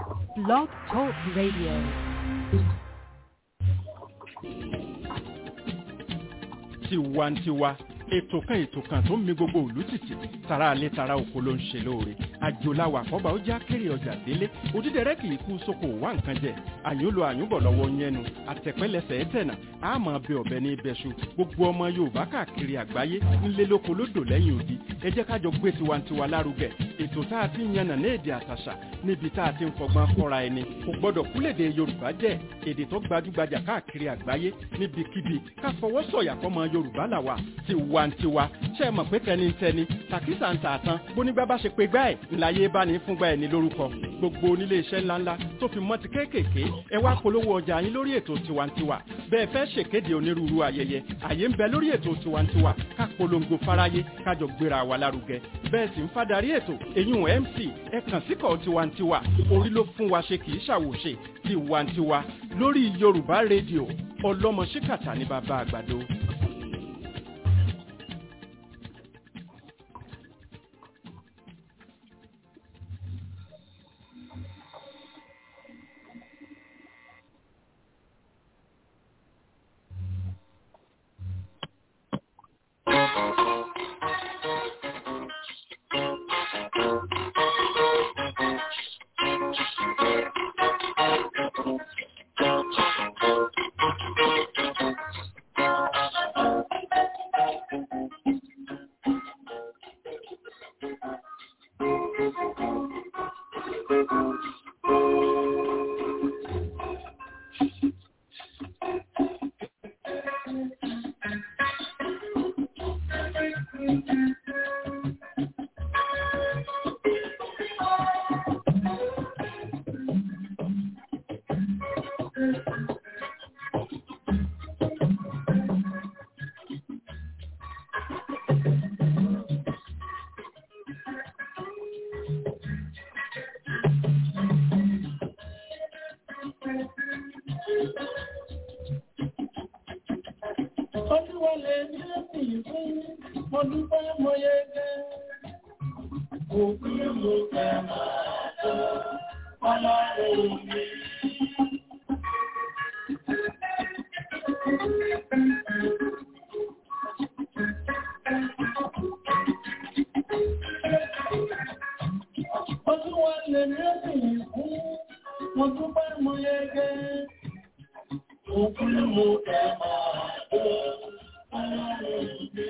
Blog Talk Radio. tiwantiwa ètò kan ètò kan tó ń mi gbogbo òlú tìtì tara alẹ́ tara oko ló ń ṣe lóore àjòláwà àkọ́bà ó já kéré ọjà délé òdídẹrẹ́ kì í kú sóko wá nǹkan jẹ àyùnlò àyùnbọ̀ lọ́wọ́ yẹnu àtẹ̀pẹ́lẹsẹ̀ ẹ̀tẹ̀nà àmọ́ bẹ ọ̀bẹ ní ibẹ̀ṣu gbogbo ọmọ yorùbá káàkiri àgbáyé ńlẹ́ lóko lódò lẹ́yìn odi ẹ jẹ́ kájọ gbé tiwantiwa lárugẹ ètò tá a ti ń yànnà ní èdè àtàṣà níbi tá a ti ń fọgbọ́n kọ́ra ẹni kò gbọ́dọ̀ kúlèdè yorùbá jẹ́ èdè tó gbajúgbajà káàkiri àgbáyé níbikíbi ká fọwọ́ sọ̀yà fọmọ yorùbá làwà tiwantiwa ṣe é mọ̀ pé tẹnitẹni tàkísà ń tààtàn bónígbà bá ṣe pé gbá ẹ̀ ńláyé bá ní fúngbà ẹ̀ ní lórúkọ gbogbo onílé iṣẹ́ ńláńlá tó fi mọ́ ti kéékèèké ẹ wá polówó ọjà yín lórí ètò tiwantiwa bẹ́ẹ̀ fẹ́ ṣèkéde onírúurú ayẹyẹ àyè ń bẹ lórí ètò tiwantiwa ká polongo fáráyé kájọ gbéra wa lárugẹ bẹ́ẹ̀ sì ń fadarí ètò èyún mc ẹ kàn síkọ̀ tiwantiwa orí ló fún wa ṣe kì í ṣàwòṣe tiwantiwa lórí yorùbá rédíò ọlọ́mọ ṣíkàtà ní bàbá àgbàdo. Olúwọlé ní ẹ̀sìn fún mo dúpẹ́ mo yege. Òkú mo fẹ́ máa tó ọlọ́run mi. Olúwọlé ní ẹ̀sìn fún mo dúpẹ́ mo yege. Òkú mo fẹ́ máa tó ọlọ́run mi.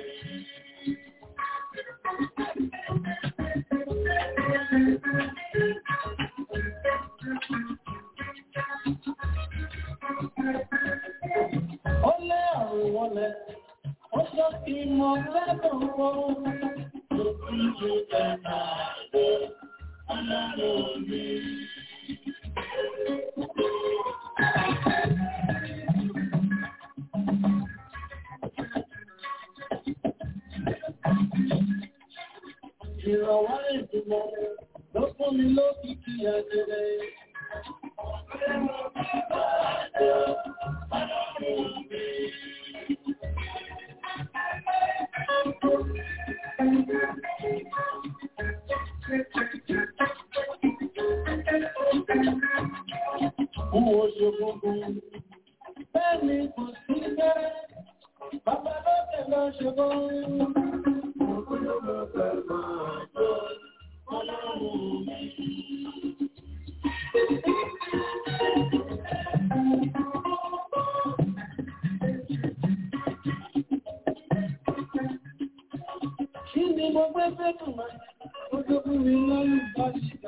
Ó lé àrùn wọlé, ó sọ kí mọ lẹ́dùn wọn. Òkú mo fẹ́ máa tó ọlọ́run mi. Ìrọ̀wọ́ ìdùnnà ló fún mi lókìkí ẹ̀dẹ̀rẹ̀. Mo ṣe gbogbo, bẹ́ẹ̀ ni kò sí bẹ́ẹ̀, bàbá lókè lọ ṣe gbogbo. Kí ni mo gbé fẹ́tù máa ó tó fún mi lọ́rùn bá ṣìkà?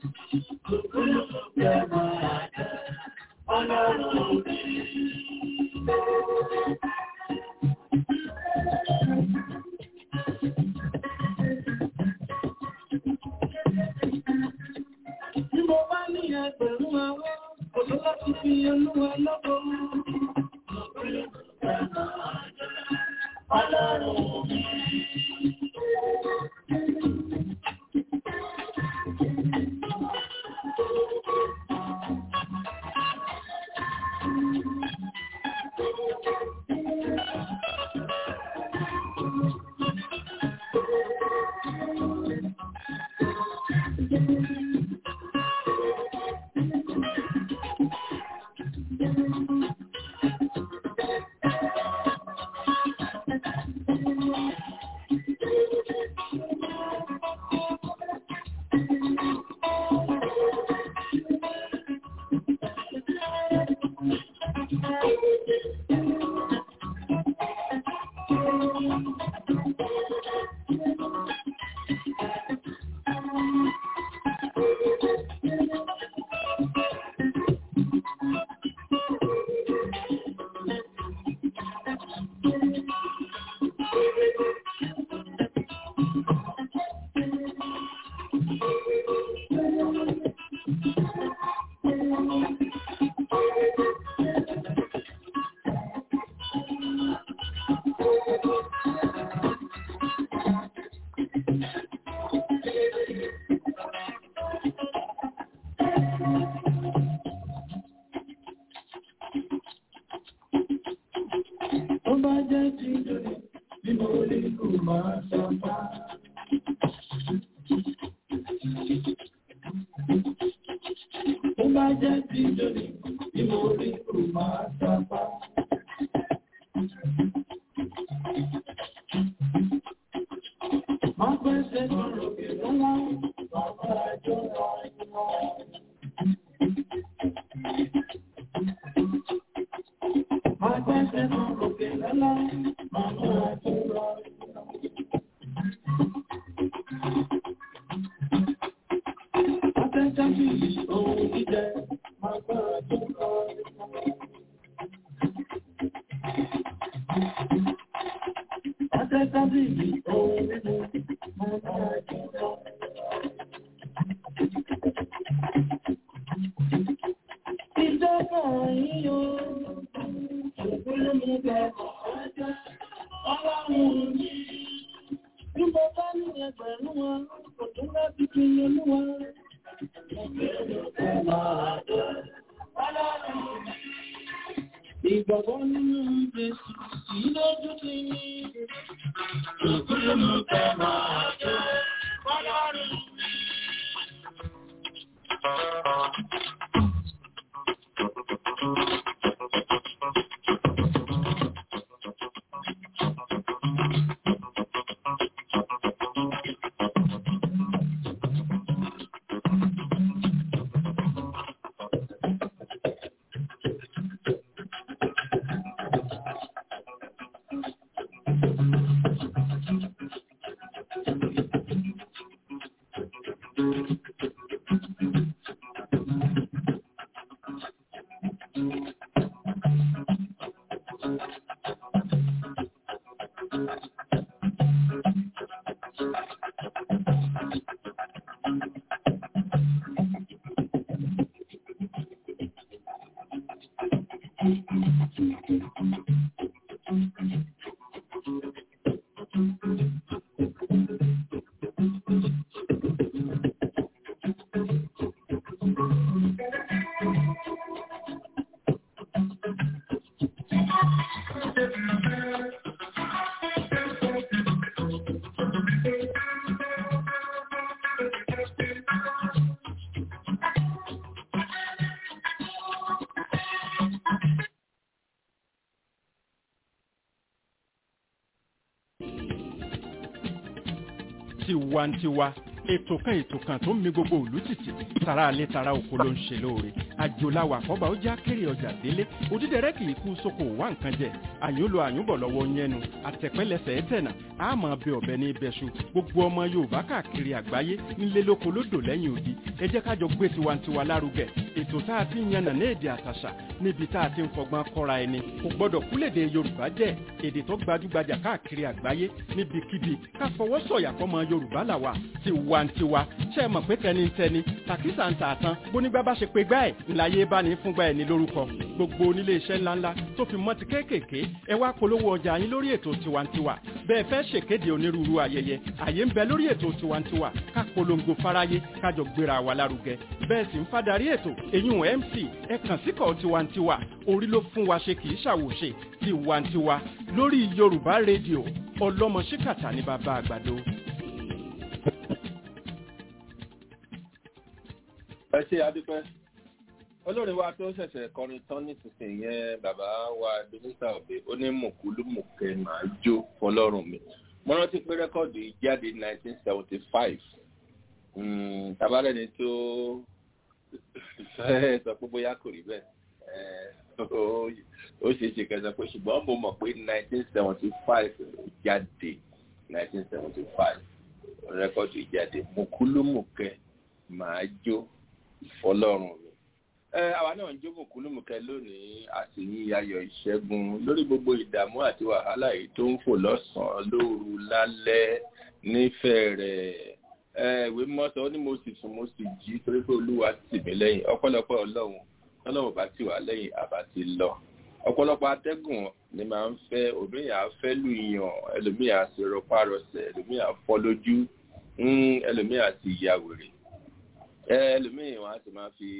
Ọlọ́run mi. Bí mo bá ní ẹgbẹ̀rún àwọn, kò tó láti fi olúwa lọ́kọ̀ọ́. Ọlọ́run mi. Tó bá jẹ́ ti lónìí, tí mo rí kò máa sábà. Má pẹ́sẹ̀ sọ̀rọ̀ kì lọ́wọ́, bàbá àjọ àìmọ́. Má pẹ́sẹ̀ sọ̀rọ̀ kì lọ́wọ́, bàbá àjọ àìmọ́. Atẹ́jáde ohun jíjẹ, máa gbára tó kọ́ Atẹ́jáde ohun mímu, máa gbára tó kọ́ Ìjọba yíyọ, òkúlé mú bẹ̀rẹ̀ ọjọ́, ọlọ́run ní bí mo bá ní ẹgbẹ̀rún wọn, kò tún láti fi olúwa. Ìgbàgbọ́ nínú Jésù sí lójú ti ní. Òkúrò mú tẹ máa jẹ́ ọlọ́run. tiwantiwa ètò kan ètò kan tó ń mi gbogbo òlú tìtì tara alẹ́ tara oko ló ń ṣe lóore àjòláwà àkọ́bà ó já kéré ọjà délé òdídẹrẹ́ kì í kú sóko wá nǹkan jẹ àyúnlò àyúnbọ̀ lọ́wọ́ yẹnu àtẹ̀pẹ́lẹsẹ̀ ẹ̀tẹ̀nà àmọ́ bẹ ọ̀bẹ ní ibẹ̀ṣu gbogbo ọmọ yorùbá káàkiri àgbáyé nílé lóko lódò lẹ́yìn odi ẹ jẹ́ kájọ gbé tiwantiwa lárugẹ ètò tá a ti ń yànnà ní èdè àtàṣà níbi tá a ti ń fọgbọ́n kọ́ra ẹni kò gbọ́dọ̀ kúlèdè yorùbá jẹ́ èdè tó gbajúgbajà káàkiri àgbáyé níbikíbi ká fọwọ́ sọ̀yà fọmọ yorùbá làwà tiwantiwa ṣe é mọ̀ pé tẹnitẹni tàkísà ń tààtàn bónígbà bá ṣe pé gbá ẹ̀ ńláyé bá ní fúngbà ẹ̀ ní lórúkọ gbogbo onílé iṣẹ́ ńláńlá tó fi mọ́ ti kéékèèké ẹ wá polówó ọjà yín lórí ètò tiwantiwa bẹ́ẹ̀ fẹ́ ṣèkéde onírúurú ayẹyẹ àyè ń bẹ lórí ètò tiwantiwa ká polongo fáráyé kájọ gbéra wa lárugẹ bẹ́ẹ̀ sì ń fadarí ètò eyín mc ẹ kàn síkọ̀ tiwantiwa orí ló fún wa ṣe kì í ṣàwòṣe tiwantiwa lórí yorùbá rédíò ọlọ́mọ ṣíkàtà ní bàbá àgbàdo. ẹ ṣe adúpẹ́ olórin wa tó ṣẹ̀ṣẹ̀ kọrin tán nísinsìnyí yẹn bàbá wa domita obe ó ní mùkúlùmùkẹ́ máa jó fọlọ́run mi mo rántí pé rẹ́kọ̀dù yìí jáde ní nineteen seventy five tabalẹ́ni tó fẹ́ sọ pé bóyá kò rí bẹ́ẹ̀ ó ṣe é ṣe kẹsàn pé ṣùgbọ́n mo mọ̀ pé nineteen seventy five jáde nineteen seventy five rẹ́kọ̀dù yìí jáde mùkúlùmùkẹ́ máa jó fọlọ́run mi. ẹ àwa náà ń jó mùkúlùmùkẹ́ lónìí àti yí ayọ̀ ìṣẹ́gun lórí gbogbo ìdààmú àti wàhálà yìí tó ń fò lọ́sàn-án lóru lálẹ́ nífẹ̀ẹ́ rẹ̀ ẹ ìwé mọ́tò ó ní mo sì sùn mo sì jí torí pé olúwa tì mí lẹ́yìn ọ̀pọ̀lọpọ̀ ọlọ́run ọlọ́run bá tì wá lẹ́yìn àbá ti lọ ọ̀pọ̀lọpọ̀ atẹ́gùn ni máa ń fẹ́ òmíyàn á fẹ́ lù yàn ẹlòmíyàn á sì rọpárọsẹ̀ ẹlòmíyàn á fọ́ lójú ẹlòmíyàn á sì ya wèrè ẹlòmíyàn wọn á sì máa fi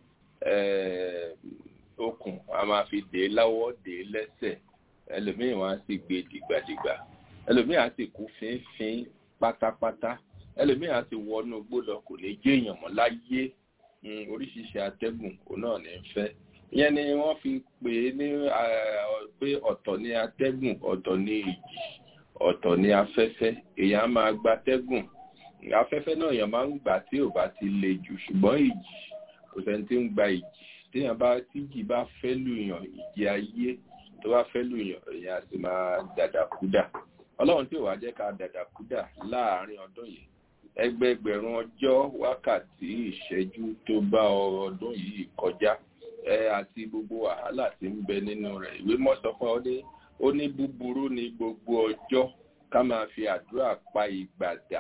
okùn a máa fi dè é láwọ́ dè é lẹ́sẹ̀ ẹlòmíyàn wọn á sì gbé dìgbàdìgbà ẹlòmíyàn á sì kú fínfín pátápátá ẹlòmíì á ti wọnú igbó lọ kò ní jẹ́ èèyàn mọ́ láyé oríṣiríṣi atẹ́gùn òun náà ní fẹ́ ìyẹn ni wọ́n fi pè é ní pé ọ̀tọ̀ ní atẹ́gùn ọ̀tọ̀ ní ìjì ọ̀tọ̀ ní afẹ́fẹ́ èèyàn máa gba atẹ́gùn afẹ́fẹ́ náà èèyàn máa ń gbà tí ò bá ti le jù ṣùgbọ́n ìjì kò sẹ́ni tí ń gba ìjì téèyàn bá tíjì bá fẹ́ lùyàn ìjì ayé tó bá fẹ́ lùyàn èèyàn á sì máa dàdàkúdà ọlọ́run tí ò wá jẹ́ ká dàdàkúdà láàárín ọdún yìí ẹgbẹgbẹ̀rún ọjọ́ wákàtí ìṣẹ́jú tó bá ọdún yìí kọjá ẹ àti gbogbo wàhálà tí ń bẹ nínú rẹ̀ ìwé mọ́sọ fún ọ ní ó ní búburú ní gbogbo ọjọ́ ká máa fi àdúrà pa ìgbà dà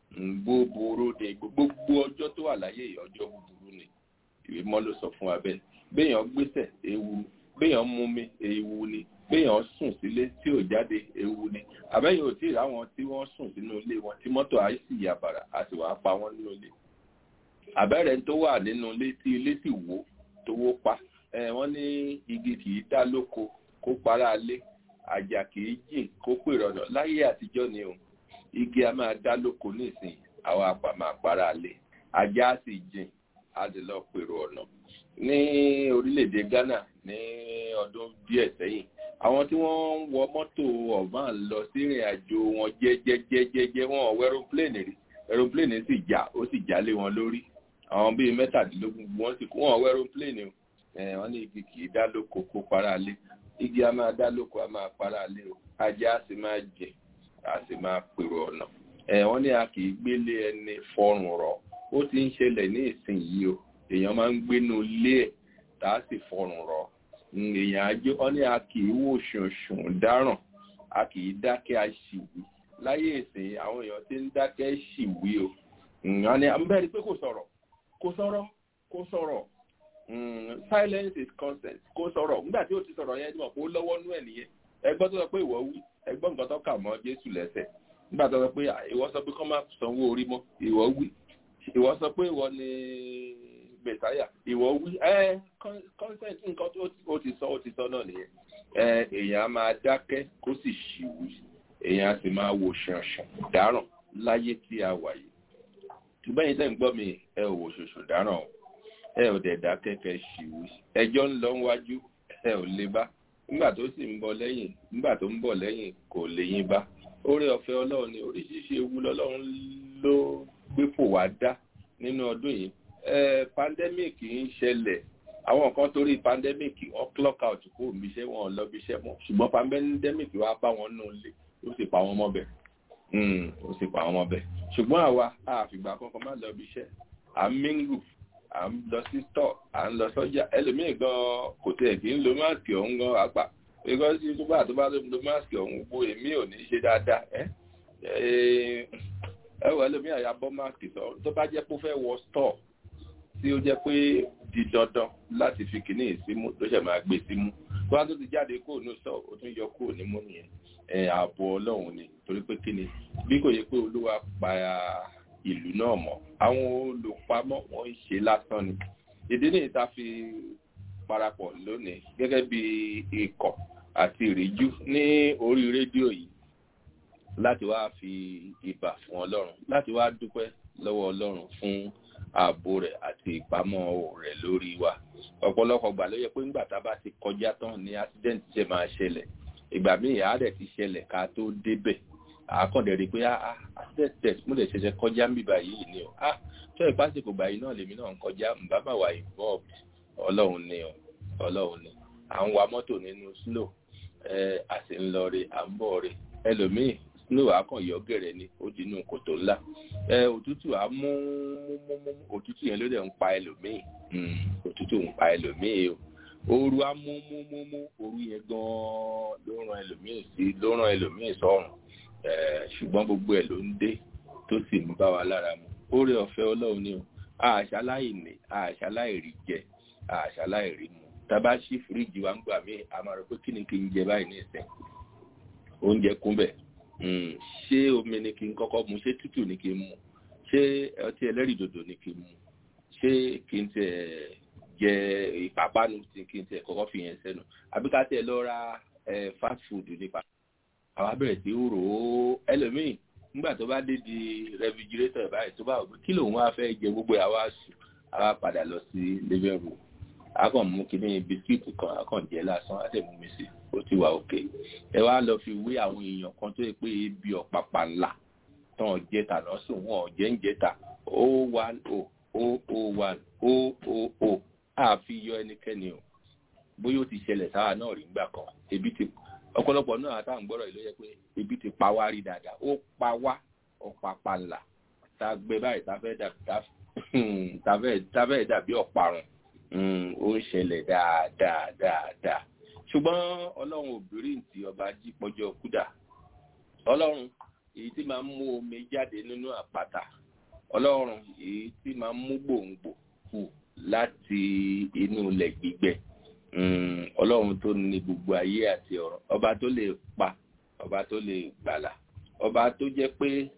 búburú ní gbogbo ọjọ́ tó wà láyé ọjọ́ búburú ni ìwé mọ́ ló sọ fún wa bẹ́ẹ̀ béèyàn gbéṣẹ̀ ewu béèyàn mumi ewu ni béèyàn sùn sílé tí ò jáde ewu ni àbẹ́yìn ò tí ì ráwọn tí wọ́n sùn sínú ilé wọn tí mọ́tò àìsí yàbàrà a sì wàá pa wọ́n nínú ilé àbẹ́rẹ́ tó wà nínú ilé tí ilé sì wó tó wó pa wọ́n ní igi kì í dá lóko kó para lé àjà kì í jìn kó pè rọ̀nà láyé àtijọ́ ni o igi a máa dá lóko nísìnyí àwọn àpà máa para lé àjà á sì jìn á sì lọ pèrò ọ̀nà ní orílẹ̀-èdè Ghana ní ọdún díẹ̀ sẹ́yìn àwọn tí wọ́n ń wọ mọ́tò ọ̀bán lọ sí ìrìn àjò wọn jẹ́jẹ́jẹ́jẹ́ wọn ò wọ aeroplane rí aeroplane sì já ó sì já lé wọn lórí àwọn bíi mẹ́tàdínlógún wọ́n sì kú wọn ò wọ aeroplane o wọ́n ní igi kì í dá lóko kó para lé igi a máa dá lóko a máa para lé o ajá a sì máa jẹ a sì máa pèrò ọ̀nà wọ́n ní a kì í gbélé ẹni fọrùn rọ̀ ó ti ń ṣẹlẹ̀ ní ìsinyìí o èèyàn máa ń gbénu lé ẹ̀ tá a sì fọrùn rọ̀ èèyàn ajé wọn ní a kì í wò ṣùnṣùn dáràn a kì í dákẹ́ àṣìwí láyé ìsìn àwọn èèyàn ti ń dákẹ́ ṣìwí o wọn ní abẹ́rẹ́ pé kò sọ̀rọ̀ kò sọ̀rọ̀ kò sọ̀rọ̀ silence is consent kò sọ̀rọ̀ nígbà tí ó ti sọ̀rọ̀ yẹn mọ̀ pé ó lọ́wọ́ nú ẹ̀ nìyẹn ẹgbọ́n tó sọ pé ìwọ wí ẹgbọ́n nǹkan tó kà mọ́ Jésù lẹ́sẹ̀ nígbà tó sọ pé ìwọ sọ pé kọ́ máa sanwó orí mọ́ ìwọ wí ìwọ sọ pé ìwọ ni mẹsáyà ìwọ wí ẹ consent nǹkan tó ti sọ ó ti sọ náà nìyẹn ẹ èèyàn á máa dákẹ́ kó sì ṣìwì èèyàn á sì máa wò ṣànṣàn dáràn láyé tí a wà yìí ṣùgbọ́n yìí tẹ́ ń gbọ́ mi ẹ ò wò ṣoṣo dáràn o ẹ ò dẹ̀ dákẹ́ kẹ́ ṣìwì ẹjọ́ ń lọ wájú ẹ ò lè bá nígbà tó sì ń bọ̀ lẹ́yìn nígbà tó ń bọ̀ lẹ́yìn kò lè yín bá oore ọ̀fẹ́ ọlọ́run ni oríṣiríṣi ewu lọ́lọ́run ló gbé fò wá dá nínú ọdún yìí pandemic ń ṣẹlẹ̀ àwọn kan torí pandemic wọ́n clock out kó omiṣẹ́ wọn lọ bí iṣẹ́ mọ́ ṣùgbọ́n pandemic wá bá wọn nù lé ó sì pa wọn mọ́ bẹ̀ ó sì pa wọn mọ́ bẹ̀ ṣùgbọ́n àwa àfìgbà kankan má lọ bí iṣẹ́ à ń mingle à ń lọ sí store à ń lọ sọ́jà ẹlòmíì gan kò tẹ̀ kí ń lo máàkì ọ̀hún gan apá because tó bá tó bá lo máàkì ọ̀hún gbó èmi ò ní ṣe dáadáa ẹ wọ ẹlòmíì àyà bọ́ máàkì sọ tó bá jẹ́ pé ó fẹ́ wọ store tí ó jẹ́ pé di dandan láti fi kìíní ìsímú ló ṣẹ̀ máa gbé símú tó bá tó ti jáde kúrò ní sọ ó tún yọ kúrò nímú nìyẹn ẹ ààbò ọlọ́run ni torí pé kíni bí kò yẹ pé olúwa pa ìlú náà mọ́ àwọn olùpamọ́ wọn ń ṣe lásán ni ìdí nìyí tá a fi parapọ̀ lónìí gẹ́gẹ́ bí ikọ̀ àti ìríjú ní orí rédíò yìí láti wá fi ìbà fún ọlọ́run láti wá dúpẹ́ lọ́wọ́ ọlọ́run fún ààbò rẹ̀ àti ìpamọ́ rẹ̀ lórí wa ọ̀pọ̀lọpọ̀ gbà ló yẹ pé nígbà tá a bá ti kọjá tán ni accident ṣe máa ṣẹlẹ̀ ìgbà míì àárẹ̀ ti ṣẹlẹ̀ ká tó débẹ̀ àákàndẹ̀ rí pé accident test mo lè ṣẹ̀ṣẹ̀ kọjá ń bíbá yìí ni o ah tó ìpásìkò gbàyí náà lèmi náà ń kọjá mbà má wà involved ọlọ́run ni o ọlọ́run ni à ń wa mọ́tò nínú snow ẹ a sì ń lọ re à ń bọ̀ re ẹlòmíì snow akànyọ gẹ̀rẹ̀ ni ó di inú kòtò ńlá ẹ òtútù á mú òtútù yẹn ló dẹ̀ ń pa ẹlòmíì òtútù ń pa ẹlòmíì o ooru á mú mú mú mú ooru yẹn gan-an ló ràn ẹlòmíì sí ló ràn ẹlòmíì sọ́run ṣùgbọ́n gbogbo ẹ̀ ló ń dé tó sì ń bá wa lára mu oore ọ̀fẹ́ ọlọ́run ni o àṣàláì ní àṣàláì rí jẹ àṣàláì rí mu tábà sí fíríjì wa ń gbà mí a máa rò pé kí ni kí n jẹ báyìí ní ìsìn oúnjẹ kún bẹ̀ ṣé omi ni kí n kọ́kọ́ mu ṣé tútù ni kí n mu ṣé ọtí ẹlẹ́rìndòdò ni kí n mu ṣé kí n tẹ̀ jẹ ìpápánu tí kí n tẹ̀ kọ́kọ́ fi yẹn sẹ́nu àbí ká tẹ̀ lọ ra fast food nípa àwa bẹ̀rẹ̀ sí rò ó ẹlòmíì nígbà tó bá dé di rẹfrigirétọ̀ báyìí tó bá wò pé kí lòun wá fẹ́ jẹ gbogbo àwa a wá padà lọ sí living room a kàn mú kíní bisikíìtì kan a kàn jẹ lásán a tẹ̀ mú mi sí ó ti wà òkè ẹ wá lọ fi wé àwọn èèyàn kan tó yẹ pé ebi ọ̀pàpà ńlá tán jẹta náà sùn wọn jẹ́ ń jẹta o one o o o one o o o àfi yọ ẹnikẹ́ni o bóyá ó ti ṣẹlẹ̀ sáà náà rí gbà kan ebi ti ọ̀pọ̀lọpọ̀ náà àtàwọn gbọ́dọ̀ ìlú yẹ pé ebi ti pa wá rí dáadáa ó pa wá ọ̀pàpà ńlá tá a gbé báyìí tá a fẹ́ dàbí tá a fẹ́ dàbí ọ̀parun ó ń ṣẹlẹ̀ dáadáa dáadáa ṣùgbọ́n ọlọ́run obìnrin tí ọba jí pọ́jọ́ kúdà ọlọ́run èyí tí máa ń mú omi jáde nínú àpáta ọlọ́run èyí tí máa ń mú gbòǹgbò kù láti inú ilẹ̀ gbígbẹ ọlọ́run tó ní gbogbo ayé àti ọ̀rọ̀ ọba tó lè pa ọba tó lè gbàlà ọba tó jẹ́ pé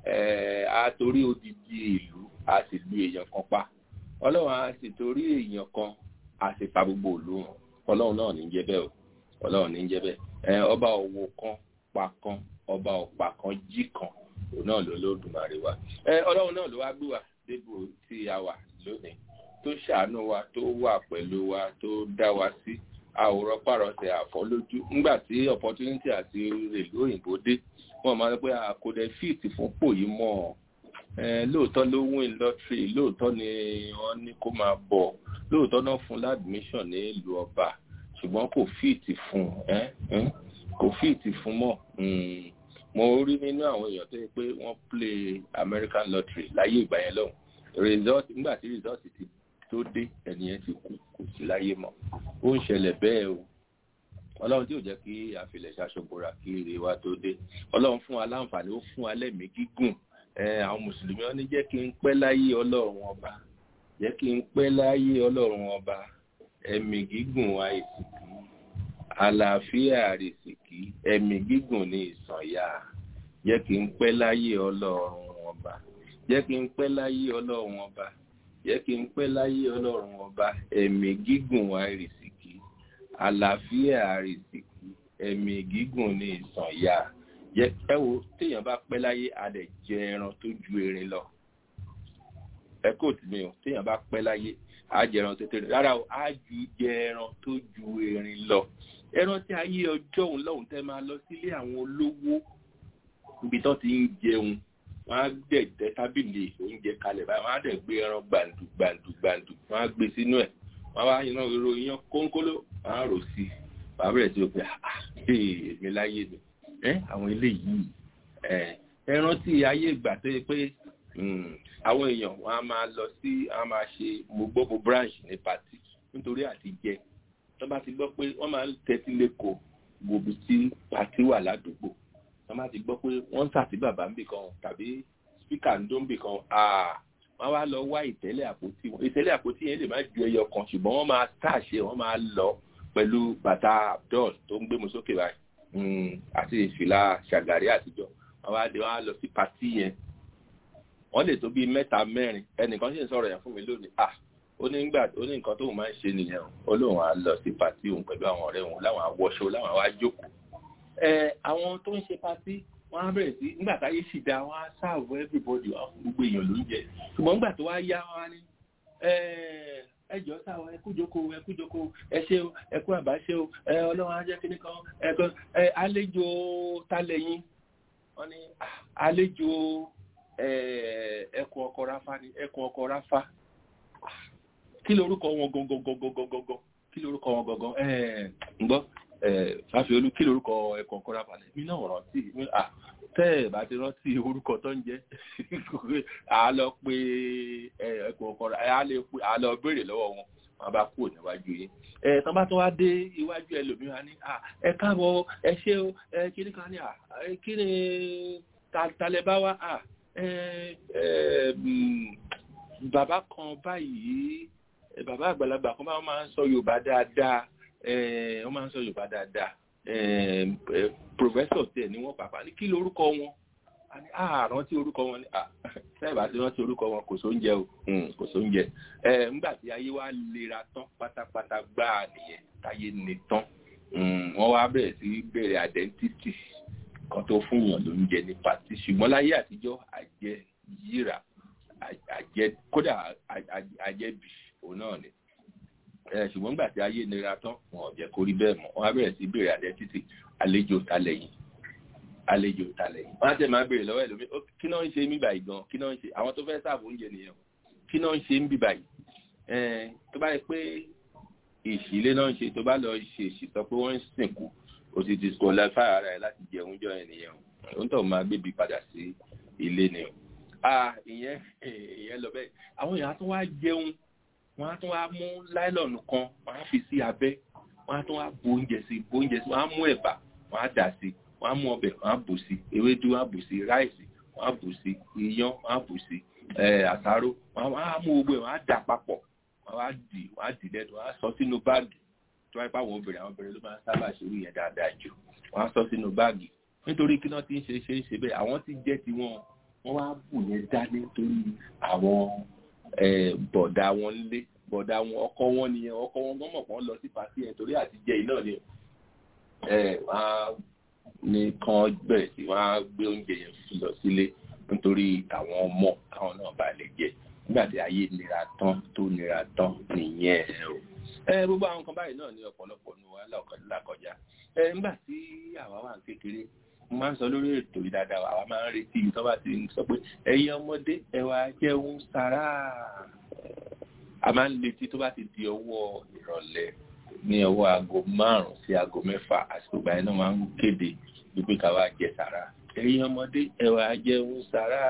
a torí odidi ìlú a sì lu èèyàn kan pa ọlọ́run a sì torí èèyàn kan a sì pa gbogbo ìlú wọn ọlọ́run náà ní jẹ́ bẹ́ẹ̀ o ọlọ́run ní jẹ́ bẹ́ẹ̀ ọba òwò kan pa kan ọba ọ̀pá kan jí kan òun náà ló lódùmarè wa ọlọ́run náà ló wá gbé wa débò tí a wà lónìí tó ṣàánú wa tó wà pẹ̀lú wa tó dá wa sí àwòrán pàrọ̀sẹ̀ àfọ́lójú nígbà tí opportunity àti rèlú òyìnbó dé wọ́n máa ń pẹ́ àkódẹ fíìtì fún pò yìí mọ́ ọ lóòótọ́ ló win lottery lóòótọ́ ni wọ́n ní kó máa bọ̀ lóòótọ́ náà fún ládùmíṣàn ní ìlú ọba ṣùgbọ́n kò fíìtì fún kò fíìtì fún mọ́ mo rí nínú àwọn èèyàn tó yẹ pé wọ́n play American lottery láyé ìgbà yẹn lọ́hùn result nígbà tí result ti tó dé ẹnìyẹn ti kú kò sí láyé mọ́ ó ń ṣẹlẹ̀ bẹ́ẹ̀ o ọlọ́run tí ò jẹ́ kí àfilẹ̀ ṣaṣọ́bọ̀ra kí ire wa tó dé ọlọ́run fún wa láǹfààní ó fún wa lẹ́mìí gígùn àwọn mùsùlùmí wọn ní jẹ́ kí n pẹ́ láyé ọlọ́run ọba jẹ́ kí n pẹ́ láyé ọlọ́run ọba ẹ̀mí gígùn àìsìkí àlàáfíà àrìsìkí ẹ̀mí gígùn ní ìsànyà jẹ́ kí n pẹ́ láyé ọlọ́run ọba jẹ́ kí n pẹ́ láyé ọlọ́run ọba jẹ́ kí n pẹ́ láyé ọlọ́run ọba ẹ̀mí gígùn àrìsìkí àlàáfíà àrìsìkí ẹ̀mí gígùn ní ìsànyà jẹ́ ẹ wo téèyàn bá pẹ́ láyé adẹ̀ jẹ ẹran tó ju erin lọ ẹ kò tí mi o téèyàn bá pẹ́ láyé á jẹ ẹran tó tẹ̀lé rárá o á ju jẹ ẹran tó ju erin lọ ẹran tí ayé ọjọ́ òun lọ́hùn tẹ́ máa lọ sílé àwọn olówó ibi tó ti ń jẹun wọ́n á dẹ̀ tẹ tábìlì oúnjẹ kalẹ̀ báyìí wọ́n á dẹ̀ gbé ẹran gbàǹdù gbàǹdù gbàǹdù wọ́n á gbé sínú ẹ̀ wọ́n wá iná ro iyán kónkóló wọ́n á rò sí i bàbá rẹ̀ tí o pè á èmi láyé mi ẹ àwọn eléyìí ẹ ẹ rántí ayé ìgbà tó yẹ pé àwọn èèyàn wọn a máa lọ sí a máa ṣe gbogbo branch ní pati nítorí àti jẹ tó bá ti gbọ́ pé wọ́n máa ń tẹ́tí lẹ́kọ̀ọ́ gbòbí tí pati wà ládùúgbò tó bá ti gbọ́ pé wọ́n ń sàtí bàbá ń bì kan tàbí spíkà ń dún bì kan wọ́n wá lọ wá ìtẹ́lẹ̀ àpótí wọn ìtẹ́lẹ̀ àpótí yẹn lè má ju ẹyọ kan ṣùgbọ́n wọ́n máa tàṣe wọ́n máa lọ pẹ̀lú bàtà abdul tó ń gbé mu sókè báyìí àti ìfìlà ṣàgàrí àtijọ́ wọ́n wá dé wọ́n á lọ sí pati yẹn wọ́n lè tó bíi mẹ́ta mẹ́rin ẹnìkan sì ń sọ̀rọ̀ yẹn fún mi lónìí ah ó ní gbà ó ní nǹkan tóun máa ń ṣe nìyẹn ó lóun á lọ sí pati òun pẹ̀lú àwọn ọ̀rẹ́ òun láwọn awọṣọ láwọn àwa jókòó ẹ àwọn tó ń ṣe pati wọ́n á bẹ̀rẹ̀ sí nígbà táyé sì dá wọ́n á sáàbù everybody gbogbo èèyàn ló ń jẹ ṣùgbọ́n nígbà tó wá yá wọ́n á ní ẹ jọ sáwọn ẹkú jókòó ẹkú jókòó ẹ ṣe o ẹkú àbáṣe o ẹ ọlọ́run á jẹ́ kíní kan ẹ̀kan ẹ àlejò talẹ̀yìn wọ́n ní àlejò ẹkùn ọkọ̀ ráfá ni ẹkùn ọkọ̀ ráfá kí lorúkọ wọn gangan kí lorúkọ wọn gangan ẹ ń gbọ́ fàfiolú kí lorúkọ ẹkùn ọkọ̀ ráfá ni mi náà rántí tẹ́ ẹ̀ bá ti rántí orúkọ tó ń jẹ́ a lọ pé ẹkùn ọkọ̀ a lọ béèrè lọ́wọ́ wọn wọn bá kúrò níwájú yín ẹ tán bá tó wá dé iwájú ẹlòmíràn ní ẹ káàbọ̀ ẹ ṣé o ẹ kí ni kan ní kí ni talẹ bá wá bàbá kan báyìí bàbá àgbàlagbà kan bá wọn máa ń sọ yorùbá dáadáa wọn máa ń sọ yorùbá dáadáa professor tẹ ni wọn pàpà ní kí lorúkọ wọn àrùn tí orúkọ wọn ni sẹ́ẹ̀bà tí wọ́n ti orúkọ wọn kò sóúnjẹ o kò sóúnjẹ nígbà tí ayé wa lera tán pátápátá gbáà nìyẹn táyé ni tán wọ́n wá bẹ̀rẹ̀ sí bẹ̀rẹ̀ identity kan tó fún yàn lóúnjẹ ní pàtí ṣùgbọ́n láyé àtijọ́ àjẹ yíra àjẹ kódà àjẹbì òun náà ni ṣùgbọ́n nígbà tí ayé nira tán wọn ò jẹ́ kó rí bẹ́ẹ̀ mọ́ wọn á bẹ̀rẹ̀ sí béèrè àdẹ́títì àlejò talẹ̀ yìí àlejò talẹ̀ yìí wọ́n á tẹ̀ máa béèrè lọ́wọ́ ẹlòmíì kí náà ń ṣe mí báyìí gan kí náà ń ṣe àwọn tó fẹ́ sáàbù oúnjẹ nìyẹn kí náà ń ṣe mí báyìí tó bá yẹ pé ìṣílé náà ń ṣe tó bá lọ ṣe ìṣìtọ́ pé wọ́n ń sìnkú o ti disqualify ara ẹ̀ láti jẹ oúnjẹ yẹn nìyẹn o ń tọ̀ máa gbébi padà sí ilé ni o ìyẹn ìyẹn lọ bẹ́ẹ̀ àwọn èèyàn tó wá jẹun wọ́n á tún wá mú láìlọ́ọ̀nù kan wọ́n á fi sí abẹ́ wọ́n á tún wá bu oúnjẹ sí bu oúnjẹ sí wọ́n á mú ẹ̀bà wọ́n á dà sí wọ́n á mú ọbẹ̀ wọ́n á bù sí ewédú wọ́n á bù sí ráìsì wọ́n á bù sí iyán wọ́n á bù sí àsáró wọ́n á mú gbogbo ẹ̀ wọ́n á dà papọ̀ wọ́n á dì wọ́n á dì lẹ́nu wọ́n á sọ sínú báàgì tó wáyé pàwọn obìnrin àwọn obìnrin ló máa ń sábà ṣerú yẹn dáadáa jù wọ́n á sọ sínú báàgì nítorí kí náà ti ń ṣe ṣe ṣe bẹ́ẹ̀ àwọn ti jẹ́ tiwọn wọ́n wá bù yẹn dání torí àwọn bọ̀dà wọn lé bọ̀dà wọn ọkọ wọn nìyẹn ọkọ wọn gbọ́n mọ̀ kàn lọ sí pàṣẹ yẹn torí àti jẹ iná ni wọ́n á ní kàn bẹ̀rẹ̀ sí wọ́n á gbé oúnjẹ yẹn lọ sílé nítorí àwọn ọmọ káwọn náà bá lè jẹ nígbà tí ayé nira tán tó nira tán nìyẹn o ẹ gbogbo àwọn kan báyìí náà ní ọ̀pọ̀lọpọ̀ ní wàhálà ọ̀kọ̀dúnlákọjá ẹ nígbà tí àwa wà kékeré mo máa ń sọ lórí ètò yìí dáadáa àwa máa ń retí tó bá ti ń sọ pé ẹ̀yin ọmọdé ẹ wá jẹun sára a máa ń retí tó bá ti di ọwọ́ ìrọ̀lẹ́ ní ọwọ́ aago márùn-ún sí aago mẹ́fà àsìkò ìgbà yẹn náà máa ń kéde wípé ká wá jẹ sára ẹ̀yin ọmọdé ẹ wá jẹun sára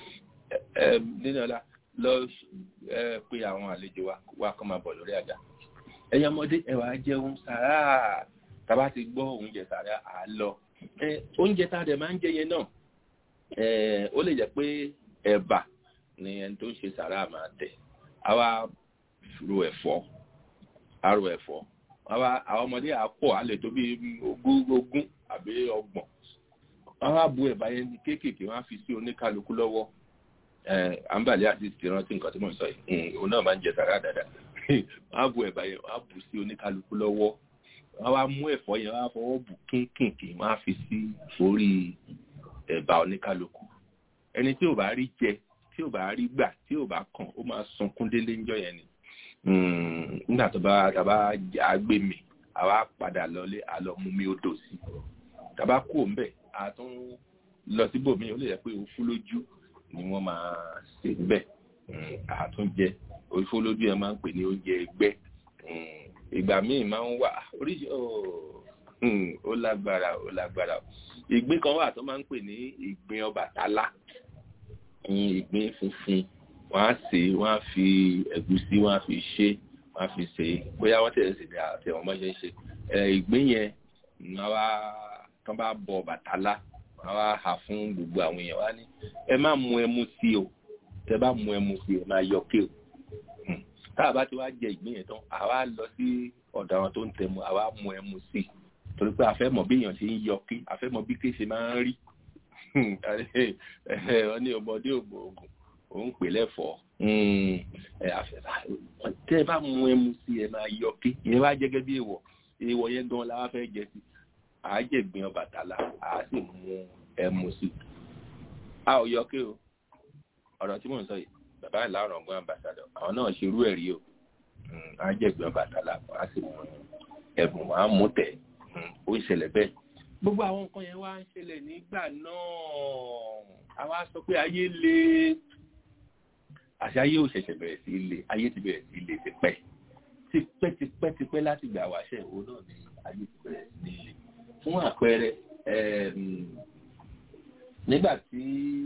ẹ nínú ọlá lọ pé àwọn àlejò wa wá kọ́ máa bọ̀ lórí àga ẹ̀yin ọmọdé ẹ wá jẹun sára tàbá ti gbọ́ oúnjẹ sára à lọ oúnjẹ tá a dẹ̀ máa ń jẹ yẹn náà ó lè jẹ́ pé ẹ̀bà ni ẹni tó ń ṣe sára máa tẹ̀ àwa ro ẹ̀fọ́ àrò ẹ̀fọ́ àwa àwọn ọmọdé àpọ̀ àlè tó bí ogún ogún àbí ọgbọ̀n wọ́n á bu ẹ̀bà yẹn ní kéékèèké wọ́n á fi sí oníkálukú lọ́wọ́ àǹbàlẹ́ àti ìrántí nǹkan tí mò ń sọ yìí òun náà máa ń jẹ sára dáadáa wọ́n á bu ẹ̀bà yẹn wọ́n á bù sí oníkálukú lọ́wọ́ wọ́n wá mú ẹ̀fọ́ yẹn wọ́n á fọwọ́ bù kínkìnkì wọ́n á fi sí orí ẹ̀bà oníkálukú ẹni tí ò bá rí jẹ tí ò bá rí gbà tí ò bá kàn ó máa sunkún délé ńjọ́ yẹn ni nígbà tó bá tàbá agbé mi àwa padà lọlé àlọ mú mi odò sí tàbá kú òǹbẹ àtún lọ síbòmí ó lè jẹ pé òfú lójú ni wọ́n máa ṣe níbẹ̀ àtúnjẹ òfú lójú yẹn máa ń pè ní oúnjẹ ẹgbẹ́ ìgbà míì máa ń wà oríṣi ó lágbára ó lágbára ìgbín kan wà tó máa ń pè ní ìgbín Ọbàtálá ìgbín funfun wọ́n á sè é wọ́n á fi ẹ̀gúsí wọ́n á fi ṣe wọ́n á fi ṣe é bóyá wọ́n tẹ̀lé sí àti ẹ̀wọ̀n mọ́ ṣe ń ṣe ìgbín yẹn wọ́n wá tán bá bọ Ọbàtálá wọ́n wá hà fún gbogbo àwọn èèyàn wá ní ẹ má mu ẹmu sí o tẹ bá mu ẹmu sí ẹ máa yọ ké o tá a bá ti wá jẹ ìgbín yẹn tán àwa lọ sí ọ̀dọ̀ àwọn tó ń tẹmu àwa mu ẹmu sí i torí pé a fẹ́ mọ̀ bí èèyàn ṣe ń yọ ké a fẹ́ mọ̀ bí ké ṣe máa ń rí wọ́n ní ọmọdé ògbò ògùn òun pè lẹ́fọ̀ọ́ tẹ́ ẹ bá mu ẹmu sí ẹ máa yọ ké ìyẹn wá jẹ́ gẹ́gẹ́ bí èèwọ̀ èèwọ̀ yẹn gan la wá fẹ́ jẹ sí àájẹ̀gbìn Ọbàtálá àá sì mu ẹmu sí a ò yọ ké o ọ̀rọ̀ tí mò ń sọ yìí bàbá ìlànà ọgbọ́n ambassadọ àwọn náà ṣerú ẹ̀ rí o àájẹ̀gbìn Ọbàtálá àá sì mu ẹ̀bùn àá mú tẹ̀ ó ń ṣẹlẹ̀ bẹ́ẹ̀ gbogbo àwọn nǹkan yẹn wá ń ṣẹlẹ̀ nígbà náà àwa sọ pé ayé le àṣà ayé ò ṣẹ̀ṣẹ̀ bẹ̀rẹ̀ sí le ayé ti bẹ̀rẹ̀ sí le tipẹ́ tipẹ́ tipẹ́ tipẹ́ láti gbà wáṣẹ̀ òun náà ni ayé ti bẹ̀rẹ̀ sí le fún àpẹẹrẹ nígbà tí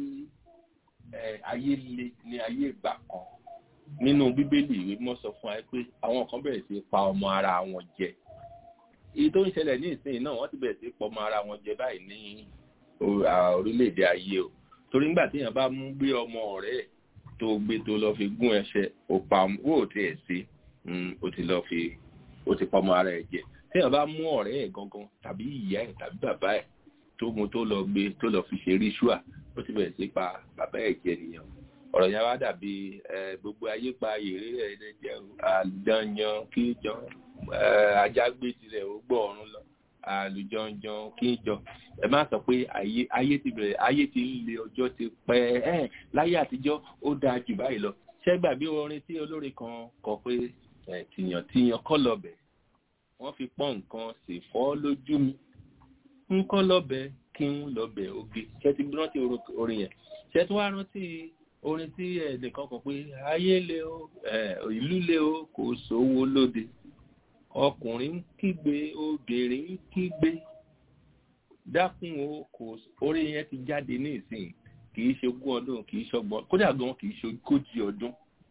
ayé le ní ayé ìgbà kan nínú bíbélì ìwé mọ́ sọ fún wa pé àwọn kan bẹ̀rẹ̀ sí pa ọmọ ara wọn jẹ èyí tó ń ṣẹlẹ̀ ní ìsinyìí náà wọ́n ti bẹ̀rẹ̀ sí pọ̀ mọ́ ara wọn jẹ báyìí ní orílẹ̀-èdè ayé o torí nígbà téèyàn bá mú gbé ọmọ ọ̀rẹ́ ẹ̀ tó gbé tó lọ fi gún ẹsẹ̀ òpá wò ó tiẹ̀ sí ó ti lọ fi ó ti pọ̀ mọ́ ara ẹ̀ jẹ téèyàn bá mú ọ̀rẹ́ ẹ̀ gangan tàbí ìyá ẹ̀ tàbí bàbá ẹ̀ tó mú tó lọ gbé tó lọ fi ṣe ríṣùà ó ti bẹ̀rẹ̀ sí pa bàbá ẹ̀ jẹ nìyẹn ọ̀rọ̀ yẹn wá dàbí gbogbo ayé pa èrè rẹ̀ jẹ́ àdányan kíjọ ajá gbé tirẹ̀ ó gbọ́ ọ̀run lọ àlùjọ̀njọ̀n kí n jọ ẹ má sọ pé ayé ayé ti bẹ̀rẹ̀ ayé ti ń le ọjọ́ ti pẹ́ ẹ̀ láyé àtijọ́ ó dáa jù báyìí lọ ṣẹ́gbà bí orin tí olórin kan kọ pé ẹ̀ tìyàn tìyàn kọ́ lọ́bẹ̀ wọ́n fi pọ́n nǹkan sì fọ́ lójú mi ń kọ́ lọ́bẹ̀ kí ń lọ́bẹ̀ oge ṣé ti rántí orin yẹn ṣé tí wàá rántí orin tí ẹnìkan kọ pé ayé le o ìlú le o kò sówó lóde ọkùnrin ń kígbe obìnrin ń kígbe dákun o kò orin yẹn ti jáde ní ìsìn kì í ṣe ogún ọdún kì í ṣọgbọn kódà gan kì í ṣe ogójì ọdún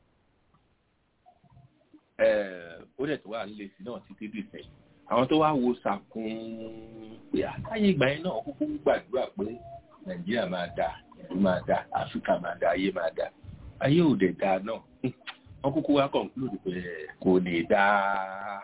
ó dẹ̀ tó wà nílé sí náà títí dìsẹ̀ àwọn tó wá wo sàkún pé àtàyè ìgbà yẹn náà kúkú gbàdúrà pé nàìjíríà máa dà ìlú máa dà áfíríkà máa dà ayé máa dà ayé ò dẹ̀ dà náà wọ́n kúkú wá kọ̀ǹkúlòdì pé kò ní dáa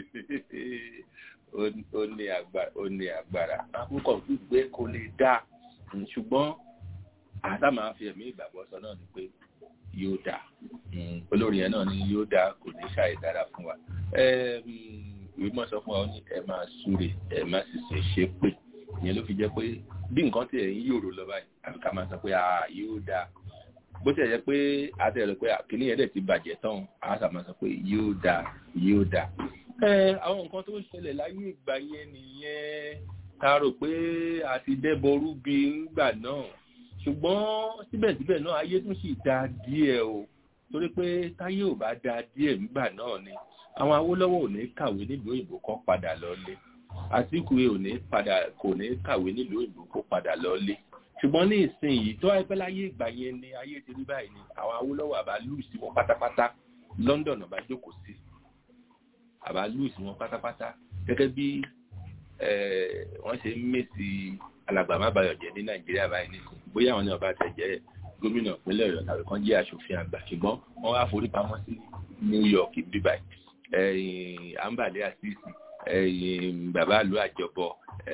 ó ní agbára ó ní agbára akókò gbígbé kò lè dá ṣùgbọ́n àtà máa fi ẹ̀mí ìgbàgbọ́ sọ náà ni pé yóò dá olórí yẹn náà ni yóò dá kò ní ṣàì dára fún wa ìwé mọ̀ sọ fún wa ó ní ẹ máa súre ẹ má sì ṣe ṣe pé ìyẹn ló fi jẹ́ pé bí nǹkan tí ẹ̀yin yòrò lọ báyìí àfi ká máa sọ pé yóò dá bó ti ẹ̀ jẹ́ pé àtẹ̀rẹ̀ pé kìnìún yẹn dẹ̀ ti bàjẹ́ tán àṣà máa sọ pé yóò dá yóò dá àwọn nǹkan tó ń ṣẹlẹ̀ láyé ìgbà yẹn nìyẹn ta rò pé a ti dẹ́bọrú bí ńgbà náà ṣùgbọ́n síbẹ̀síbẹ̀ náà ayé tún sì da díẹ̀ o torí pé táyé ò bá da díẹ̀ ńgbà náà ni àwọn awólọ́wọ̀ ò ní kàwé nílùú òyìnbó kan padà lọ́lé àtìkù ò ní padà kò ní kàwé nílùú òyìnbó kó padà lọ́lé ṣùgbọ́n ní ìsìn yìí tó wáyé pé láyé ìgbà yẹn ni ayé ti rí báyìí ni àwọn awólọ́wọ̀ àbá lù sí wọn pátápátá London ọba jókòó sí àbá lùsì wọn pátápátá gẹ́gẹ́ bí wọ́n ṣe ń mèsì alàgbà má bayọ̀ jẹ́ ní nàìjíríà báyìí nìkan bóyá àwọn ní ọba tẹ̀ jẹ́ gómìnà ìpínlẹ̀ ọ̀yọ́ tàbí kan jẹ́ aṣòfin àgbà ṣùgbọ́n wọ́n wá forí pamọ́ sí new york bíbáyì ambale asisi bàbá àlú àjọbọ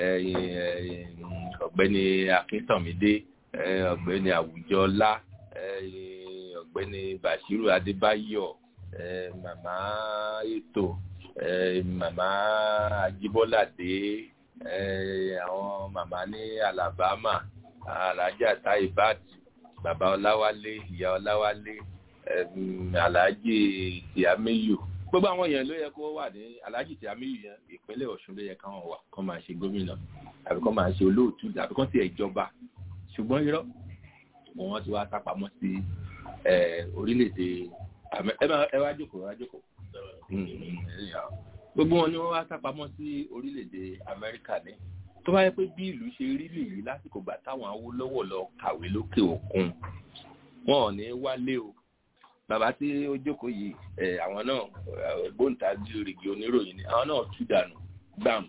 ọ̀gbẹ́ni akíntànmídé ọ̀gbẹ́ni àwùjọlá ọ̀gbẹ́ni bashiru adébáyọ̀ màmá ètò màmá ajíbọ́ládé àwọn màmá ní alabama alájà taibat bàbá ọláwálé ìyá ọláwálé aláàjì tìámẹ́yù gbogbo àwọn èèyàn ló yẹ kó wà ní aláàjì tìámẹ́yù yẹn ìpínlẹ̀ ọ̀ṣun ló yẹ káwọn wà kó máa ṣe gómìnà àbí kó máa ṣe olóòtú àbí kó tiẹ̀ jọba ṣùgbọ́n irọ́ wọn ti wá sápamọ́ sí orílẹ̀-èdè ẹ wá jókòó wá jókòó gbogbo wọn ni wọn wá sápamọ́ sí orílẹ̀-èdè amẹ́ríkà ní tó bá yẹ pé bí ìlú ṣe rí lèyí lásìkò gbà táwọn awólọ́wọ̀ lọ kàwé lókè òkun wọn ò ní wálé o bàbá tí ó jókòó yìí ẹ àwọn náà gbóǹtagì rìgì oníròyìn ni àwọn náà tú dànù gbàm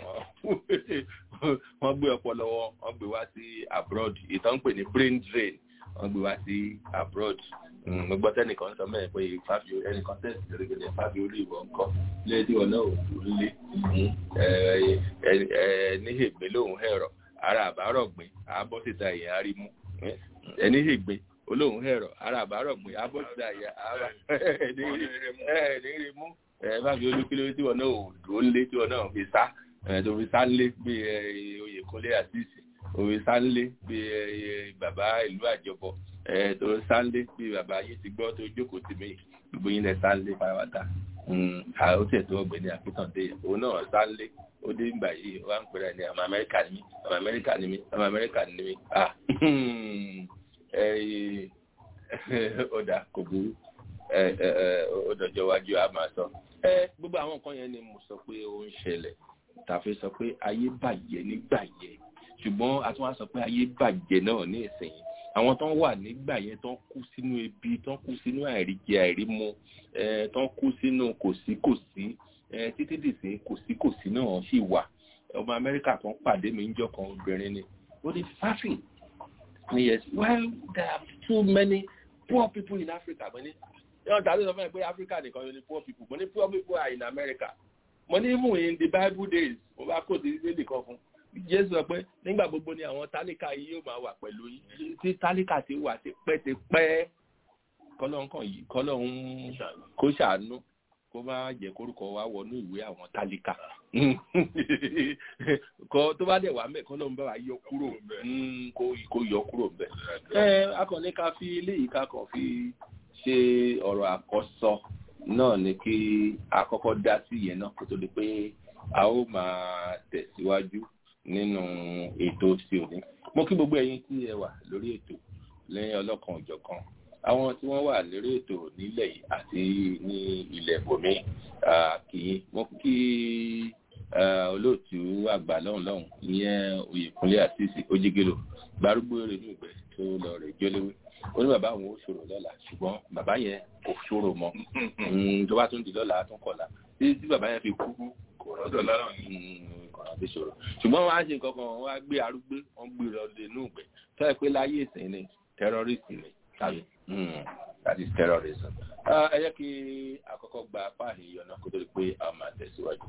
wọn gbé ọpọlọ wọn wọn gbé wá sí abroad ìtàn pè ní brain drain wọn gbé wá sí abroad mo gbọ́ tẹ́nìkan sọ mẹ́rin pé fábio ẹnìkan tẹ̀sí gẹ́gẹ́ fábio olú ìwọ ńkọ́ lẹ́ẹ̀dí wọn náà ò lé ní ègbé lòun ẹ̀rọ ara àbárọ̀ gbìn àbọ̀ síta èèyàn arímú ẹni ègbé olóhùn ẹ̀rọ ara àbárọ̀ gbìn àbọ̀ síta èèyàn ara ẹni rí mú fábio olú kí ló tí wọn náà ò dúró lé tí wọn náà fi sá tó fi sá lé bí oyèkúnlé àtìsí òwe sánlé bí bàbá ìlú àjọbọ tó sánlé bí bàbá yìí ti gbọ́ tó jókòó tì mí gbogbo yín lẹ sánlé pátápátá ó tẹ̀ tó ọ̀gbẹ́ni àpótàndé òun náà sánlé ó dé ìgbà yìí wá ń pèrè ní ọmọ amẹ́ríkà ni mí ọmọ amẹ́ríkà ni mí ọmọ amẹ́ríkà ni mí ọ̀dà kò burú ọ̀dọ̀jọ́ wájú a máa sọ gbogbo àwọn nǹkan yẹn ni mo sọ pé ó ń ṣẹlẹ̀ tàfi sọ pé ayé bàjẹ́ nígbà yẹn ṣùgbọ́n a tún wá sọ pé ayé bàjẹ́ náà ní ìsẹ̀yìn àwọn tó ń wà nígbà yẹn tó ń kú sínú ebi tó ń kú sínú àìríjẹ àìrímu tó ń kú sínú kòsíkòsí títí dìsín kòsíkòsí náà sì wà ọmọ amẹ́ríkà kan pàdé mi ń jọ kan obìnrin ni ó ní fáfin ni yes well there are too many poor people in africa mo ní yọ̀ọ́ tàbí sọ fún mi pé africa nìkan yóò ní poor people mo ní poor people are in america mo ní even in the bible days mo bá kó ti ilé nìkan fún jésù sọ pé nígbà gbogbo ni àwọn tálíkà yìí yóò máa wà pẹ̀lú yín tí tálíkà ti wà ti pẹ́ ti pẹ́ kọ́lọ́n kàn yìí kọ́lọ́n kó ṣàánú kó má jẹ́ kórúkọ wa wọnú ìwé àwọn tálíkà kọ tó bá dẹ̀ wà mẹ́ kọ́ ló ń bá wa yọ kúrò kó kó yọ kúrò ń bẹ̀. ẹ akọni ká fi eléyìí ká kàn fi ṣe ọ̀rọ̀ àkọ́sọ náà ni kí àkọ́kọ́ dá sí yẹn náà kó tó di pé a ó máa tẹ̀síwájú nínú ètò tí òní. mo kí gbogbo ẹ̀yin tí ẹ wà lórí ètò lẹ́yìn ọlọ́kan òjọ̀kan àwọn tí wọ́n wà lórí ètò nílẹ̀ yìí àti ní ilẹ̀ bòmí kì í mo kí olóòtú àgbà lọ́hùn lọ́hùn ìyẹn oyèkúnlé àtìsí ojúgelo gbárùgbó rẹ̀ ní ìgbẹ́ tó lọ rẹ̀ jólówé ó ní bàbá àwọn ó ṣòro lọ́la ṣùgbọ́n bàbá yẹn kò ṣòro mọ́ tó bá tún di lọ́la tún kọ̀la títí tí bàbá yẹn fi kú kò rọ́dọ̀ lọ́rọ̀ kọ̀ọ̀rọ̀ fi ṣòro ṣùgbọ́n wọ́n á ṣe nǹkan kan wọ́n á gbé arúgbó wọ́n gbé lọ lé inú ìgbẹ́ tó yẹ pé láyé ìsìn ni terrorist ni tàbí that is terrorism. ẹ jẹ́ kí àkọ́kọ́ gba apá àníyànná kó tó di pé a máa tẹ̀síwájú.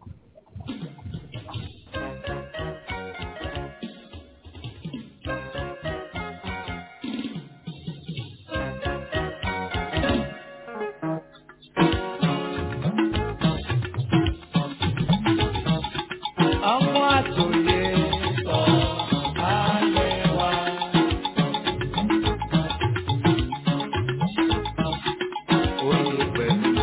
Ọmọ àtòyè sọ ayé wa. Oyè pẹ̀lú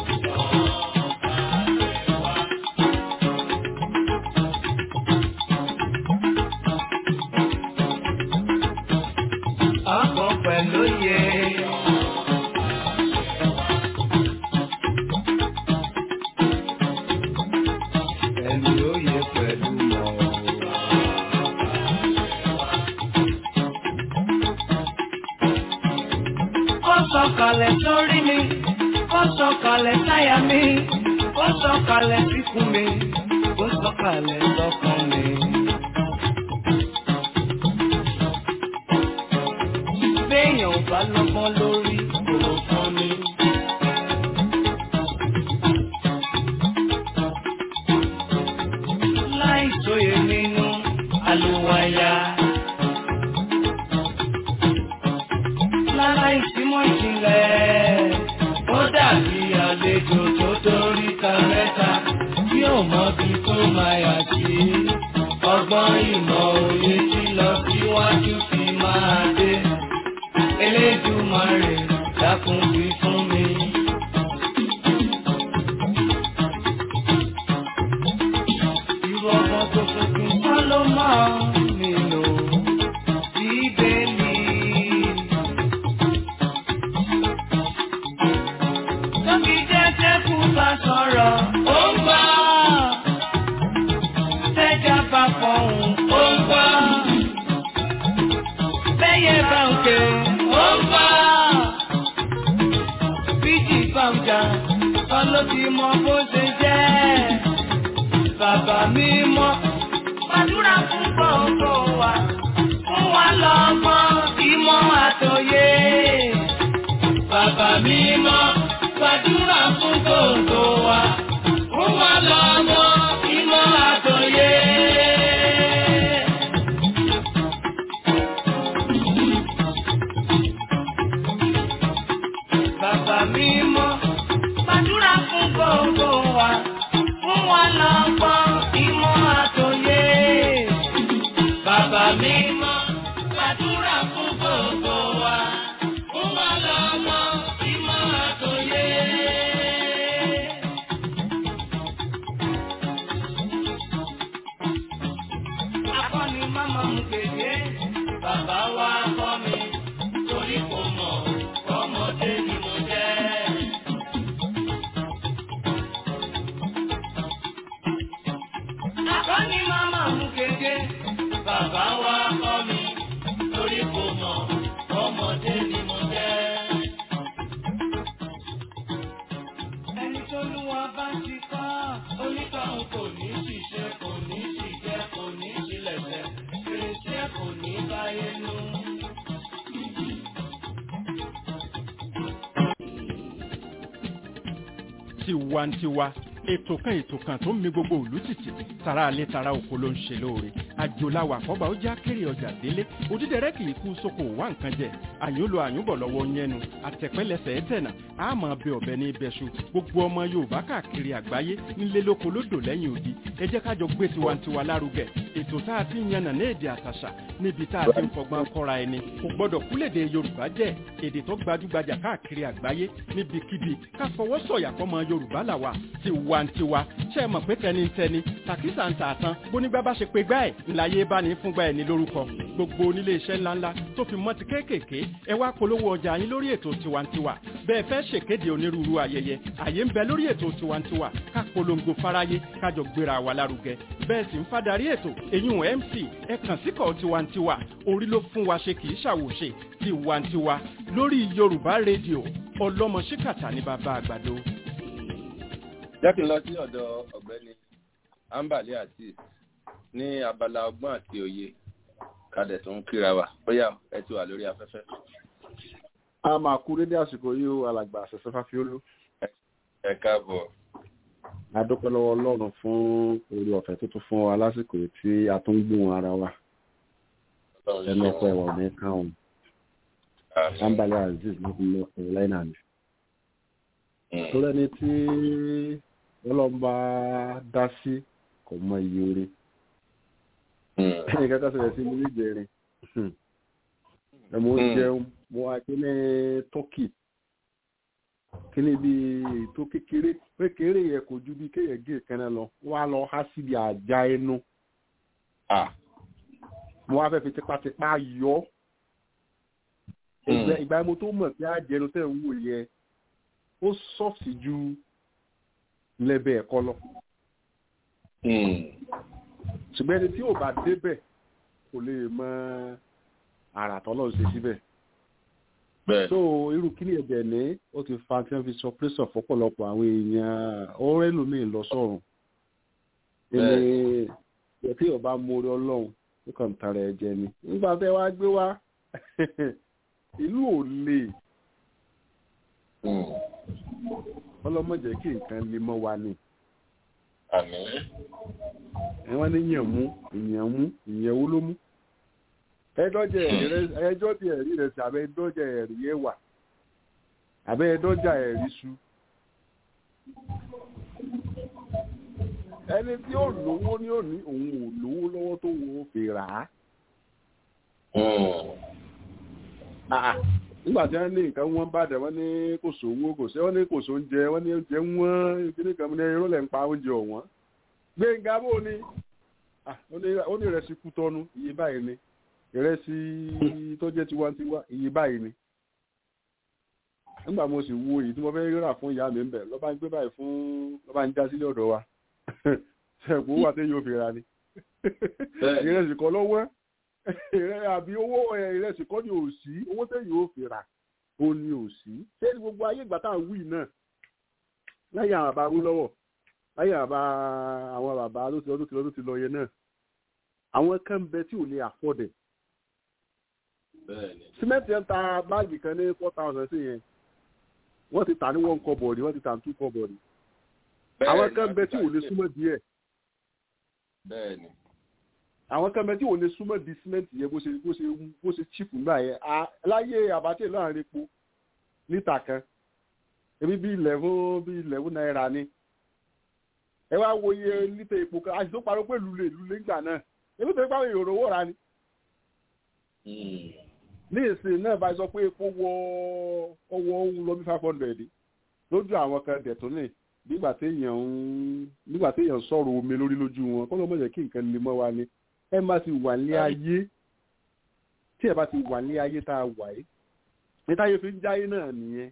ọkọ̀ pẹ̀lú yẹ. Ẹni oyè pẹ̀lú mọ̀. Ó sọ̀kalẹ̀ sórí mi, ó sọ̀kalẹ̀ sáyà mi, ó sọ̀kalẹ̀ síkùn mi, ó sọ̀kalẹ̀ sọ́kàn mi. Béèyàn ò bá lọ́gbọ́n lórí kò fún mi. Láì sóye nínú àlùwàyà. Láláì símọ́ ìjìnlẹ̀, ó dàbí àlejò tó dórí ta mẹ́ta tí ò mọbi tó máa yà sí. Ọgbọ́n ìmọ̀ òye tí lọ síwájú fi máa dé. Elédùmarè dákun wí fún mi. Irú ọmọ tó tuntun kọ́ ló máa nílò bíbélì. Tóbi jẹ́jẹ́ kú bá sọ̀rọ̀, ó ń gbọ́. Tẹ́jà bá fọ̀hún, ó ń gbọ́ bẹ́yẹ bá ń ké ó ń bá. Bíjì bá ń jà, ọlọ́ ti mọ bó ṣe jẹ́. Bàbá mi mọ́, gbàdúrà fún gbogbo wa. Fún wa lọ́mọ ìmọ̀ àtòyé. Bàbá mi mọ́, gbàdúrà fún gbogbo wa. Fún wa lọ́mọ ìmọ̀ àtòyé. Bàbá mi mọ́, gbàdúrà fún gbogbo wa, fún wa lọ́gbọ́n ìmọ̀ àtòyé. Bàbá mi mọ́, gbàdúrà fún gbogbo wa, fún wa lọ́gbọ́n ìmọ̀ àtòyé. Akọni máma mú kéde, bàbá wa kọ́ mi, torí kò mọ̀, ọmọdé ni mo jẹ́. Akọni máma mú kéde, bàbá wa kọ́ mi, torí kò mọ̀, ọmọdé ni mo jẹ́. Ẹni tó lú wa bá ti kọ́, onítọ̀hún kò ní ṣiṣẹ́, kò ní ṣìjẹ́, kò ní ṣílẹ̀ṣẹ̀, fèrèsé kò ní báyé nú. tiwantiwa ètò kan ètò kan tó ń mi gbogbo òlú tìtì tara alẹ́ tara oko ló ń ṣe lóore àjòláwà àkọ́bà ó já kéré ọjà délé òdídẹrẹ́ kì í kú sóko wá nǹkan jẹ àyúnlo àyúnbọ̀ lọ́wọ́ yẹnu àtẹ̀pẹ́lẹsẹ̀ ẹ̀tẹ̀nà àmọ́ bẹ ọ̀bẹ ní ibẹ̀ṣu gbogbo ọmọ yorùbá káàkiri àgbáyé nílé lóko lódò lẹ́yìn odi ẹ jẹ́ ká jọ gbé tiwantiwa lárugẹ ètò tá a ti ń yànnà ní èdè àtàṣà níbi tá a ti ń fọgbọ́n kọ́ra ẹni kò gbọ́dọ̀ kúlèdè yorùbá jẹ́ èdè tó gbajúgbajà káàkiri àgbáyé níbikíbi ká fọwọ́ sọ̀yà fọmọ yorùbá làwà tiwantiwa ṣe é mọ̀ pé tẹnitẹni tàkísà ń tà tán bónígbà bá ṣe pé gbá ẹ̀ ńláyé bá ní fúngbà ẹ̀ ní lórúkọ gbogbo onílé iṣẹ́ ńláńlá tó fi mọ́ ti kéékèèké ẹ wá polówó ọjà yín lórí ètò tiwantiwa bẹ́ẹ̀ fẹ́ ṣèkéde onírúurú ayẹyẹ àyè ń bẹ lórí ètò tiwantiwa ká polongo fáráyé kájọ gbéra wa lárugẹ bẹ́ẹ̀ sì ń fadarí ètò èyún mc ẹ kàn síkọ̀ tiwantiwa orí ló fún wa ṣe kì í ṣàwòṣe tiwantiwa lórí yorùbá rédíò ọlọ́mọ ṣíkàtà ní bàbá àgbàdo. jẹ́ kí n lọ sí ọ̀dọ̀ ọ̀gbẹ́ni ambali azeez ní abala ọgbọ́n àti òye kadẹ̀ tó ń kíra wa bóyá ẹ ti wà lórí afẹ́fẹ́. a máa kú dédé àsìkò yìí ó alàgbà àṣẹṣẹ fáfiólú. ẹ káàbọ̀. a dúpẹ́ lọ́wọ́ ọlọ́run fún orí ọ̀fẹ́ tó tún fún wa lásìkò yìí tí a tún gbóhùn ara wa ẹnu ọ̀pọ̀ ẹ̀wọ̀n ní káwọn ambali azeez ló fi lọ ẹ̀rọ lẹ́nà mi. tó lẹ́ni tí ọlọ́mọba dá sí kò mọ iye orí ẹnì kankan sọ̀rọ̀ sí mi níjẹrin ẹ mo jẹun mo wá kíní tọ́kì kíní bí ètò kékeré kékeré yẹ kò ju bí kéèyàn gé ìkànnì lọ wọ́n á lọ há síbi àjà ẹnu mo wá fẹ́ fi tipátipá yọ ìgbà mo tó mọ̀ pé àjẹnu tẹ̀ ń wò yẹ ó sọ́ọ̀sì ju lẹ́bẹ̀ ẹ̀kọ́ lọ ṣùgbọ́n ẹni tí ò bá débẹ̀ kò lè mọ àrà tọ́lọ́ ṣe síbẹ̀. so irú kíní ẹ̀jẹ̀ ní ó ti fa tí wọ́n fi sọ pé sọ fọ́pọ̀lọpọ̀ àwọn èèyàn ọ̀rẹ́ lómi lọ sọ̀rùn. ẹni ẹ̀ tí ò bá mórí ọlọ́run ó kàn tara ẹ̀jẹ̀ ni. nígbà tẹ́ wá gbé wá ìlú ò lè ọlọ́mọdé kí nǹkan lè mọ́ wa ni àmì. wọ́n ní yàn mú ìyàn mú ìyàn owó ló mú. ẹjọ́jà ẹ̀rí rẹ̀ sí abẹ́ ẹjọ́jà ẹ̀rí ẹ̀wà abẹ́ ẹjọ́jà ẹ̀rí su. ẹni tí ó lówó ní òní òun ò lówó lọ́wọ́ tó wo fi rà á. nígbà tí wọ́n ní nǹkan wọ́n bá dẹ̀ wọ́n ní kò sówó kò sí wọ́n ní kò sóúnjẹ wọ́n ní oúnjẹ wọ́n kíní kan ní irú lẹ̀ ń pa oúnjẹ ọ̀wọ́n. gbẹ̀ngà bò ní ó ní ìrẹsì kú tọ́nu iye báyìí ni ìrẹsì tó jẹ́ tiwantiwa iye báyìí ni. nígbà mo sì wo èyí tí mo fẹ́ rà fún ìyá mi ń bẹ̀ lọ́ba ń gbé báyìí fún lọ́ba ń já sílé ọ̀dọ̀ wa ṣẹ̀kú wà tẹ́ yóò fi ra ni ìrẹsì kan lọ́wọ́ àbí owó ìrẹsì kọ́ ni ò sí owó tẹ̀yìn ò fi rà ó ní ò sí ṣé ní gbogbo ayé ìgbà tá à ń wí náà láyé àwọn bàbá rú lọ́wọ́ láyé àbá àwọn bàbá ló ti lọ tó ti lọ tó ti lọ yẹn náà àwọn kan bẹ tí ò lè àfọ̀dẹ̀ símẹ́ǹtì ń ta báàgì kan ní four thousand sí yẹn wọ́n ti tà ní one kọ́bọ̀ọ̀dì wọ́n ti tà ní two kọ́bọ̀ọ̀dì àwọn kan bẹ tí ò lè súnmọ́ díẹ̀ bẹ́ẹ̀ni àwọn kan bẹ tí ò lè súnmọ́ di símẹ́ǹtì yẹn bó ṣe bó ṣe bó ṣe chíìpù nígbà yẹn láyé àbátẹ láàrin epo lítà kan ebi bí eleven bí eleven náírà ni ẹ wá wo iye lítà epo kan àti tó parọ́ pé lulẹ̀ lulẹ̀ ńgbà náà ebi tó ń pàwọn èrò owó ra ni. ní ìsìn náà bá sọ pé epo wọ ọwọ́ ohun lọ bí five hundred lójú àwọn kan dẹ̀ tó ní nígbà téèyàn ń nígbà téèyàn sọ̀rọ̀ omi lórí lójú wọn kọ́ ló mọ̀ jẹ́ kí nǹkan lè mọ́ wa ni ẹ má ti wà ní ayé tí ẹ bá ti wà ní ayé tá a wà yìí ní táyé fi ń jáyé náà nìyẹn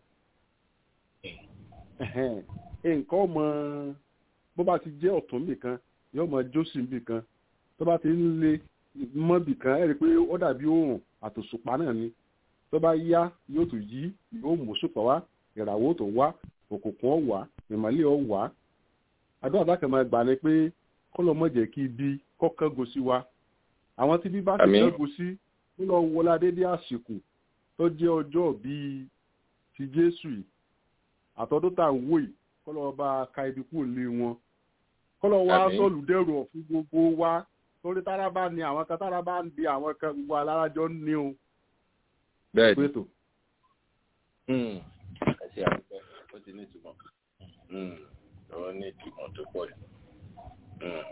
nǹkan ọmọ bó bá ti jẹ́ ọ̀tún nìkan yóò mọ jósì nìkan tó bá ti ń lé mọ́bì kan ẹ rí i pé ó dàbí òòrùn àtòṣùpá náà ni tó bá yá yóò tún yí yóò mú ṣùpá wá ìràwọ̀ tó wá òkùnkùn ọ̀wá ìmọ̀lẹ́ ọ̀wá àdúrà dákẹ́ máa gbà ní pé kọ́lọ́ mọ̀ jẹ́ kí ibi kọ́kángo sí wa àwọn tí bí bá ti kángo sí ó lọ wọlé adédé àsìkò tó jẹ́ ọjọ́ bíi ti jésù yìí àtọ́dún tá à ń wò yìí kọ́lọ́ bá ka ibi kúrò lé wọn kọ́lọ́ wa sọ́ọ̀lù dẹ́rù ọ̀fun gbogbo wa torí tára bá ní àwọn kan tára bá ń di àwọn kan gbogbo alárajọ ní o bẹ́ẹ̀ ni pétò Hmm. ẹ ṣe àdúgbò ó ti ní ìtumọ̀ Hmm. ó ní ìtumọ̀ tó pọ̀ jù. Hmm.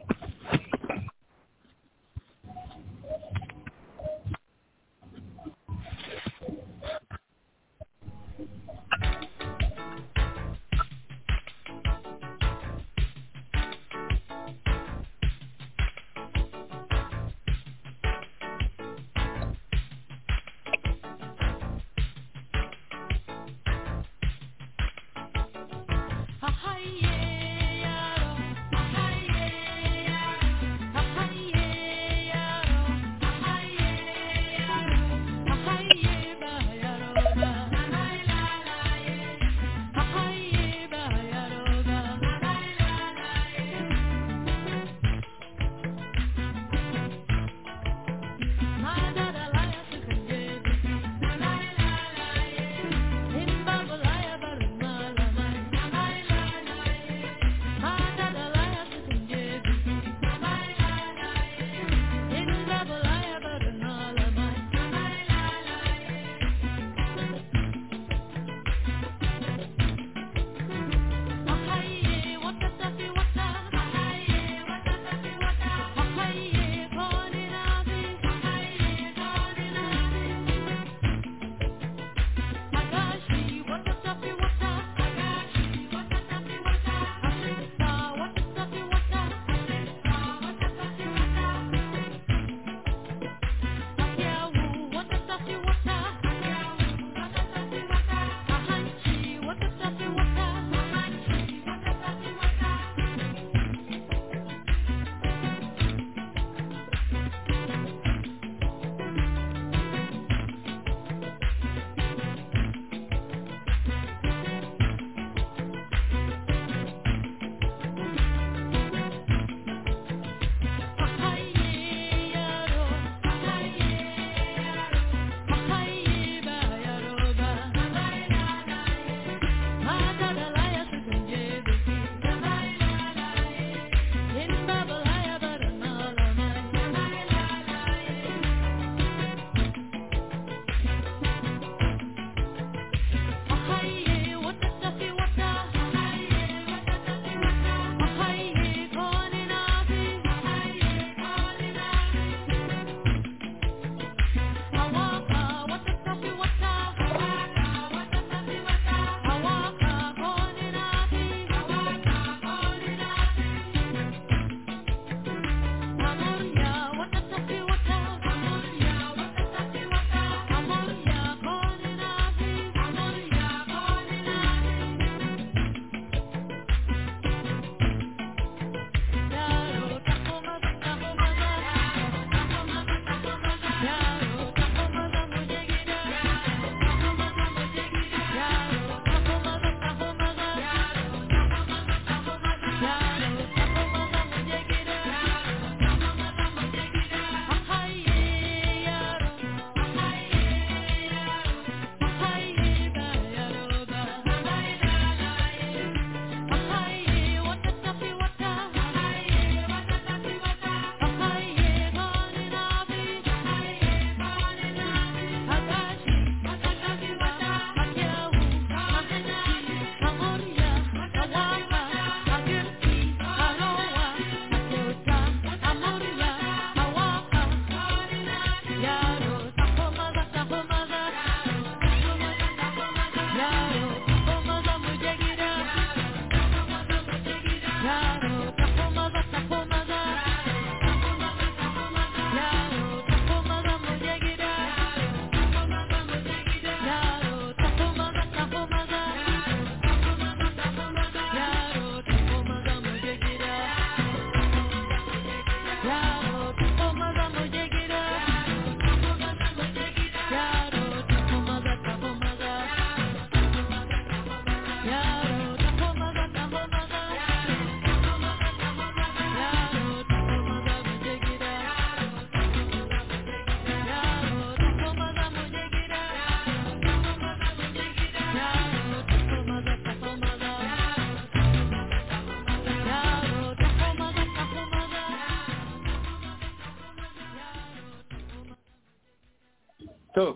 Ahaye, yaro, ahaye, tó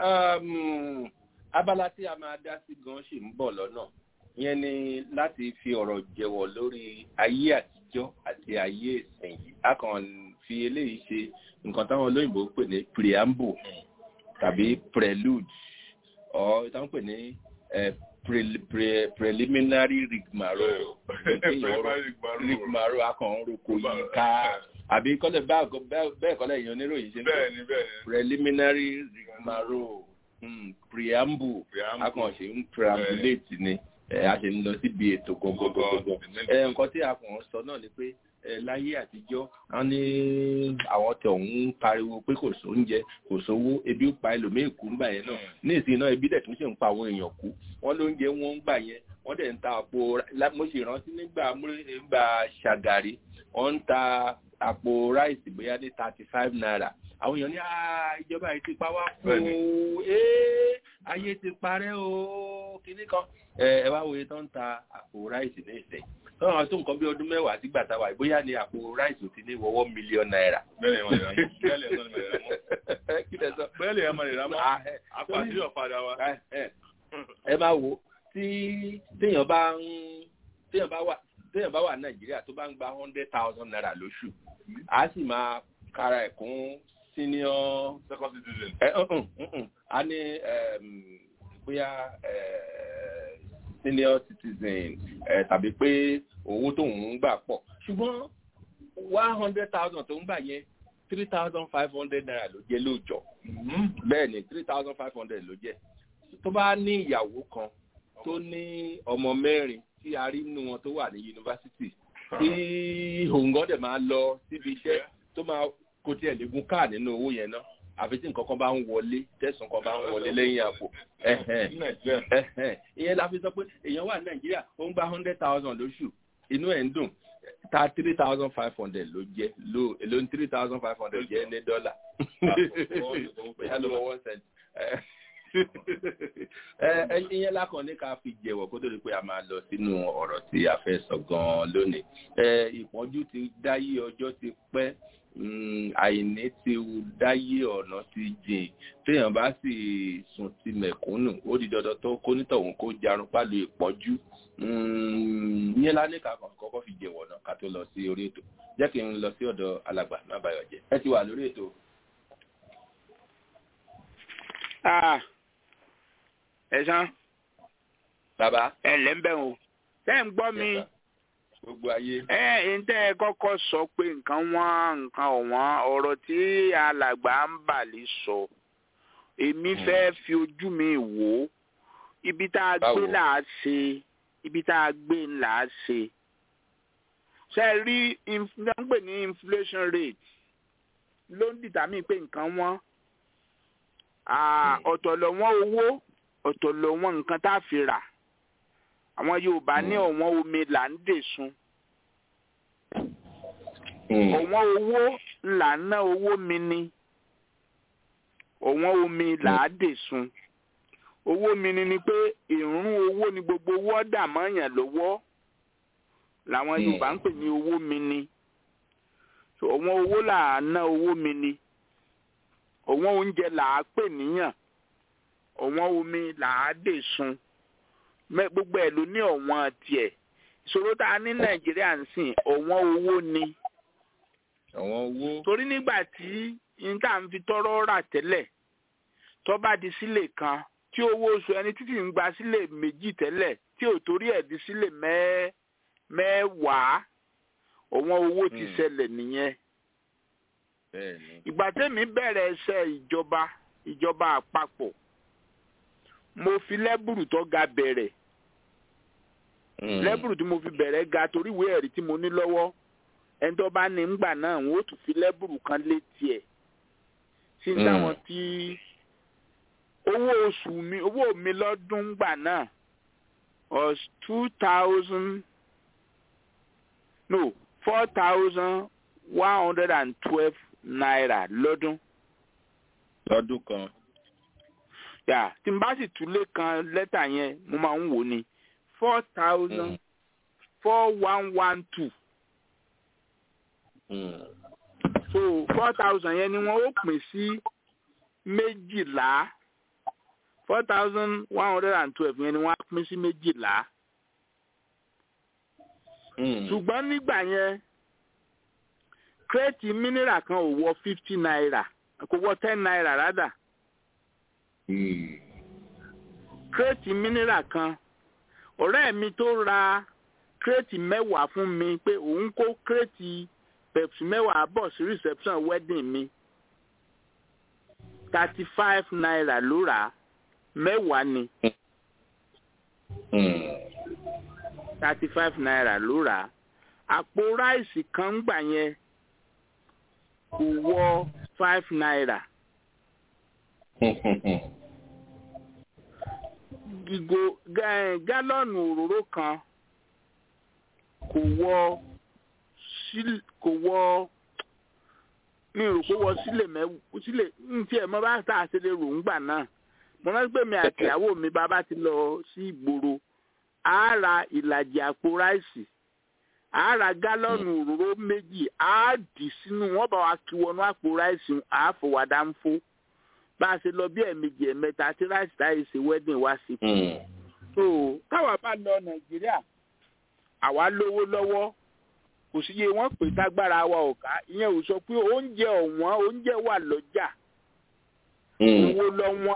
um, abala tí a máa dá sí gan ṣì ń bọ̀ lọ́nà yẹn ni láti fi ọ̀rọ̀ jẹ̀wọ̀ lórí ayé àtijọ́ àti ayé ìsìn yìí a kàn fi eléyìí ṣe nǹkan táwọn olóyìnbó pè ní preamble tàbí prelude or táwọn pè ní eh, pre, pre, preliminary rigmarole rigmarole a kàn ń roko yìí ká àbí kọ́lẹ̀ bẹ́ẹ̀ kọ́lẹ̀ èèyàn oníròyìn ṣe ń bẹ́ẹ̀ ni bẹ́ẹ̀ ni preliminary rigmarole mm, preamble Preamble. a kàn ṣe ń preambulate ni ẹ, a ṣe ń lọ síbi ètò gbogbogbò ẹ, nǹkan tí a kàn ń sọ náà ni pé ẹ, láyé àtijọ́ wọ́n ní àwọn tẹ̀ ń pariwo pé kò sóúnjẹ kò sówó ebi ń pa ẹlòmíì kú ńgbà yẹn náà ní ìsìn náà ebi dẹ̀ tún ṣe ń pa àwọn èèyàn kú wọ́n lóúnjẹ wọn ń gbà yẹn wọ́n dẹ̀ ń ta àpò lá- mo sì rántí nígbà múlẹ̀- nígbà ṣàgàrí wọ́n ń ta àpò ráìsì bóyá ní thirty five naira àwọn èèyàn ní "Ah, ìjọba yìí ti pa wá kú o ee ayé ti parẹ́ o kinní kan ẹ ẹ wá wo iye tó ń ta àpò ráìsì ní ìsẹ̀ tọ́wọ́n àwọn tó nǹkan bí ọdún mẹ́wàá sígbà táwa yìí bóyá ní àpò ráìsì ò ti ní wọ́wọ́ mílíọ̀nù náírà. bẹ́ẹ̀ ni wọ́n lè ra mọ́ bẹ́ẹ̀ lè ẹ̀sán ni mo lè ra mọ́ kí lẹ sọ. bẹ́ẹ̀ lè ẹ̀mọ́ lè ra mọ́ Ah, ẹ, apàdé ọ̀padà wa. ẹ, ẹ, ẹ máa wo tí téèyàn bá ń téèyàn bá wà téèyàn bá wà nàìjíríà tó bá ń gba hundred thousand naira lóṣù á sì máa kára ẹ̀ kún senior second citizen. ẹ ǹǹ ǹǹ a ní ẹm, bóyá ẹ, senior citizen ẹ, tàbí pé owó tóun ń gbà pọ̀ ṣùgbọ́n one hundred thousand tó ń gbà yẹn three thousand five hundred naira ló jẹ́ lóòjọ́ bẹ́ẹ̀ ni three thousand five hundred ló jẹ́ tó bá ní ìyàwó kan tó ní ọmọ mẹ́rin tí a rí nínú wọn tó wà ní yunifásitì tí òǹgọ́ dẹ̀ máa lọ síbi iṣẹ́ tó máa kó tiẹ̀ lè gun káà nínú owó yẹn náà àfi tí nǹkan kan bá ń wọlé tẹ̀sán kan bá ń wọlé lẹ́yìn àpò ẹ̀hẹ̀n, ẹ̀hẹ̀n. ìyẹn la fi sọ pé èèyàn wà ní nàìjíríà ó ń gba hundred thousand lóṣù inú ẹ̀ ń dùn ta three thousand five hundred ló jẹ́ ló èló ní three thousand five hundred jẹ́ ní dọ́là bóyá ló wọ one cent ẹ ẹ ìyẹn lákàn ní ká fi jẹ̀wọ̀ kó tó di pé a máa lọ sínú ọ̀rọ̀ tí a fẹ́ sọ gan-an lónìí ẹ ìpọ́njú ti dáyé ọjọ́ ti pẹ́ mm, àìní ti dáyé ọ̀nà ti jìn téèyàn bá sì sùn ti mẹ̀kúnnù ó di dandan tó kó nítọ̀hún kó jarun pálù ìpọ́njú Mm, ìyẹn lá ní ká kàn kọ́kọ́ fi jẹ̀wọ̀ náà ká tó lọ sí orí ètò jẹ́ kí n lọ sí ọ̀dọ̀ alàgbà má bayọ̀ jẹ́ ẹ ti wà lórí ètò Ah, ẹ̀sán bàbá ẹ lẹ́ ń bẹ̀ o. Tẹ́ ń gbọ́ mi, Yes, sir. gbogbo ayé ẹ ẹ̀ tẹ́ ẹ kọ́kọ́ sọ pé nǹkan wọ́n nǹkan ọ̀wọ́n ọ̀rọ̀ tí alàgbà ń bà lè sọ. Èmi Hmm. fẹ́ fi ojú mi wò ó. Ibi tá a gbé Báwo? là á ṣe, ibi tá a gbé là á ṣe. Ṣé ẹ rí inf- ní wọ́n ń pè ní inflation rate ló ń dìtàmí pé nǹkan wọ́n. Ah, ọ̀tọ̀ lọ́wọ́n owó ọ̀tọ̀ lọ́wọ́n nǹkan tá a fi rà àwọn yorùbá ní Mm. ọ̀wọ́n omi là ń dè sun Mm. ọ̀wọ́n owó là ń ná owó mi ni ọ̀wọ́n omi là á dè sun owó mi ni ni pé ìrún owó ni gbogbo owó ọ̀dà mọ́yàn lọ́wọ́ làwọn Mm. yorùbá ń pè ní owó mi ni So, ọ̀wọ́n owó là á ná owó mi ni ọ̀wọ́n oúnjẹ là á pè níyàn ọ̀wọ́n omi là á dè sun Mẹ́- gbogbo ẹ̀ ló ní ọ̀wọ́n tiẹ̀ ìṣòro tá a ní nàìjíríà ń sìn ọ̀wọ́n owó ni àwọn owó torí nígbà tí n tá à ń fi tọrọ rà tẹ́lẹ̀ tó bá di sílè kan tí owó oṣù ẹni títí ń gba sílè méjì tẹ́lẹ̀ tí ò torí ẹ̀ di sílè mẹ́ mẹ́wàá ọ̀wọ́n owó ti Hmm. ṣẹlẹ̀ nìyẹn bẹ́ẹ̀ ni ìgbà tẹ́mi bẹ̀rẹ̀ iṣẹ́ ìjọba ìjọba àpapọ̀ mo fi lẹ́bùrù tó ga bẹ̀rẹ̀ Mm. lẹ́bùrù tí mo fi bẹ̀rẹ̀ ga torí ìwé ẹ̀rí tí mo ní lọ́wọ́ ẹni tó bá ní ńgbà náà wọn ó tún fi lẹ́bùrù kan létí ẹ̀ sí Mm. táwọn tí owó oṣù mi owó mi lọ́dún ńgbà náà was two thousand no four thousand one hundred and twelve naira lọ́dún lọ́dún kan yà tí n bá sì tún lé kan lẹ́tà yẹn mo máa ń wò ni four thousand four one one two Mm. so four thousand yẹn ni wọ́n ó pín sí méjìlá four thousand one hundred and twelve yẹn ni wọ́n á pín sí méjìlá ṣùgbọ́n nígbà yẹn kírètì mineral kan ò wọ fifty naira kò wọ ten naira rádà kírètì mineral kan ọ̀rẹ́ mi tó ra kírètì mẹ́wàá fún mi pé òun kó kírètì pepsi mẹ́wàá bọ̀ sí reception wedding mi thirty five naira ló rà á mẹ́wàá ni thirty five naira ló rà á àpò ráìsì kan ń gbà yẹn kò wọ five naira ìgò ga- gálọ́ọ̀nù òróró kan kò wọ síl- kò wọ mi rò pé wọ sílè mẹ́wù sílè ntí ẹ̀ mọ́ bá tá a ṣe lè rò ń gbà náà mo rántí pé mi àti ìyàwó mi bàbá ti lọ sí ìgboro a ra ìlàjì àpò ráìsì a ra gálọ́ọ̀nù òróró méjì a dì sínú wọ́n bá wa kí wọnú àpò ráìsì a fòwádà ń fó bá a ṣe lọ bí ẹ̀ẹ̀mejì ẹ̀ẹ̀mẹta tí ráìsì táyì ṣe wedding wá sí kù so káwa bá lọ nàìjíríà àwa lówó lọ́wọ́ kò sí iye wọ́n pè tágbára wa ò ká ìyẹn ò sọ pé oúnjẹ ọ̀wọ́n oúnjẹ wà lọ́jà owó lọ́wọ́n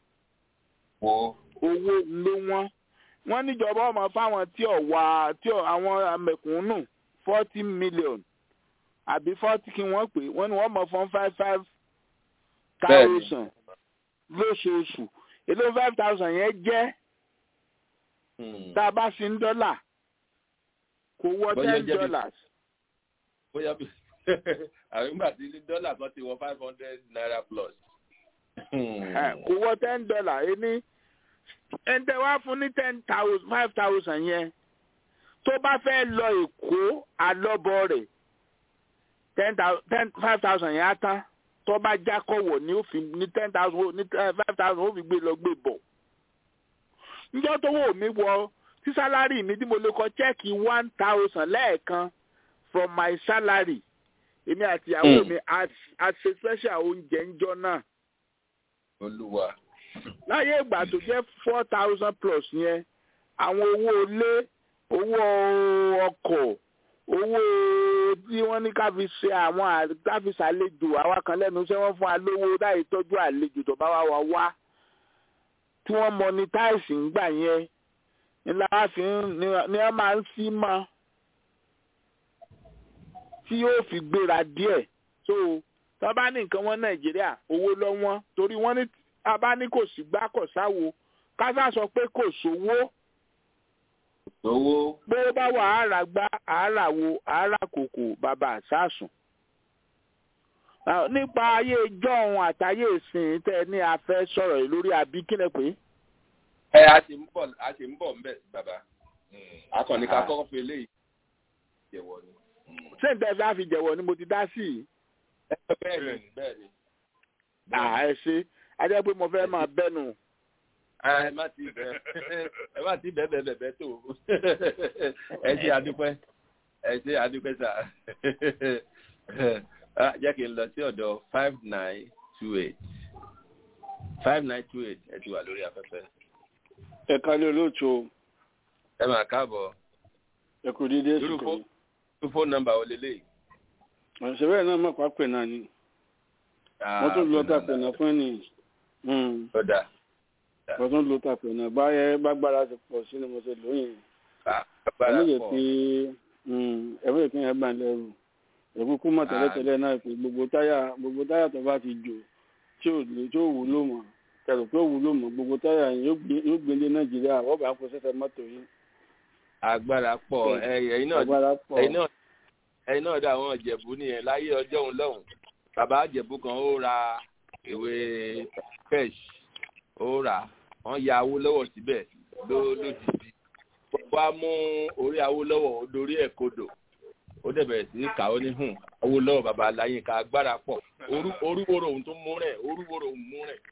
owó ló wọ́n wọ́n níjọba ọmọ fáwọn tí ò wá tí ò àwọn mẹ̀kúnnù forty million àbí forty kí wọ́n pè wọ́n ní wọ́n mọ̀ fún five five Bẹ́ẹ̀ni. thousand lóṣooṣù èló five thousand yẹn jẹ́ tá a bá fi ń dọ́là kò wọ Bóyá ten jẹ́ bí- dollars bóyá bí àwọn ìgbà tí dọ́là kan ti wọ five hundred naira plus. Eh, kò wọ ten dollar ẹni ẹnitẹ wá fún ní ten thousand five thousand yẹn tó bá fẹ́ lọ èkó àlọ́bọ̀ rẹ̀ ten thousand ten five thousand yẹn á tán tó bá jákọ̀wọ̀ ní ó fi ní ten thousand ní five thousand ó fi gbé lọ gbé bọ̀ níjọ́ tó wò mí wọ tí sálárì mi tí mo lè kọ chẹ́ẹ̀kì one thousand lẹ́ẹ̀kan from my salary èmi àti ìyàwó Mm. mi a a ṣe special oúnjẹ ńjọ́ náà olúwa. láyé ìgbà tó jẹ́ four thousand plus yẹn àwọn owó ilé owó ọkọ̀ owó tí wọ́n ní ká fi ṣe àwọn à- ká fi ṣàlejò àwa kan lẹ́nu iṣẹ́ wọ́n fún wa lówó láì tọ́jú àlejò tó bá wà wá wá tí wọ́n monetize ń gbà yẹn ni la fi ń ni ni wọ́n máa ń sí mọ́ tí yóò fi gbéra díẹ̀ so tí wọ́n bá ní nǹkan wọn nàìjíríà owó lọ́wọ́n torí wọ́n ní a bá ní kò sí gbá kò sáwo kásá sọ pé kò sówó owó. bó bá wà àárà gbá àárà wo àárà kòkò bàbá àsásùn. Ah, nípa ayé jọ́hun àtayé ìsìn tẹ́ ẹ ní a fẹ́ sọ̀rọ̀ yìí lórí àbí kílẹ̀ pé. ẹ a ti ń bọ̀ a ti ń bọ̀ ńbẹ̀ bàbá. akọni ká Ah. kọ́kọ́ fi eléyìí jẹ̀wọ́ ni. ṣé n tẹ́ fẹ́ fi jẹ̀wọ̀ ni mo ti dá sí i. bẹ́ẹ̀ni bẹ́ẹ̀ni. à ẹ ṣe a jẹ́ pé mo fẹ́ máa bẹ́nu. ẹ má ti bẹ ẹ má ti bẹ bẹ bẹ bẹ tó ẹ ṣe adúpẹ́ ẹ ṣe adúpẹ́ sà Ah, jẹ́ kí n lọ sí ọ̀dọ̀ five nine two eight five nine two eight ẹ ti wà lórí afẹ́fẹ́ ẹ kálẹ̀ olóòtú o ẹ máa káàbọ̀ ẹ kò dédé irú sùkò fó- irú fóònù nọ́mbà wo lélẹ́yìí. àṣẹbẹ́ náà má pàápẹ̀ náà ni wọ́n tún lọ tàpẹ̀ náà fún ẹni ọ̀dà wọ́n tún lọ tàpẹ̀ náà báyẹ bágbára ti pọ̀ sí ni mo ṣe lóyìn agbára ẹ̀mí yẹ pọ̀ kí ẹ̀mí yẹ kí yẹn bá ń lẹ́rù ẹ̀kú kú mọ̀ tẹ́lẹ̀tẹ́lẹ̀ náà pé gbogbo táyà gbogbo táyà tó bá ti jò tí ò lè tí ò wúlò mọ́ kẹrù pé ò wúlò mọ́ gbogbo táyà yẹn yóò gbé- yóò gbélé nàìjíríà wọ́n bá ń kó sẹ́sẹ́ mọ́tò yìí agbára pọ̀ ẹ- ẹ̀yin náà agbára pọ̀ ẹ̀yin náà ẹ̀yin náà dá àwọn ìjẹ̀bú nìyẹn láyé ọjọ́ òun lọ́hùn bàbá ìjẹ̀bú kan ó ra ìwé pesh ó rà wọ́n ya awólọ́wọ̀ síbẹ̀ ló lójijì wá mú orí awólọ́wọ̀ ó dorí ẹ̀ kodò ó dẹ̀ bẹ̀rẹ̀ sí í kà ó ní hùn awólọ́wọ̀ bàbá aláyínká agbára pọ̀ Orú- orúwòrò òun tó mú rẹ̀ orúwòrò òun mú rẹ̀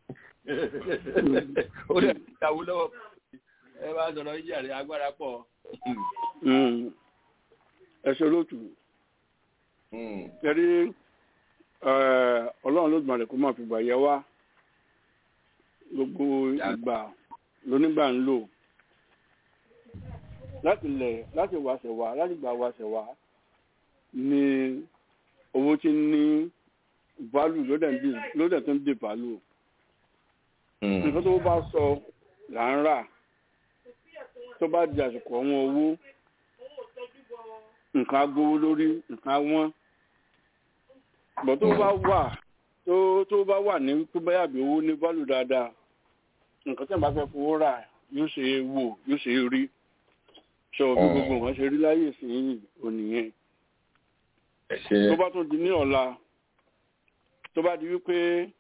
ó dẹ̀ sí awólọ́wọ̀ ẹ bá sọ̀rọ̀ yíyà rẹ̀ agbára pọ̀. Mm. ẹ ṣe olóòtú kẹrí ọlọ́run ló gbọ́n rẹ̀ kó máa fi gbà yẹ wá gbogbo ìgbà lónígbà ń lò láti lẹ̀ láti wàṣẹ̀ wá láti gbà wàṣẹ̀ wá ni owó tí ń ní value ló dẹ̀ ń di ló dẹ̀ tó ń di value nǹkan tó bá sọ là ń rà tó bá di àsìkò ọ̀wọ́n owó nǹkan agbówó lórí nǹkan wọ́n bọ̀ tó bá wà tó tó bá wà ní tó bá yàgbé owó ní value dáadáa nǹkan tí wọ́n bá fẹ́ fowó rà yóò ṣe é wò yóò ṣe é rí sọ bí gbogbo nǹkan ṣe rí láyè sí ònìyẹn tó bá tún di ní ọ̀la tó bá di wípé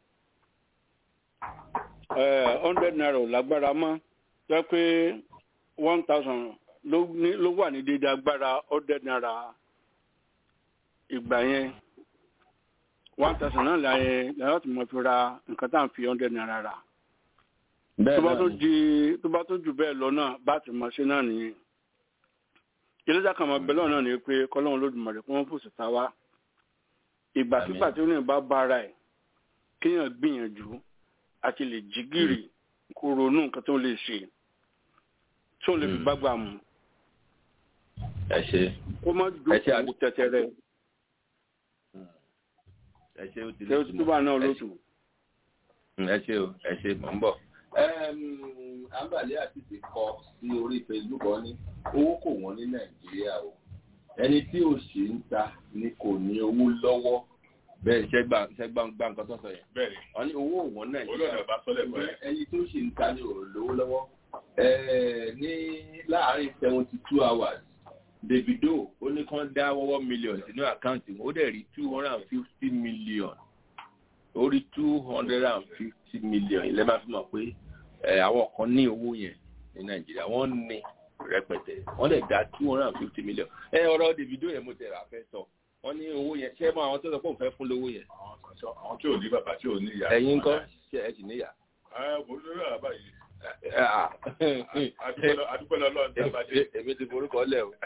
hundred naira ò lágbára mọ́ jẹ́ pé one thousand ló wà ní dédé agbára hundred naira ìgbà yẹn one thousand náà láyé láyé tí mo fi ra nǹkan tá à ń fi hundred naira rà tó bá tó di tó bá tó jù bẹ́ẹ̀ lọ náà bá ti mọ̀ ṣe náà nìyẹn ìlẹ́jà kan máa bẹ̀lọ́ náà ni pé kọ́lọ́run lódùmarè kó wọ́n fòsì ta wá ìgbàkigbà tí ó ní bá bára ẹ̀ kéèyàn gbìyànjú àti lè jí gìrì kó ronú nǹkan tó lè ṣe tó lè fi gbágbà mu. ẹ ṣe kó má jókòó tẹ́tẹ́rẹ́. ẹ ṣe ó ti lè tún bá náà lóṣù. ẹ ṣe o ẹ ṣe mọ̀ ń bọ̀ àǹbàlẹ́ àti ti kọ sí orí facebook wọn ní owó kò wọ́n ní nàìjíríà o ẹni tí ò sì ń ta ni kò ní owó lọ́wọ́ bẹ́ẹ̀ ṣẹ́gbà ṣẹ́gbà ń gbá nǹkan tó sọ yẹn bẹ́ẹ̀ wọ́n ní owó òwọ́n nàìjíríà olóòdà bá sọ́lẹ̀ pẹ́ ẹni tó sì ń ta ni ò lówó lọ́wọ́ ní láàárín seventy two hours davido ó ní kán dá wọ́wọ́ million sínú àkáǹtì ó dẹ̀ rí two hundred and fifty million ó rí two hundred and fifty million ilẹ̀ máa fi mọ̀ pé àwọn kan ní owó yẹn ní nàìjíríà wọ́n ní rẹpẹtẹ wọ́n lè dá two hundred and fifty million ẹ ọ̀rọ̀ davido yẹn mo tẹ̀ra fẹ́ sọ wọ́n ní owó yẹn ṣé mọ àwọn tó sọ pé òun fẹ́ fún lówó yẹn. àwọn tí ò ní bàbá tí ò ní ìyá. ẹ̀yin ńkọ́ ṣe ẹ sì níyà. ẹ kò ní lórí àbá yìí. adúpẹ́ lọ́lọ́run tí a bá dé. èmi ti forúkọ lẹ̀ o.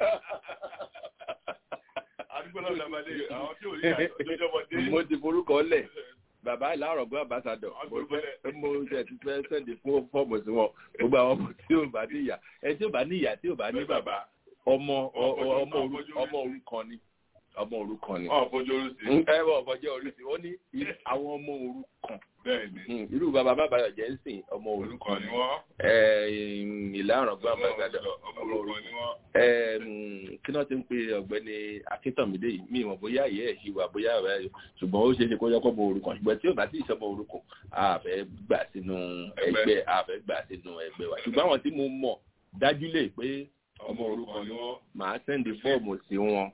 adúpẹ́ lọ́lọ́run tí a bá dé àwọn tí ò ní ìyá lójọ́ bọ́ dé. mo ti forúkọ lẹ̀ bàbá ìlàrọ̀gbọ́n àbáṣadọ̀ mo ṣe ti fẹ́ sẹ́ndì fún fọ́ọ̀mù sí wọn gbogbo àwọn ọmọ tí ò bá ní ìyá ẹni tí ò bá ní ìyá tí ò bá ní bàbá ọmọ ọmọ òrukàn ni ọmọ òrukàn ni. ọ̀ fojú orí sí. ẹ bọ̀ ọ̀fọ̀jẹ́ orí sí wọ́n ní àwọn ọmọ òrukàn. bẹ́ẹ̀ni. irú bàbá bàbá jẹ́ ń sìn ọmọ òrukàn ni wọ́n. ìlàrọ̀gbọ́n àbáṣadọ̀ ọmọ òrukàn ni wọ́n. kí náà ti ń pe ọ̀gbẹ́ni akíntànmídé yìí mi ìmọ̀ bóyá ìyẹ́ ẹ̀ ṣì wà bóyá ọ̀rẹ́ ṣùgbọ́n ó ṣeé ṣe kó yẹ kó ọmọ òrukàn ṣùgbọ́n tí ò bá sí ìṣọmọ òrukàn àfẹ́ gbà sínú ẹgbẹ́ àfẹ́ gbà sínú ẹgbẹ́ wa ṣùgbọ́n àwọn tí mo mọ̀ dájú lè pé ọmọ orúkọ ni wọ́n. màá sẹ́ndì fọ́ọ̀mù sí wọn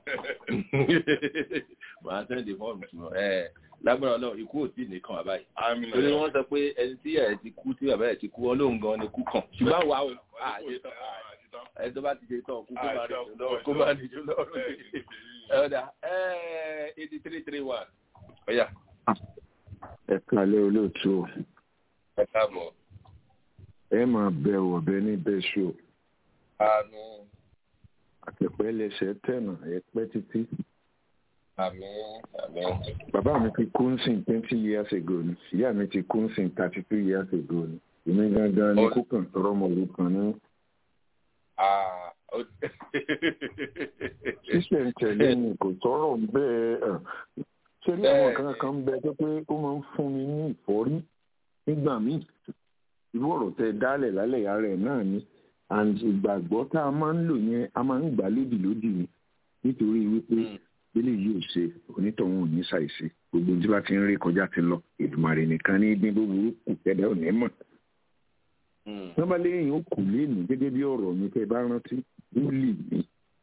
màá sẹ́ndì fọ́ọ̀mù sí wọn lágbára ọlọ́run ikú ò tí ì nìkan bàbá yìí torí wọ́n sọ pé ẹni tí ẹ̀ ti kú tí bàbá ẹ̀ ti kú ọlọ́run gan ni kú kàn ṣùgbọ́n àwa ò àṣẹ tán ẹni tó bá ti ṣe tán kú kó má ní jù lọ́rùn ọ̀dà eighty three three one ọ̀yà. ẹ kálẹ̀ olóòtú o. ẹ káàbọ̀. ẹ máa bẹ ọ̀bẹ ní bẹ́ẹ̀ ṣó àánú. àtẹ̀pẹ́ lẹsẹ̀ tẹ̀nà ẹ̀pẹ́ títí. àmín àmín. bàbá mi ti kú nsìn twenty years ago ni ìyá mi ti kú nsìn thirty two years ago ni èmi gangan ni kú kàn tọrọ ọmọ òru kan ní. sísè ń tẹ̀lé mi kò tọrọ bẹ́ẹ̀ ṣé ní àwọn kan kan bẹ tó pé ó máa ń fún mi ní ìfọ́rí nígbà míì irú ọ̀rọ̀ tẹ dálẹ̀ lálẹ́ ìyá rẹ̀ náà ni and ìgbàgbọ́ tá a máa ń lò yẹn a máa ń gbà lódì lódì ni nítorí wípé bílẹ̀ yìí ò ṣe onítọ̀hún ò ní ṣàìṣe gbogbo tí bá ti ń rí kọjá ti lọ Èdùmàrè nìkan ní dín búburú kù kẹ́dẹ́ ò ní mọ̀. wọ́n bá léyìn ó kù léèmí gẹ́gẹ́ bí ọ̀rọ̀ mi tẹ́ bá rántí ó lì mí.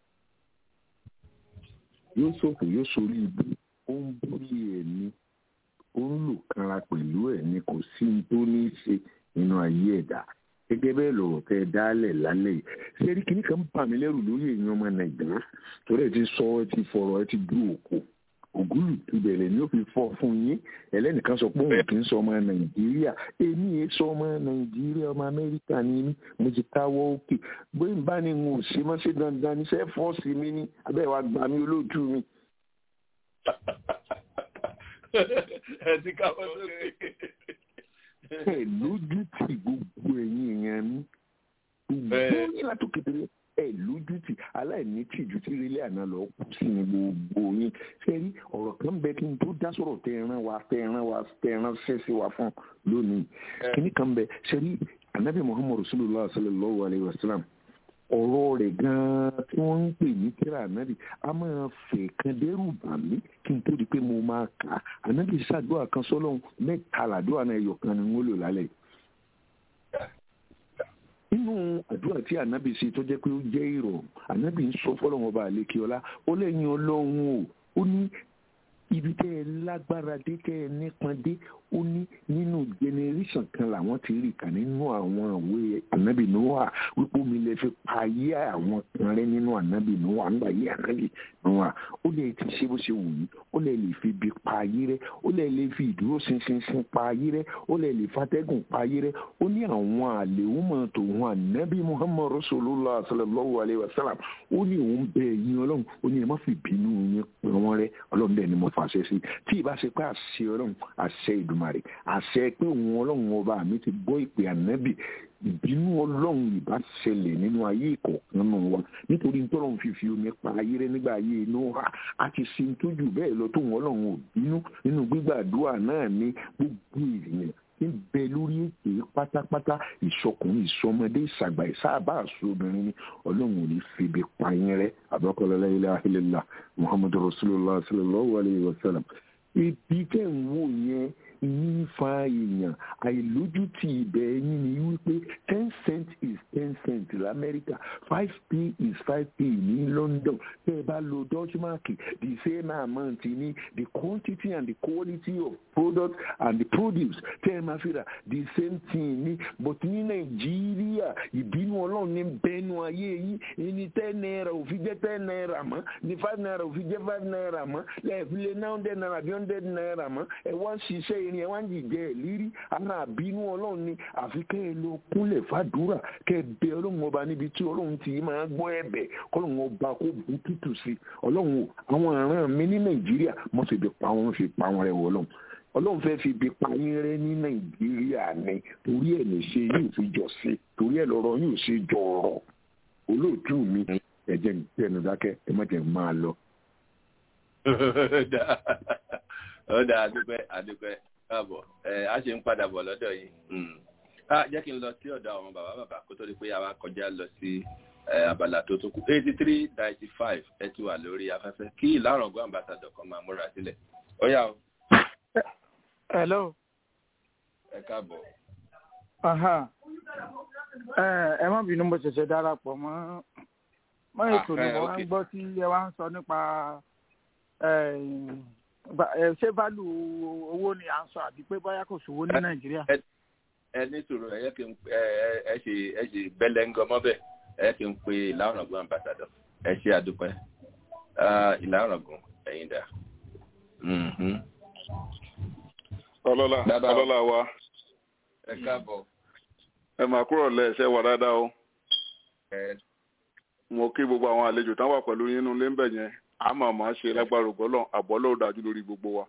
yóò ṣòfò yóò sórí ibú ó ń bórí ẹ̀ ni ó ń lò kanra pẹ̀lú ẹ̀ ni kò sí ní tó ní í ṣe nínú ayé ẹ̀dá gẹ́gẹ́ bẹ́ẹ̀ lọ̀rọ̀ tẹ́ dálẹ̀ lálẹ́ yìí sẹ́rí kìíní kan bà mí lẹ́rù lórí èèyàn ọmọ nàìjíríà torí ẹ ti sọ ẹ ti fọ̀rọ̀ ẹ ti dú òkò ògúlù ìbẹ̀rẹ̀ ni ó fi fọ́ fún yín ẹlẹ́nìkan sọ pé òun kì í sọ ọmọ nàìjíríà èmi yẹn sọ ọmọ nàìjíríà ọmọ amẹ́ríkà ni mí mo ti káwọ́ òkè bóyá n bá ní n ò ṣe mọ́ sí dandan ní sẹ́ fọ́ọ̀sì mi ní abẹ́ wa gbà mí olóòtú mi. ẹ ti káwọ́ sókè ẹ lójú tì gbogbo ẹ̀yin èèyàn mi gbogbo yín látòkè tẹ́lẹ̀ ẹ lójú tì aláìní tìjú tí ilé àná lọ kù sí ni gbogbo yín ṣe rí ọ̀rọ̀ kan bẹ kí n tó dá sọ̀rọ̀ tẹ ẹran wa tẹ ẹran wa tẹ ẹran ṣẹ́ṣẹ́ wa fún lónìí kíní kan bẹ ṣe rí anabi muhammadu sallallahu sallallahu alayhi wa sallam ọ̀rọ̀ rẹ̀ gan-an tí wọ́n ń pè ní kíra ànábì a máa fẹ̀ kan dẹ́rù bà mí kí n tó di pé mo máa kà á ànábì ṣàdúrà kan sọ́lọ́hún mẹ́ta làdúrà náà ẹyọ kan ni wọ́n lò lálẹ́ nínú àdúrà tí ànábì ṣe tó jẹ́ pé ó jẹ́ ìrọ̀rùn ànábì ń sọ fọ́lọ́hún ọba àlékiọlá ó lẹ́yìn ọlọ́run o ó ní ibi tẹ́ ẹ lágbára dé tẹ́ ẹ nípọn dé ó ní nínú generation kan làwọn ti rí kà nínú àwọn ìwé ànábì noah wípé omi lè fi pa ayé àwọn kan rẹ nínú ànábì noah nígbà yé ànábì noah ó lè ti ṣe bó ṣe wù yí ó lè lè fi ibi pa ayé rẹ ó lè lè fi ìdúró ṣinṣinṣin pa ayé rẹ ó lè lè fatẹ́gùn pa ayé rẹ ó ní àwọn àlèhùnmọ̀ tòun ànábì muhammad rasulullah sallallahu alayhi wa sallam ó ní òun bẹ ẹ̀yin ọlọ́run ó ní ẹ má fi bínú yín pè wọ́n rẹ ọlọ́run bẹ́ẹ̀ ni mo fàṣẹ sí tí ì bá ṣe pé àṣẹ ọlọ́run àṣẹ ìdùmarè àṣẹ pé òun ọlọ́run ọba mi ti gbọ́ ìpè ànábì ìbínú ọlọ́run ìbá ṣẹlẹ̀ nínú ayé ìkọ̀ọ̀kan náà wa nítorí tọ́lọ́run fífi omi pa ayé rẹ nígbà ayé inú ha a ti sin tójú bẹ́ẹ̀ lọ tóun ọlọ́run ò bínú nínú gbígbàdúrà náà ní gbogbo èèyàn ń bẹ lórí ètè pátápátá ìṣọkùnrin ìṣọmọdé ìṣàgbà ìṣàbà àṣọbìnrin ni ọlọ́run ò ní febi pa yín rẹ àbọ̀kọ́lọ́lá ilẹ̀ ahílẹ̀lá muhammadu rasulillah sallallahu alayhi wa sallam ibi tẹ́ ń wò yẹn yín fa èèyàn àìlójútì ibẹ̀ yín ni wípé ten cent is ten cent lamẹ́ríkà five p is five p ní london tẹ́ ẹ bá lo dutch mark the same amount ní the quantity and the quality of product and the produce tẹ́ ẹ máa fi rà the same thing ní but ní nàìjíríà ìbínú ọlọ́run ní bẹ́ẹ̀nu ayé yín ní ten naira ò fi jẹ́ ten naira mọ́ ní five naira ò fi jẹ́ five naira mọ́ lẹ́ẹ̀fi lé nine hundred naira bí hundred naira mọ́ ẹ wá ń ṣiṣẹ́ irin ẹ wá ń jìjẹ ẹ lírí ara àbínú ọlọ́run ni àfi kẹ́ ẹ lọ kúnlẹ̀ fàdúrà kẹ́ ẹ bẹ ọlọ́run ọba níbi tí ọlọ́run ti máa gbọ́ ẹ̀bẹ̀ kọ́lọ́run ọba kó bu tútù sí i ọlọ́run àwọn àrán mi ní nàìjíríà mọ́ fi bí pa wọn fi pa wọn rẹ wọ ọlọ́run ọlọ́run fẹ́ fi bí pa yín rẹ ní nàìjíríà ni torí ẹ̀ lè ṣe yóò fi jọ sí torí ẹ̀ lọ́rọ̀ yóò ṣe jọ ọ̀rọ̀ olóòtú mi ẹ̀jẹ̀ ń tẹnu dákẹ́ ẹ má jẹ́ máa lọ. ó dáa adúpẹ́ adúpẹ́ káàbọ̀ ẹ á ṣe ń padà bọ̀ lọ́dọ̀ yìí á jẹ́ kí n lọ sí ọ̀dọ̀ àwọn bàbá bàbá kó tó di pé àwa kọjá lọ sí abala tó tó kù eighty three ninety five ẹ ti wà lórí afẹ́fẹ́ kí ìlàrọ̀gbọ́n ambassadọ̀ kan máa múra sílẹ̀ ó yá o. hello. ẹ káàbọ̀. ẹ má bínú mo ṣẹ̀ṣẹ̀ darapọ̀ mọ́ mọ́ ètò ni mo máa ń gbọ́ tí ẹ wá ń sọ nípa ṣé válù owó ni à ń sọ àbí pé bóyá kò sówó ní nàìjíríà. ẹ ní sòrò ẹ yẹ kí n ẹ ṣe ẹ ṣe bẹlẹngọ mọbẹ ẹ kí n pe ìlànàgún ambassadọ ẹ ṣe àdúpẹ́ ìlànàgún ẹ̀yin dà. ọlọ́lá ọlọ́lá wa ẹ káàbọ̀. ẹ máa kúrò lẹ́ẹ̀ṣẹ́ wà dáadáa o. mo kí gbogbo àwọn àlejò tán wà pẹ̀lú yín nínú ilé ń bẹ̀ yẹn àmọ́ àmọ́ ṣe lágbára ògbọ́lọ́ àbọ́lọ́ dájú lórí gbogbo wa.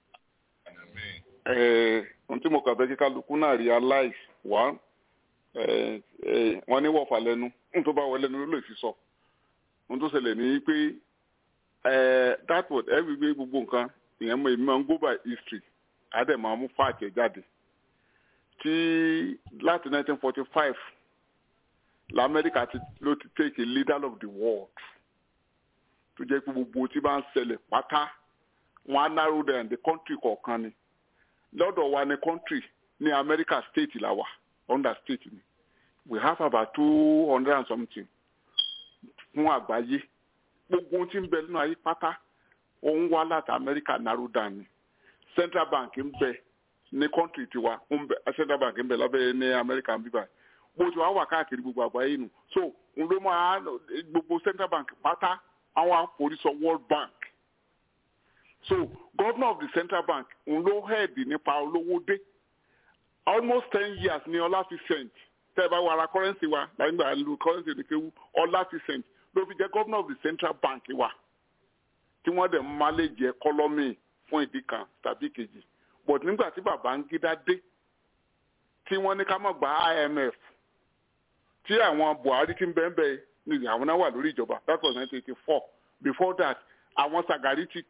ohun tí mo kàn fẹ́ kí kálukú náà realize wá wọ́n ní wọ̀fà lẹ́nu ohun tó bá wọ lẹ́nu ló lè fi sọ. ohun tó ṣẹlẹ̀ ní pé that word ẹ gbé gbogbo nǹkan ìyẹn mọ èmi máa ń go by history àdè máa mú fáàkì jáde tí láti 1945 lamẹ́ríkà ló ti take a leader of the world tó jẹ́ pé gbogbo tí bá ń ṣẹlẹ̀ pátá wọn á narrow down the country kọ̀ọ̀kan ni lọ́dọ̀ wa ní country ní America state la wà under state ni we have about two hundred and something fún àgbáyé gbogbo tí ń bẹ nínú ayé pátá òun wá láti America narrow down ni central bank ń bẹ ní country tiwa central bank ń bẹ lábẹ́ ní America ń bíbá bó ti wá wà káàkiri gbogbo àgbáyé nù so n ló máa gbogbo central bank pátá àwọn àforísọ world bank so governor of the central bank òun ló head nípa olówó dé almost ten years ní ọláfíṣẹ́ǹt tẹ́ ẹ bá wà ara currency wa láyìnbá lu currency ní kéwú ọláfíṣẹ́ǹt ló fi jẹ́ governor of the central bank wa tí wọ́n dẹ̀ manage economy fún ìdí kan tàbí kejì but nígbà tí Babangida dé tí wọ́n ní ká má gba imf tí àwọn buhari ti ń bẹ́ẹ̀ bẹ́ẹ̀ ni àwọn náà wà lórí ìjọba that was nineteen eighty four before that àwọn sagari ti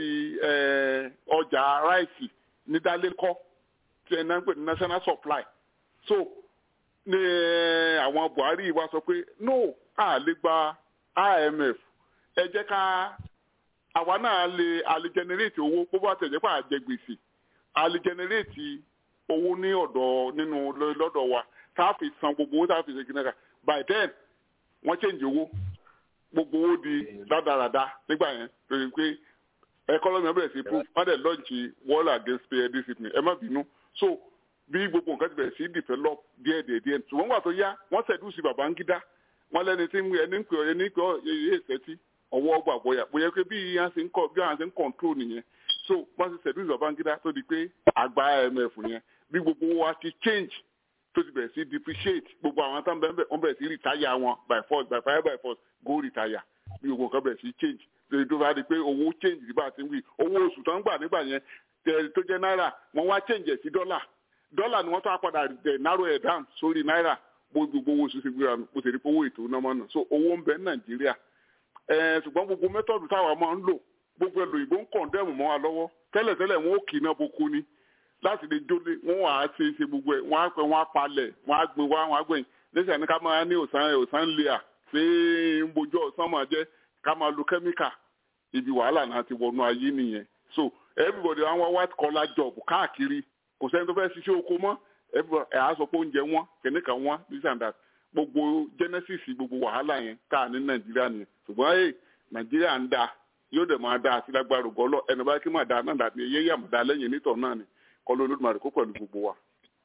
create ọjà ráìsì ní dálékọ́ tí ẹ̀ náà ń pè ní national supply so ní àwọn buhari wa sọ pé no a lè gba imf ẹ jẹ́ ká àwa náà lè a lè generate owó bó bá tẹ̀jẹ́ pé a jẹ gbèsè a lè generate owó ní ọ̀dọ̀ nínú lọ́dọ̀ wa tá a fi san gbogbo owó tá a fi ṣe kìnnìkan by then wọ́n change owó gbogbo owó di rádaràda nígbà yẹn lórí pé ẹkọlọmì ọbẹ̀ sí proof wọ́n dẹ̀ lọ́ọ̀nì wall against pay discipline ẹ má bínú so bí gbogbo nǹkan ti bẹ̀rẹ̀ sí develop díẹ̀ díẹ̀ díẹ̀ ṣùgbọ́n wà tó yá wọ́n ṣẹ̀dú sí Babangida wọ́n lẹ́ni tí ẹni ń pè ọ́ ẹni pè ọ́ yẹ ìṣẹ́tí ọwọ́ ọgbà bọ̀yà bóyá pé bí wọ́n ṣe ń kọ́ bí wọ́n ṣe ń control nìyẹn so wọ́n ti ṣẹ̀dú sí Babangida tó di pé àgbà IMF yẹn bí gbogbo wa ti change tó ti bẹ̀rẹ̀ sí depreciate gbogbo àwọn tó ń bẹ̀rẹ̀ wọ́n bẹ̀rẹ̀ sí retire wọn by force by fire by force go retire bí gbogbo nǹkan bẹ̀rẹ̀ sí change lórí tó bá di pé owó change nígbà tí ń wí owó oṣù tó ń gbà nígbà yẹn tó jẹ́ náírà wọ́n wá change ẹ̀ sí dọ́là dọ́là ni wọ́n tó padà dẹ̀ narrow ẹ̀ down sórí náírà bó gbogbo owó oṣù ti gbéra bó ti rí owó ètò náà mọ́ náà so owó ń bẹ ní nàìjíríà ṣùgbọ́n gbogbo mẹ́tọ̀dù táwa máa ń lò gbogbo ẹlò ìbò ń kọ̀ndẹ́mù mọ́ wa lọ́wọ́ tẹ́lẹ̀tẹ́lẹ̀ wọn ó kì í náà boko ni láti lè jólé wọn wà á ṣe ṣe gbogbo ẹ̀ wọ́n á pẹ́ wọ́n á palẹ̀ wọ́n á gbin wá wọ́n á gbẹ̀yìn lẹ́sẹ̀ ní ká máa ní òsán òsán lẹ́à ṣé ń bojú ọ̀sán máa jẹ́ ká máa lo kẹ́míkà ibi wàhálà náà ti wọnú ayé nìyẹn so everybody wọn wá white collar job káàkiri kò sẹ́ni tó fẹ́ ṣiṣẹ́ oko mọ́ ẹ̀ á sọ pé oúnjẹ wọn kìnìkan wọn this and that gbogbo genesis gbogbo wàhálà yẹn tá a ní nàìjíríà nìyẹn ṣùgbọ́n ẹ̀ nàìjíríà ń da yóò dẹ̀ máa da àti lágbára gọ́lọ́ ẹnu bá kí máa da náà dàbí eyé yà máa da lẹ́yìn nítọ̀ náà ni kọ́lọ́ olódùmarè kó pẹ̀lú gbogbo wa.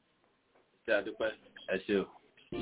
ṣé àdúpẹ́ ẹ ṣe o.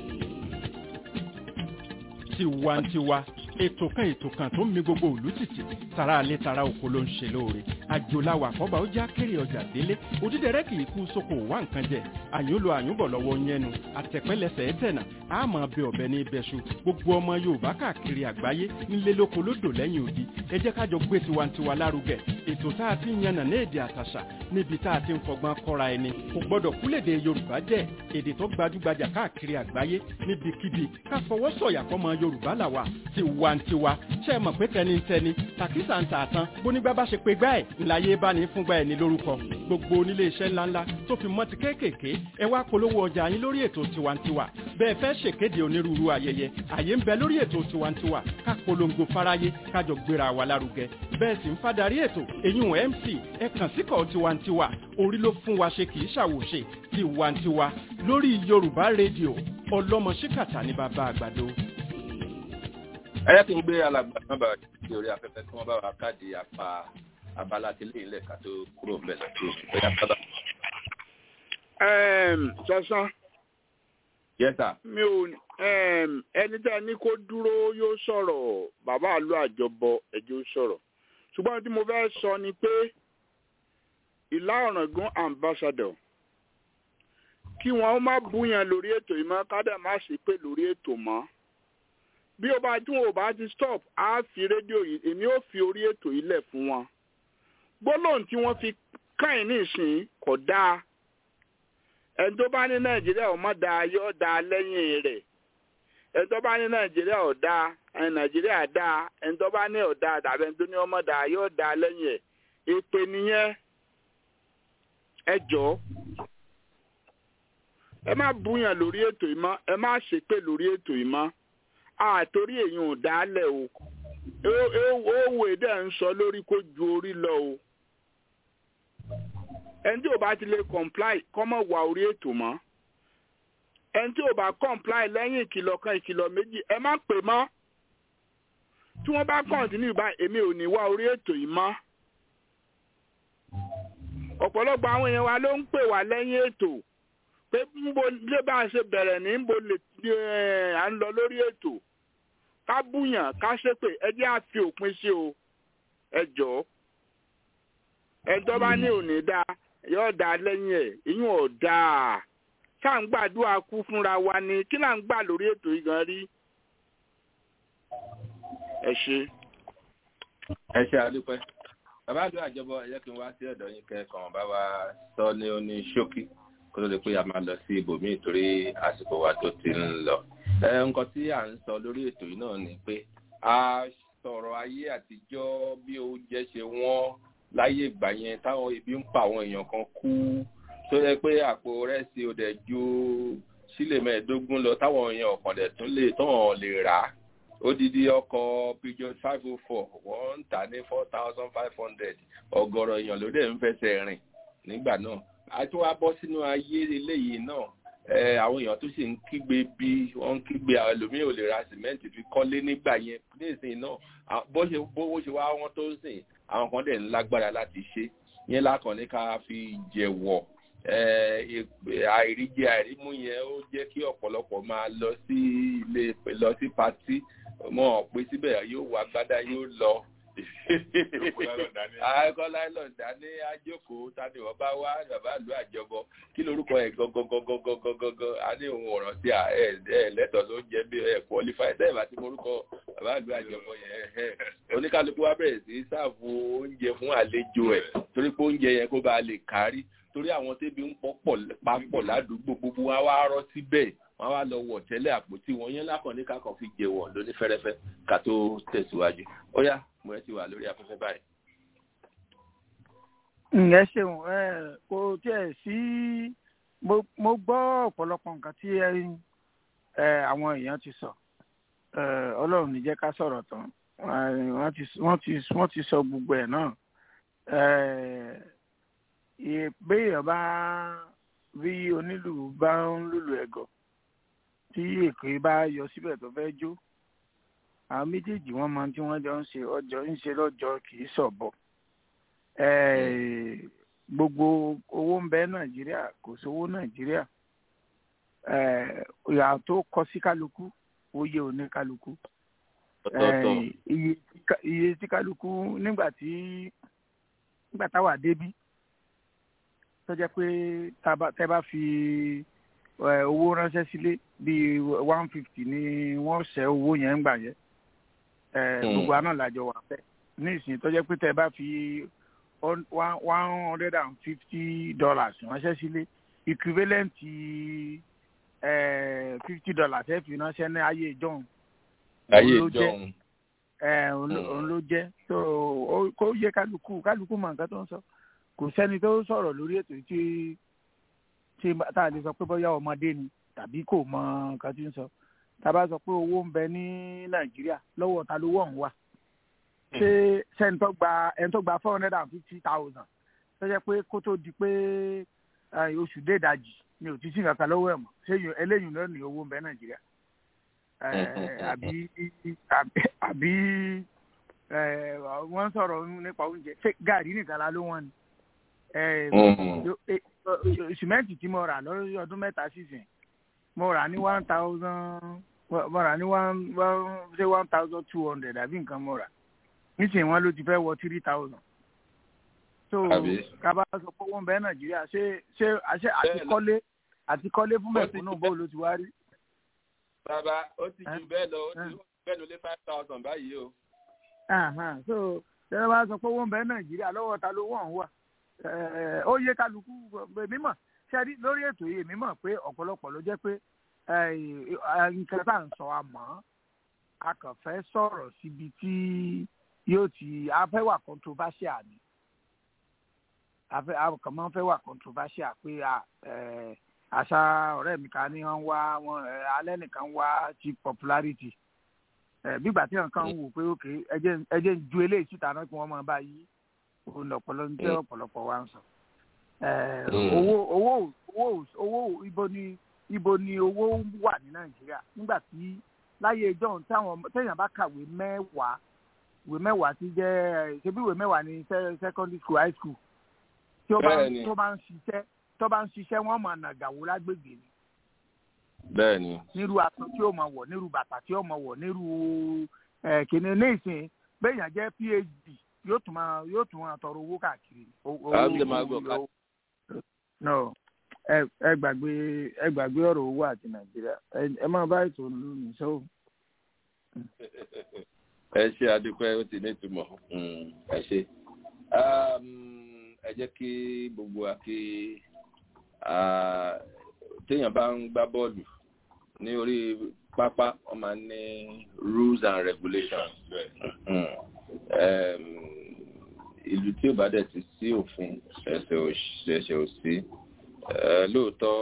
tiwantiwa ètò kan ètò kan tó ń mi gbogbo òlú títì tara alẹ́ tara oko ló ń ṣe lóore àjòláwà àkọ́bà ó já kéré ọjà délé òdídẹrẹ́ kì í kú sóko wá nǹkan jẹ àyúnlò àyúnbọ̀ lọ́wọ́ yẹnu àtẹ̀pẹ́lẹsẹ̀ ẹ̀tẹ̀nà àmọ́ bẹ ọ̀bẹ ní ibẹ̀ṣu gbogbo ọmọ yorùbá káàkiri àgbáyé nílé lóko lódò lẹ́yìn odi ẹ jẹ́ kájọ gbé tiwantiwa lárugẹ ètò tá a ti ń yànnà ní èdè àtàṣà níbi tá a ti ń fọgbọ́n kọ́ra ẹni kò gbọ́dọ̀ kúlèdè yorùbá jẹ́ èdè tó gbajúgbajà káàkiri àgbáyé níbikíbi ká fọwọ́ sọ̀yà fọmọ yorùbá làwà tiwantiwa ṣe é mọ̀ pé tẹnitẹni tàkísà ń tààtàn bónígbà bá ṣe pé gbá ẹ̀ ńláyé bá ní fúngbà ẹ̀ ní lórúkọ gbogbo onílé iṣẹ́ ńláńlá tó fi mọ́ ti kéékèèké ẹ wá polówó ọjà yín lórí ètò tiwantiwa bẹ́ẹ̀ fẹ́ ṣèkéde onírúurú ayẹyẹ àyè ń bẹ lórí ètò tiwantiwa ká polongo fáráyé kájọ gbéra wa lárugẹ bẹ́ẹ̀ sì ń fadarí ètò eyín mc ẹ kàn síkọ̀ tiwantiwa orí ló fún wa ṣe kì í ṣàwòṣe tiwantiwa lórí yorùbá rédíò ọlọ́mọ ṣíkàtà ní bàbá àgbàdo. ẹ yẹ kí n gbé alàgbà náà bá ti orí afẹ́fẹ́ kí wọ́n bá wa káàdì apá abala tí lè ilẹ̀ ká tó kúrò bẹ́ẹ̀ lọ́tọ́ bóyá sábà. sọ́sán. yes sir. mi ò ẹni tí a ní kó dúró yóò sọ̀rọ̀ bàbá àlọ́ àjọbọ ẹ̀jẹ̀ ó sọ̀rọ̀ ṣùgbọ́n tí mo fẹ́ sọ ni pé ìlà ọ̀ràngún ambassador kí wọn ó má búyàn lórí ètò yìí mọ́ kádà má sì pé lórí ètò mọ́ bí ó bá tí wọn ò bá ti stop á fi rédíò yìí èmi ò fi orí ètò yìí lẹ̀ fún wọn gbólóhùn tí wọ́n fi káyìn nísìnyí kò dáa ẹni tó bá ní nàìjíríà ò mọ̀ dáa yóò dáa lẹ́yìn rẹ̀ ẹni tó bá ní nàìjíríà ò dáa ẹni nàìjíríà dáa ẹni tó bá ní ò dáa tàbí ẹni tó ní ọmọ dáa yóò dáa lẹ́yìn ẹ̀ èpè nìyẹn ẹ jọ̀ọ́ ẹ má búyàn lórí ètò yìí mọ́ ẹ má ṣépè lórí ètò yìí mọ́ àtòrí èyàn ò dálẹ̀ o owó èdè ń sọ lórí kó ju orí lọ o ẹni tí ò bá ti lè comply kọ́mọ̀ wà orí ètò mọ́ ẹni tí ò bá comply lẹ́yìn ìkìlọ̀ kan ìkìlọ̀ méjì ẹ má pè mọ́ tí wọ́n bá continue bá èmi ò ní wá orí ètò yìí mọ́ ọ̀pọ̀lọpọ̀ àwọn èèyàn wa ló ń pè wá lẹ́yìn ètò pé nbo lé bá a ṣe bẹ̀rẹ̀ ní nbo lè à ń lọ lórí ètò ká búyàn ká ṣépè ẹ jẹ́ à fi òpin sí o ẹ jọ̀ọ́ ẹjọ́ bá ní òní dá yóò dá lẹ́yìn ẹ̀ ìyún ò dáa ká ń gbàdúrà kú fúnra wa ni kí là ń gbà lórí ètò yìí gan rí. ẹ ṣe. ẹ ṣe àdúpẹ́ bàbá àdúrà àjọbọ ẹ jẹ́ kí n wá sí ọ̀dọ̀ yín kẹ́kọ̀ọ́ bá wa sọ ní oní ṣókí kó tó di pé a máa lọ sí ibòmíì torí àsìkò wa tó ti ń lọ. nǹkan tí à ń sọ lórí ètò yìí náà ni pé a sọ̀rọ̀ ayé àtijọ́ bí oúnjẹ ṣe wọ́n láyé ìgbà yẹn táwọn ibi ń pa àwọn èèyàn kan kú tó yẹ pé àpò rẹ́sì ò dẹ̀ ju sílè mẹ́ẹ̀ẹ́dógún lọ táwọn èèyàn ọ̀kan dẹ̀ tún lè tán lè rà á odidi ọkọ̀ peugeot five oh four wọ́n ń tà ní four thousand five hundred ọgọ́rọ̀ èèyàn ló dẹ̀ ń fẹsẹ̀ rìn nígbà náà àti wàá bọ́ sínú ayé eléyìí náà àwọn èèyàn tó sì ń kígbe bí wọ́n ń kígbe ẹlòmíì ò lè ra sìmẹ́ǹtì fi kọ́lé nígbà yẹn nísìnyí náà bó ṣe bówó ṣe wá wọn tó ń sìn àwọn kan dẹ̀ ń lágbára láti ṣe yẹn lákàn ní ká fi jẹ̀wọ̀ àìríjẹ àìrímú yẹn ó jẹ́ kí ọ̀pọ̀lọpọ̀ máa lọ sí ilé lọ sí patí mọ̀ pé síbẹ̀ yóò wá gbádá yóò lọ àìkọ́ láìlọ́n dání ajókòó tani wọ́n bá wá bàbá ìlú àjọbọ kí lorúkọ ẹ̀ gọ́gọ́gọ́gọ́gọ́gọ́ a ní òun ọ̀ràn sí ẹ̀ lẹ́tọ̀ ló ń jẹ́ bí ẹ̀ qualify ẹ̀ bá ti morúkọ bàbá ìlú àjọbọ yẹn oníkálukú wa bẹ̀rẹ̀ sí sáàfù oúnjẹ fún àlejò ẹ̀ torí pé oúnjẹ yẹn kó bá lè kárí torí àwọn tẹ́bi ń pọ̀ papọ̀ ládùúgbò gbogbo wa wá rọ́ síbẹ̀ wọ́n wá lọ wọ̀ tẹ́lẹ̀ àpótí wọn yẹn lákàn ní kákan fi jẹ wọ̀ lóní fẹ́rẹ́fẹ́ ká tó tẹ̀síwájú ó yá mo ẹ ti wà lórí afẹ́fẹ́ báyìí. ǹyẹn ṣeun kò tiẹ̀ sí mo gbọ́ ọ̀pọ̀lọpọ̀ nǹkan tí àwọn èèyàn ti sọ ọlọ́run ní jẹ́ ká sọ̀rọ̀ tán wọ́n ti sọ gbogbo ẹ̀ náà béèyàn bá bí onílù bá ń lùlù ẹ̀gọ́ tí èké bá yọ síbẹ̀ tó fẹ́ jó àwọn méjèèjì wọ́n máa tí wọ́n jọ ń ṣe ọjọ́ ń ṣe lọ́jọ́ kì í sọ̀bọ̀ gbogbo owó ń bẹ nàìjíríà kò sówó nàìjíríà ìyà tó kọ sí kálukú oyè òní kálukú iye tí kálukú nígbà tí nígbà táwa débí tó jẹ́ pé tẹ́ bá fi owó ránṣẹ́ sílé bíi one fifty ni wọ́n ṣẹ́ owó yẹn ń gbà yẹn gbogbo àná làjọ wà fẹ́ ní ìsìn tó jẹ́ pé tẹ́ bá fi one hundred and fifty dollars ránṣẹ́ sílé equivalent fifty dollars ẹ fi ránṣẹ́ ní ayé ìjọ́un ayé ìjọ́un òun ló jẹ́ so kó yẹ kálukú kálukú mọ nǹkan tó ń sọ kò sẹ́ni tó sọ̀rọ̀ lórí ètò tí tí tá a lè sọ pé bóyá ọmọdé ni tàbí kò mọ nǹkan tí ń sọ tá a bá sọ pé owó ń bẹ ní nàìjíríà lọ́wọ́ ta lówó ọ̀hún wà ṣé sẹ́ni tó gba ẹni tó gba four hundred and fifty thousand tó jẹ́ pé kó tó di pé oṣù dédajì ni ò ti sí nǹkan kan lọ́wọ́ ẹ̀ mọ́ ṣé eléyìí náà ní owó ń bẹ nàìjíríà àbí àbí wọ́n sọ̀rọ̀ nípa oúnjẹ ṣé gàrí nìkan la ló wọ́n ni sìmẹ́ǹtì tí mo rà lọ́dún ọdún mẹ́ta sísìn mo rà ní one thousand mo rà ní one one say one thousand two hundred àbí nǹkan mo rà nísìnyí wọn ló ti fẹ́ wọ three thousand so kaba sọ pé wọ́n bẹ nàìjíríà ṣé ṣé àṣẹ àti kọ́lé àti kọ́lé fún mẹ̀kúnnù bó ló ti wá rí. bàbá ó ti ju bẹ́ẹ̀ lọ ó ti bẹ́ẹ̀ lọ lé five thousand báyìí o. so ṣé wọ́n bá sọ pé wọ́n bẹ nàìjíríà lọ́wọ́ ta ló wọ̀n wà ó yẹ kálukú mímọ̀ ṣẹ́rí lórí ètò yìí mímọ̀ pé ọ̀pọ̀lọpọ̀ ló jẹ́ pé nǹkan tá à ń sọ àmọ́ a kàn fẹ́ sọ̀rọ̀ síbi tí yóò ti a fẹ́ wà controversial ni a kàn máa ń fẹ́ wà controversial pé àṣà ọ̀rẹ́ mi kan ní wọ́n wá wọn alẹ́ nìkan wá cheap popularity bígbà tí nǹkan ń wò pé òkè ẹjẹ́ ń ju eléyìí síta náà kí wọ́n máa bá yí òun lọ̀pọ̀lọ́ ń jẹ́ ọ̀pọ̀lọpọ̀ wa ń sọ. owó owó owó owó ibo ni ibo ni owó wà ní nàìjíríà nígbà tí láyé ìjọ́un táwọn téèyàn bá kàwé mẹ́wàá ìwé mẹ́wàá ti jẹ́ ṣebí ìwé mẹ́wàá ní secondary school high school tí ó bá tó bá ń ṣiṣẹ́ tó bá ń ṣiṣẹ́ wọ́n máa nàgàwó lágbègbè ni. bẹ́ẹ̀ni. nírú aṣọ tí ó máa wọ̀ nírú bàtà tí ó máa wọ̀ nírú kìnìún ní ìsìn béèyàn jẹ́ phd yóò tún máa yóò tún máa tọrọ owó káàkiri. àbílẹ̀ máa gbọ́ ká. no ẹ gbàgbé ẹ gbàgbé ọ̀rọ̀ owó àti nàìjíríà ẹ máa bá ètò lónìí sọ́wọ́. ẹ ṣe adúpẹ́ ó ti ní ìtumọ̀ ẹ ṣe ẹ jẹ́ kí gbogbo wa kí téèyàn bá ń gbá bọ́ọ̀lù ní orí pápá wọ́n máa ń ní rules and regulations ìlú tí ò bá dẹ̀ ti sí òfin ẹ̀ṣẹ̀ ò sí lóòótọ́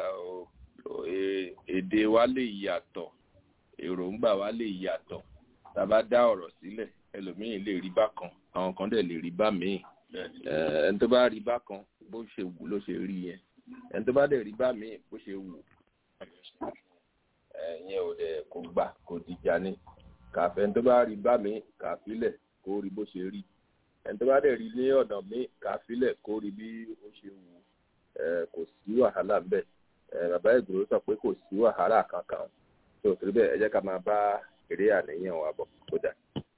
èdè wa lè yàtọ̀ èròǹgbà wa lè yàtọ̀ tá a bá dá ọ̀rọ̀ sílẹ̀ ẹlòmíì lè rí bákan àwọn kan dẹ̀ lè rí bá míì ẹni tó bá rí bákan bó ṣe wù ló ṣe rí yẹn ẹni tó bá dẹ̀ rí bá míì bó ṣe wù ẹ̀yẹn ò dẹ̀ kò gbà kò dìjà ní kàfẹ́ ẹni tó bá rí bá míì kàfílẹ̀ kó rí bó ṣe rí ẹni tó bá dẹ̀ rí ní ọ̀nà míì kàfílẹ̀ kó rí bí ó ṣe wù kò sí wàhálà ńbẹ̀ bàbá ìgbòho sọ pé kò sí wàhálà kankan tó torí bẹ́ẹ̀ ẹ jẹ́ ká máa bá eré àníyàn wa bọ̀ kódà.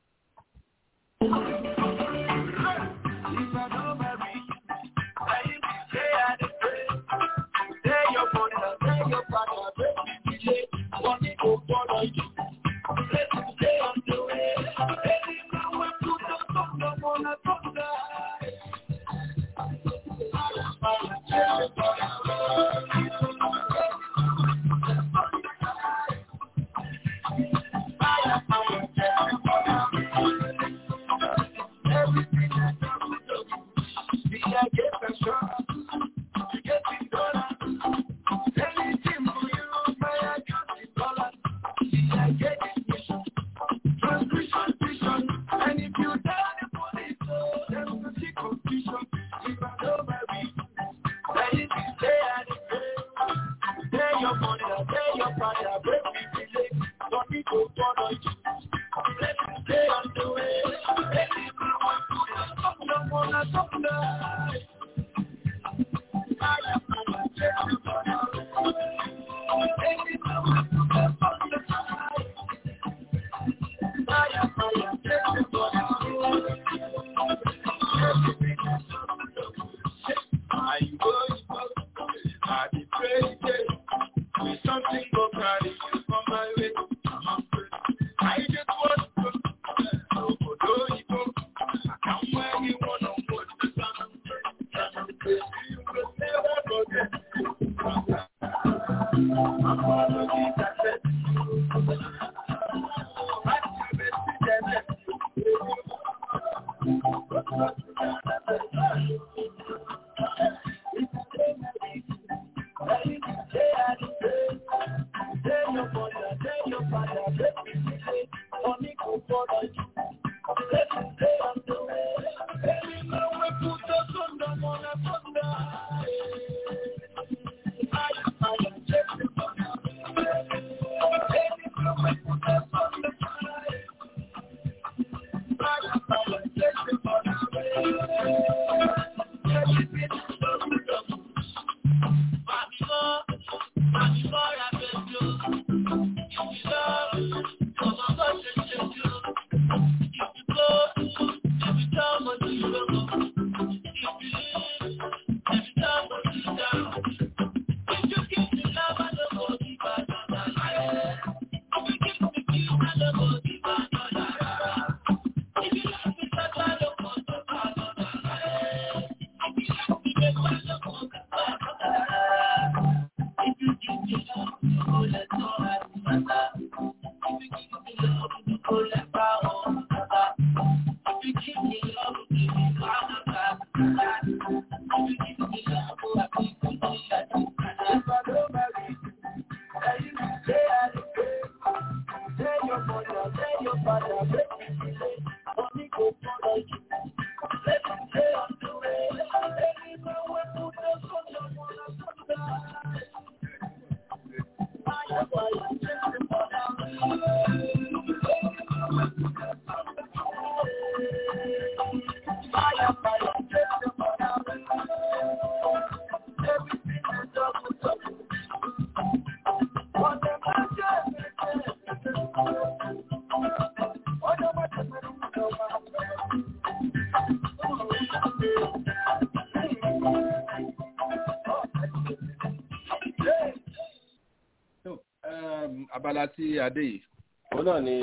abala tí adé yìí òun náà ni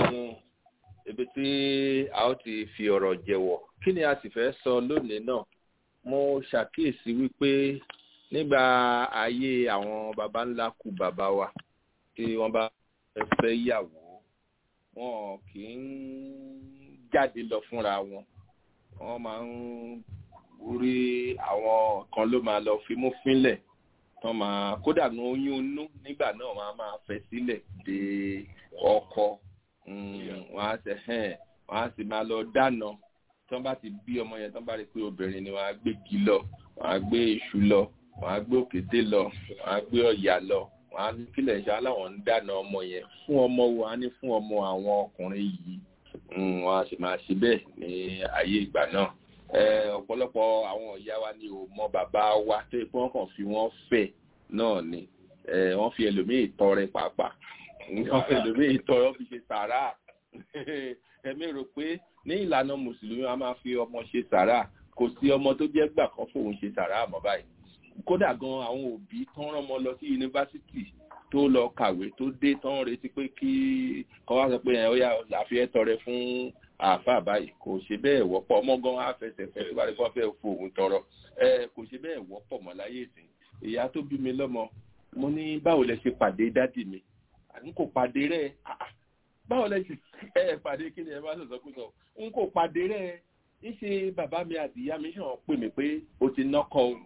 ibi tí a ó ti fi ọ̀rọ̀ jẹ̀wọ̀ kí ni a sì fẹ́ sọ lónìí náà mo ṣàkíyèsí wípé nígbà ayé àwọn baba ńlá kú bàbá wa tí wọ́n bá fẹ́ yàwó wọn kì í jáde lọ fúnra wọn wọ́n máa ń rí àwọn kan ló máa lọ fimú fínlẹ̀ tán máa kódà ní oyún inú nígbà náà máa máa fẹ́ sílẹ̀ de ọkọ wọ́n á ṣe hẹ́n wọ́n á sì máa lọ dáná tí wọ́n bá ti bí ọmọ yẹn tí wọ́n bá rí pé obìnrin ni wọ́n á gbé igi lọ wọ́n á gbé iṣu lọ wọ́n á gbé òkété lọ wọ́n á gbé ọ̀yà lọ wọ́n á ní kílẹ̀ ṣe aláwọ̀ ń dáná ọmọ yẹn fún ọmọ wo á ní fún ọmọ àwọn ọkùnrin yìí wọ́n á sì máa ṣe bẹ́ẹ̀ ní ayé ìgbà náà ọ̀pọ̀lọpọ̀ àwọn ìyá wa ni ò mọ bàbá wa tó yẹ pé wọ́n kàn fi wọ́n fẹ̀ náà ni wọ́n fi ẹlòmíì tọrẹ pàápàá wọ́n fi ẹlòmíì tọrẹ wọ́n fi ṣe sàrà ẹ̀mí rò pé ní ìlànà mùsùlùmí a máa fi ọmọ ṣe sàrà kò sí ọmọ tó jẹ́ gbà kan fóun ṣe sàrà àmọ́ báyìí kódà gan àwọn òbí tán rán ọmọ lọ sí yunifásitì tó lọ kàwé tó dé tán retí pé kí kọ́ wá sọ pé ẹ̀ ó yà àfihàn tọrẹ fún àáfàá báyìí kò ṣe bẹ́ẹ̀ wọ́pọ̀ ọmọ gan afẹsẹ̀fẹ́ tó bá rí kọ́ fẹ́ fòun tọrọ ẹ kò ṣe bẹ́ẹ̀ wọ́pọ̀ mọ́ láyé ìsìn ìyá tó bí mi lọ́mọ mo ní báwo lẹ ṣe pàdé dádì mi n kò pàdé rẹ báwo lẹ ṣe ẹ pàdé kí ni ẹ bá sọ̀sọ́ kú sọ n kò pàdé rẹ ń ṣe bàbá mi àti ìyá mi ṣàn pè mí pé o ti nọ́kọ o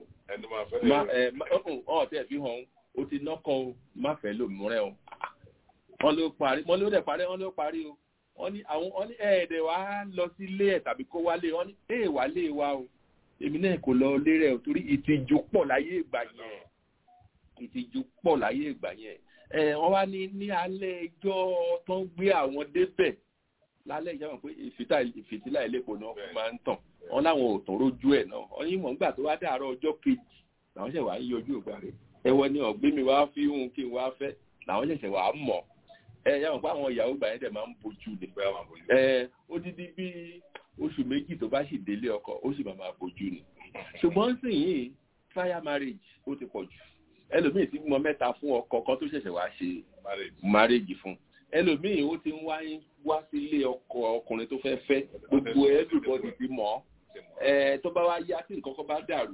ọ̀ tẹ̀ fi hàn o ti nọ́kọ o má fẹ́ lòmúrẹ́ o wọ́n ló parí wọ́n ló dẹ̀ parí wọ́n ló parí o wọ́n ní àwọn wọ́n ní ẹ̀ẹ́dẹ̀ wá lọ sí ilé ẹ̀ tàbí kó wálé wọ́n ní ẹ̀ wá lé wa o èmi náà kò lọ lé rẹ̀ o torí ìtìjú pọ̀ láyé ìgbà yẹn ìtìjú pọ̀ láyé ìgbà yẹn ẹ̀ wọ́n wá ní ní alẹ́ ẹjọ́ tó ń gbé àwọn débẹ̀ lálẹ́ ìjọba pé ìfìtílà ìlẹ́kọ̀ọ́ náà fún máa ń tàn wọ́n láwọn ò tán rójú ẹ̀ náà wọ́n ní mọ̀ nígbà tó wá dàárọ̀ ọjọ́ kejì làwọn ṣẹ̀ wá ń yọjú ògbà rẹ̀ ẹ̀wọ̀n ni ọ̀gbẹ́ mi wá fi hùn kí n wá fẹ́ làwọn ṣẹ̀ṣẹ̀ wá mọ̀ ẹ yà wọn pé àwọn ìyàwó gbà yẹn dẹ̀ máa ń bojú ni ẹ ó dídí bí oṣù méjì tó bá sì délé ọkọ ó sì máa máa bojú ni ṣùgbọ́n sì yìí trial marriage ó ti pọ̀ jù ẹlòmíì ti mọ mẹ́ta fún ọkọ kan tó ṣẹ̀ṣẹ̀ wá ṣe marriage fún ẹlòmíì ó ti ń wá wá sílé ọkọ ọkùnrin tó fẹ́ fẹ́ gbogbo everybody ti mọ̀ ẹ tó bá wá yá tí nǹkan kan bá dàrú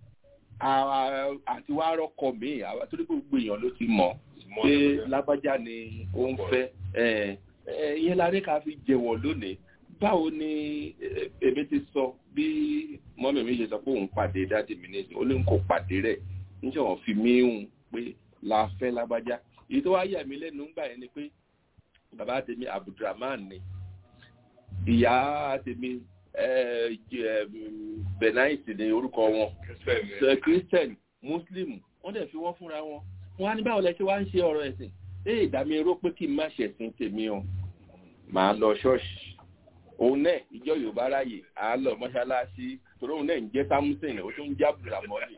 àti wá rọ́kọ míì torí gbogbo èèyàn ló ti mọ̀ pé lágbájá ni ó ń fẹ́ ìyẹn la rí ká fi jẹ̀wọ̀ lónìí báwo ni èmi ti sọ bí mọ́mí mi ṣe sọ pé òun pàdé dáàdì mi nísìnyí ó ní kò pàdé rẹ̀ níṣẹ́ wọn fi mí hùn pé la fẹ́ lágbájá èyí tó wá yà mí lẹ́nu ńgbà yẹn ni pé bàbá tèmi abdulrahman ni ìyá tèmi benaisi ni orúkọ wọn christian muslim wọ́n dẹ̀ fi wọ́n fúnra wọn wọ́n á ní báwo lẹ ṣe wá ń ṣe ọ̀rọ̀ ẹ̀sìn ee ìdámi ró pé kí n má ṣẹ̀sìn tèmi o màá lọ ṣọ́ọ̀ṣì òun náà ìjọ yorùbá ráàyè à á lọ mọ́ṣáláṣí torí òun náà ń jẹ́ samson ó tún ń já bùràmọ́lì.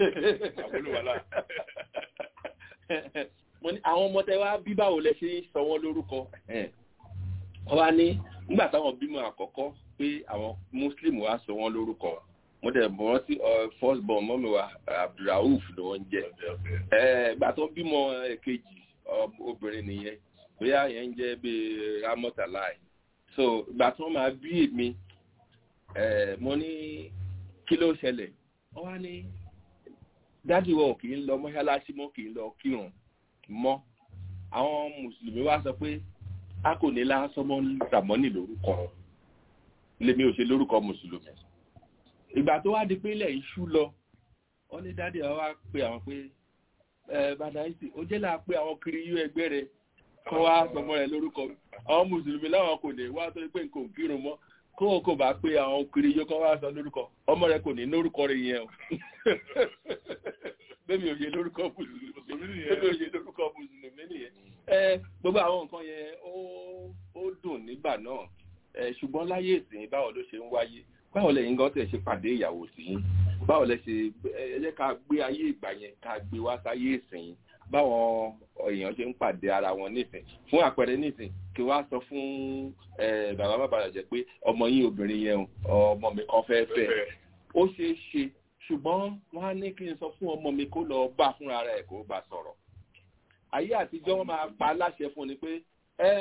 mo ní àwọn ọmọ tẹ wá bí báwo lẹ ṣe ń sọ wọn lórúkọ wọ́n wá ní nígbà táwọn bímọ àkọ́kọ́ pé àwọn muslim wá sọ wọn lórúkọ mo dẹ̀ mọ̀ wọ́n sí first born mọ́mi wa abdulrauf ni wọ́n ń jẹ́ ìgbà tó bímọ kejì obìnrin nìyẹn bóyá yẹn ń jẹ́ bíi ramotalai so ìgbà tó máa bí èmi mo ní kí ló ṣẹlẹ̀ wọ́n wá ní dádì wọn kì í lọ mọ́ṣáláṣí mọ́ kì í lọ kírun mọ́ àwọn mùsùlùmí wá sọ pé a kò ní lásán mọ́ ramoni lórúkọ lèmi ò ṣe lórúkọ mùsùlùmí ìgbà tó wá di pé ilẹ̀ iṣu lọ wọ́n ní dádì àwọn wá pe àwọn pé ẹ bàdáìsì ó jẹ́ là pé àwọn kiri yú ẹgbẹ́ rẹ kọ́ wá sọmọ rẹ lórúkọ àwọn mùsùlùmí láwọn kò lè wá tó pé nǹkan ò kírun mọ́ kó o kò bá pé àwọn kiri yó kọ́ wá sọ lórúkọ ọmọ rẹ kò ní lórúkọ rẹ yẹn o bẹ́ẹ̀ mi ò yẹ lórúkọ mùsùlùmí bẹ́ẹ̀ mi ò yẹ lórúkọ mùsùlùmí nìyẹn ẹ gbogbo àwọn nǹkan yẹn ó dùn nígbà náà ṣùgbọ́n láyé ìsìn báwo ló ṣe ń wáyé báwo lẹ́yìn gan tẹ̀ ṣe pàdé ìyàwó sí yín báwo lẹ ṣe ẹ jẹ́ ká gbé ayé ìgbà yẹn ká gbé wá sáyé ìsìn báwọn èèyàn ṣe ń pàdé ara wọn nísìn fún àpẹẹrẹ nísìn kí wá sọ fún bàbá bàbá rẹ jẹ pé ọmọ yín obìnrin yẹn ọmọ mi kan fẹ́ẹ́ fẹ́ ó ṣeé ṣe ṣùgbọ́n wọ́n á ní kí n sọ fún ọmọ mi kó lọ bá fúnra rẹ̀ kó bá sọ̀rọ̀ ayé àtijọ́ wọn máa pa láṣẹ fún ni pé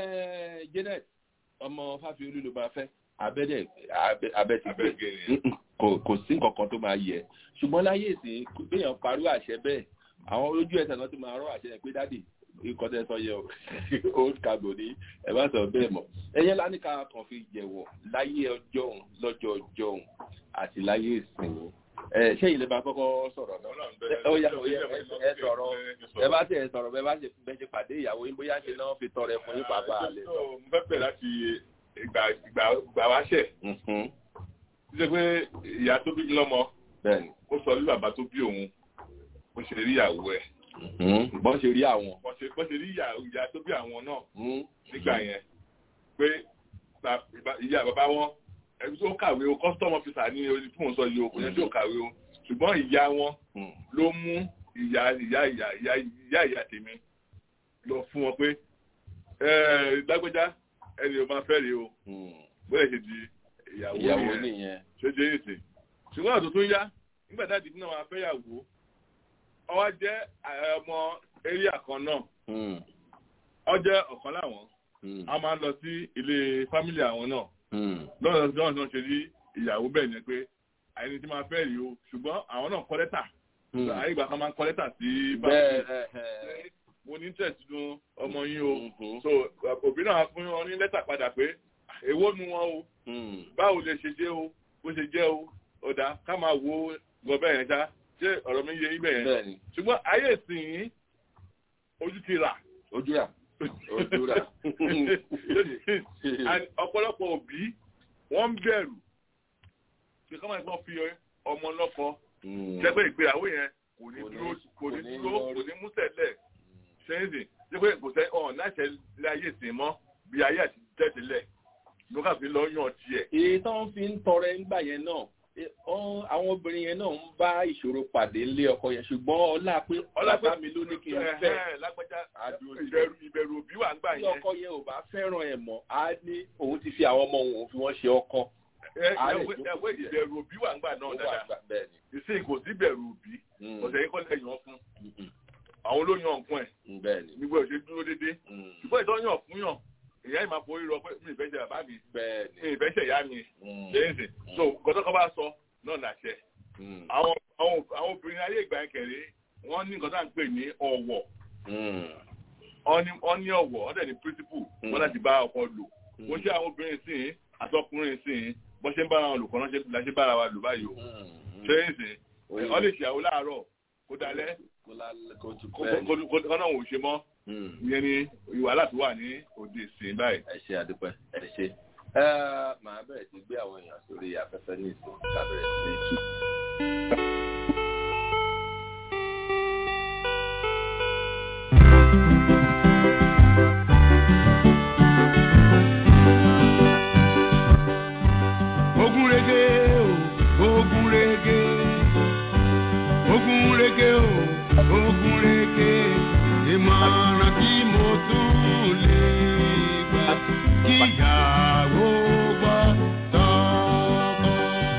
Janet ọmọ fáfiolú ló máa fẹ́ abẹ́dẹ̀ abẹ́ ti gbé kò kò sí nǹkan kan tó máa yẹ ṣùgbọ́n láyé ìsìn béèyàn parú àṣẹ bẹ́ẹ̀ àwọn ojú ẹsẹ̀ náà ti máa rọ́ àṣẹ yẹn pé dáàdì ikọ̀ tẹ́ sọ yẹ o old cargo ní ẹ bá sọ bẹ́ẹ̀ mọ̀ ẹyẹ lánìkà kan fi jẹ̀wọ̀ láyé ọjọ́ òun lọ́jọ́ ọjọ́ òun àti láyé ìsìn ẹ ṣé ilé bá kọ́kọ́ sọ̀rọ̀ náà ó yá ó yá ẹ sọ̀rọ̀ ẹ bá tẹ̀ sọ̀rọ̀ bẹ́ẹ̀ bá ṣe bẹ́ẹ̀ ṣe pàdé ìyàwó yín bóyá ṣe náà fi tọrẹ fún yín pàápàá àlẹ́ sọ. mo fẹ́ bẹ̀rẹ̀ láti ìgbà ìgbà ìgbà wáṣẹ̀ ṣe pé ìyá tó bí lọ́mọ ó sọ ní bàbá tó bí òun bó ṣe rí ìyàwó ẹ̀. bọ́n ṣe rí àwọn. bọ́n ṣe rí ìyá tó bí àwọn náà nígbà yẹn pé ìyá bàbá wọn ẹbí tó kàwé o custom officer ní orí fún òun sọ yìí o kò yẹ tí ò kàwé o ṣùgbọ́n ìyá wọn ló mú ìyá ìyá ìyá ìyá ìyá ìyá tèmi lọ fún wọn pé lágbẹ́já ẹni o máa fẹ́ rí o bóyá ṣe di ìyàwó nìyẹn ṣe jẹ́ èsì ṣùgbọ́n àtò tó yá nígbà dáàdì náà máa fẹ́ yàwó ọwọ́ jẹ́ ọmọ eréà kan náà ọ jẹ́ ọ̀kan láwọn a máa ń lọ sí ilé fámìlì àwọn náà lọ́nà tí wọ́n ṣe rí ìyàwó bẹ́ẹ̀ yẹn pé àyẹ̀ni tí máa fẹ́ rí o ṣùgbọ́n àwọn náà kọ́ lẹ́tà àyè ìgbà kan máa ń kọ́ lẹ́tà sí báyìí mo ní tẹ̀sí nu ọmọ yín o so òbí náà fún wọn ní lẹ́tà padà pé èwo nu wọn o báwo lè ṣe jẹ́ o bó ṣe jẹ́ o ọ̀dà ká máa wo gọbẹ́ yẹn já ṣé ọ̀rọ̀ mi yé ibẹ̀ yẹn ṣùgbọ́n ayé ìsìn ojú ti rà. ojú rà ojú rà. ọ̀pọ̀lọpọ̀ òbí wọ́n ń bẹ̀rù ṣe kọ́ máa gbọ́n fi ọmọ lọ́kọ ṣẹ́gbẹ́ ìgbéyàwó yẹn kò ní dúró kò ní dúró kò ní mú tẹ̀lẹ̀ ṣẹ́yìndì ṣé pé kò sẹ́ ọ̀n láṣẹ láyé ìsìn mọ́ bí ayé àti tẹ̀tẹ̀lẹ̀ ló kà fi lọ yàn tiẹ̀. èyí tó ń fi ń tọrẹ ńgbà yẹn náà àwọn obìnrin yẹn náà ń bá ìṣòro pàdé ńlé ọkọ yẹn ṣùgbọ́n ọlá pé ọlá mi ló ní kí n fẹ́ ìbẹ̀rù òbí wà ń gbà yẹn. tí ọkọ yẹn ò bá fẹ́ràn ẹ̀ mọ́ á ní òun ti fi àwọn ọmọ òun fi wọ́n ṣe ọkọ. ẹwé ìbẹ̀rù òbí wà ń gbà náà dáadáa ìsìn kò sí ìbẹ̀rù òbí ọ̀sẹ̀ yìí kọ́ lẹ̀ yàn fún àwọn ló yan nǹkan ẹ̀ nígbà òṣèlú dúró déédéé ṣùgbọ́n ìtọ́ yàn fún yàn ìyá ìmọ̀ àpò orí rọ pé mi ìfẹ́ ṣe bàbá mi mi ìfẹ́ ṣe ìyá mi lẹ́yìn sìn so gọ́dọ̀ kan bá sọ náà làṣẹ. àwọn obìnrin ayé ìgbà yẹn kẹrẹ wọ́n ní nǹkan tá à ń pè ní ọ̀wọ̀ wọ́n ní ọ̀wọ̀ wọ́n dẹ̀ ní pírísípù wọ́n láti bá ọkọ lò wọ́n ṣe àwọn obìnrin sìn àtọkùnrin sìn bọ́n ṣe ń bára wọn lò kọ́ la ṣe bára wa lò báyìí o lẹ́yìn sìn wọ́n lè ṣàwó láàárọ̀ kó dalẹ́ kọ́nà òun ṣe mọ́ ìyẹn ni ìwà láti wà ní òde ìsìn báyìí. ẹ ṣe àdúpẹ́ ẹ ṣe màá bẹ̀rẹ̀ sí gbé àwọn èèyàn sórí afẹ́fẹ́ ní ìsìn kábẹ̀rẹ̀ sí kí. ogun rege o ogun rege ogun rege o ogun rege ìmọ̀ràn tí mo tún lè gbà kíyàwó gbọ́ tọkọ.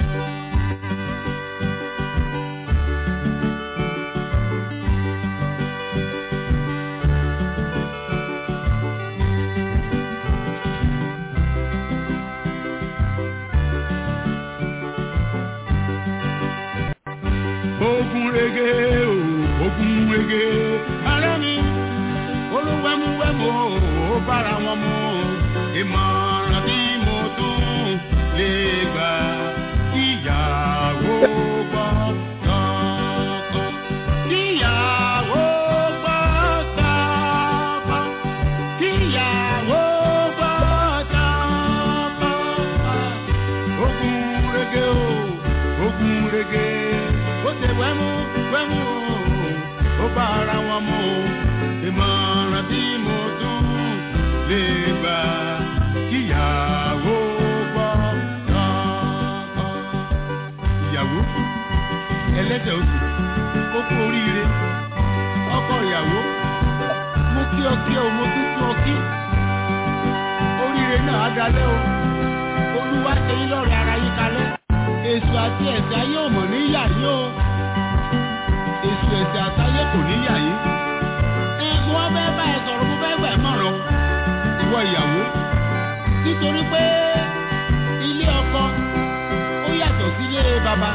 ogun rege o ogun rege ara mi olúwẹ̀múwẹ̀mú ó bára wọn mu ìmọ̀ràn tí mo tún lè gbà kíyàwó gbọ́ tọkọ. kíyàwó gbọ́ tọkọ. kíyàwó gbọ́ tọkọ. ogun rege o ogun rege ó ṣe wẹ́mú wẹ́mú o ó bára wọn mu ìmọ̀ràn tí mo tún lè gbà kíyàwó gbọ́ tọkọ. ìyàwó ẹlẹ́dẹ̀ oṣù ó kú oríire ọkọ ìyàwó mo kí ọ kí ọ mo tún kí ọ kí oríire náà á dalẹ́ o olúwa ṣe yín lọ́rọ̀ ara yín kalẹ̀ èso àti ẹ̀sẹ̀ ayé ò mọ̀ níyà yín o èso ẹ̀sẹ̀ àtayé kò níyà yín mo wá fẹ́ bá ẹ sọ̀rọ̀ mo fẹ́ gbà ẹ́ mọ̀ràn ìwọ ìyàwó nítorí pé ilé ọkọ ó yàtọ̀ yàtọ̀ sílé bàbá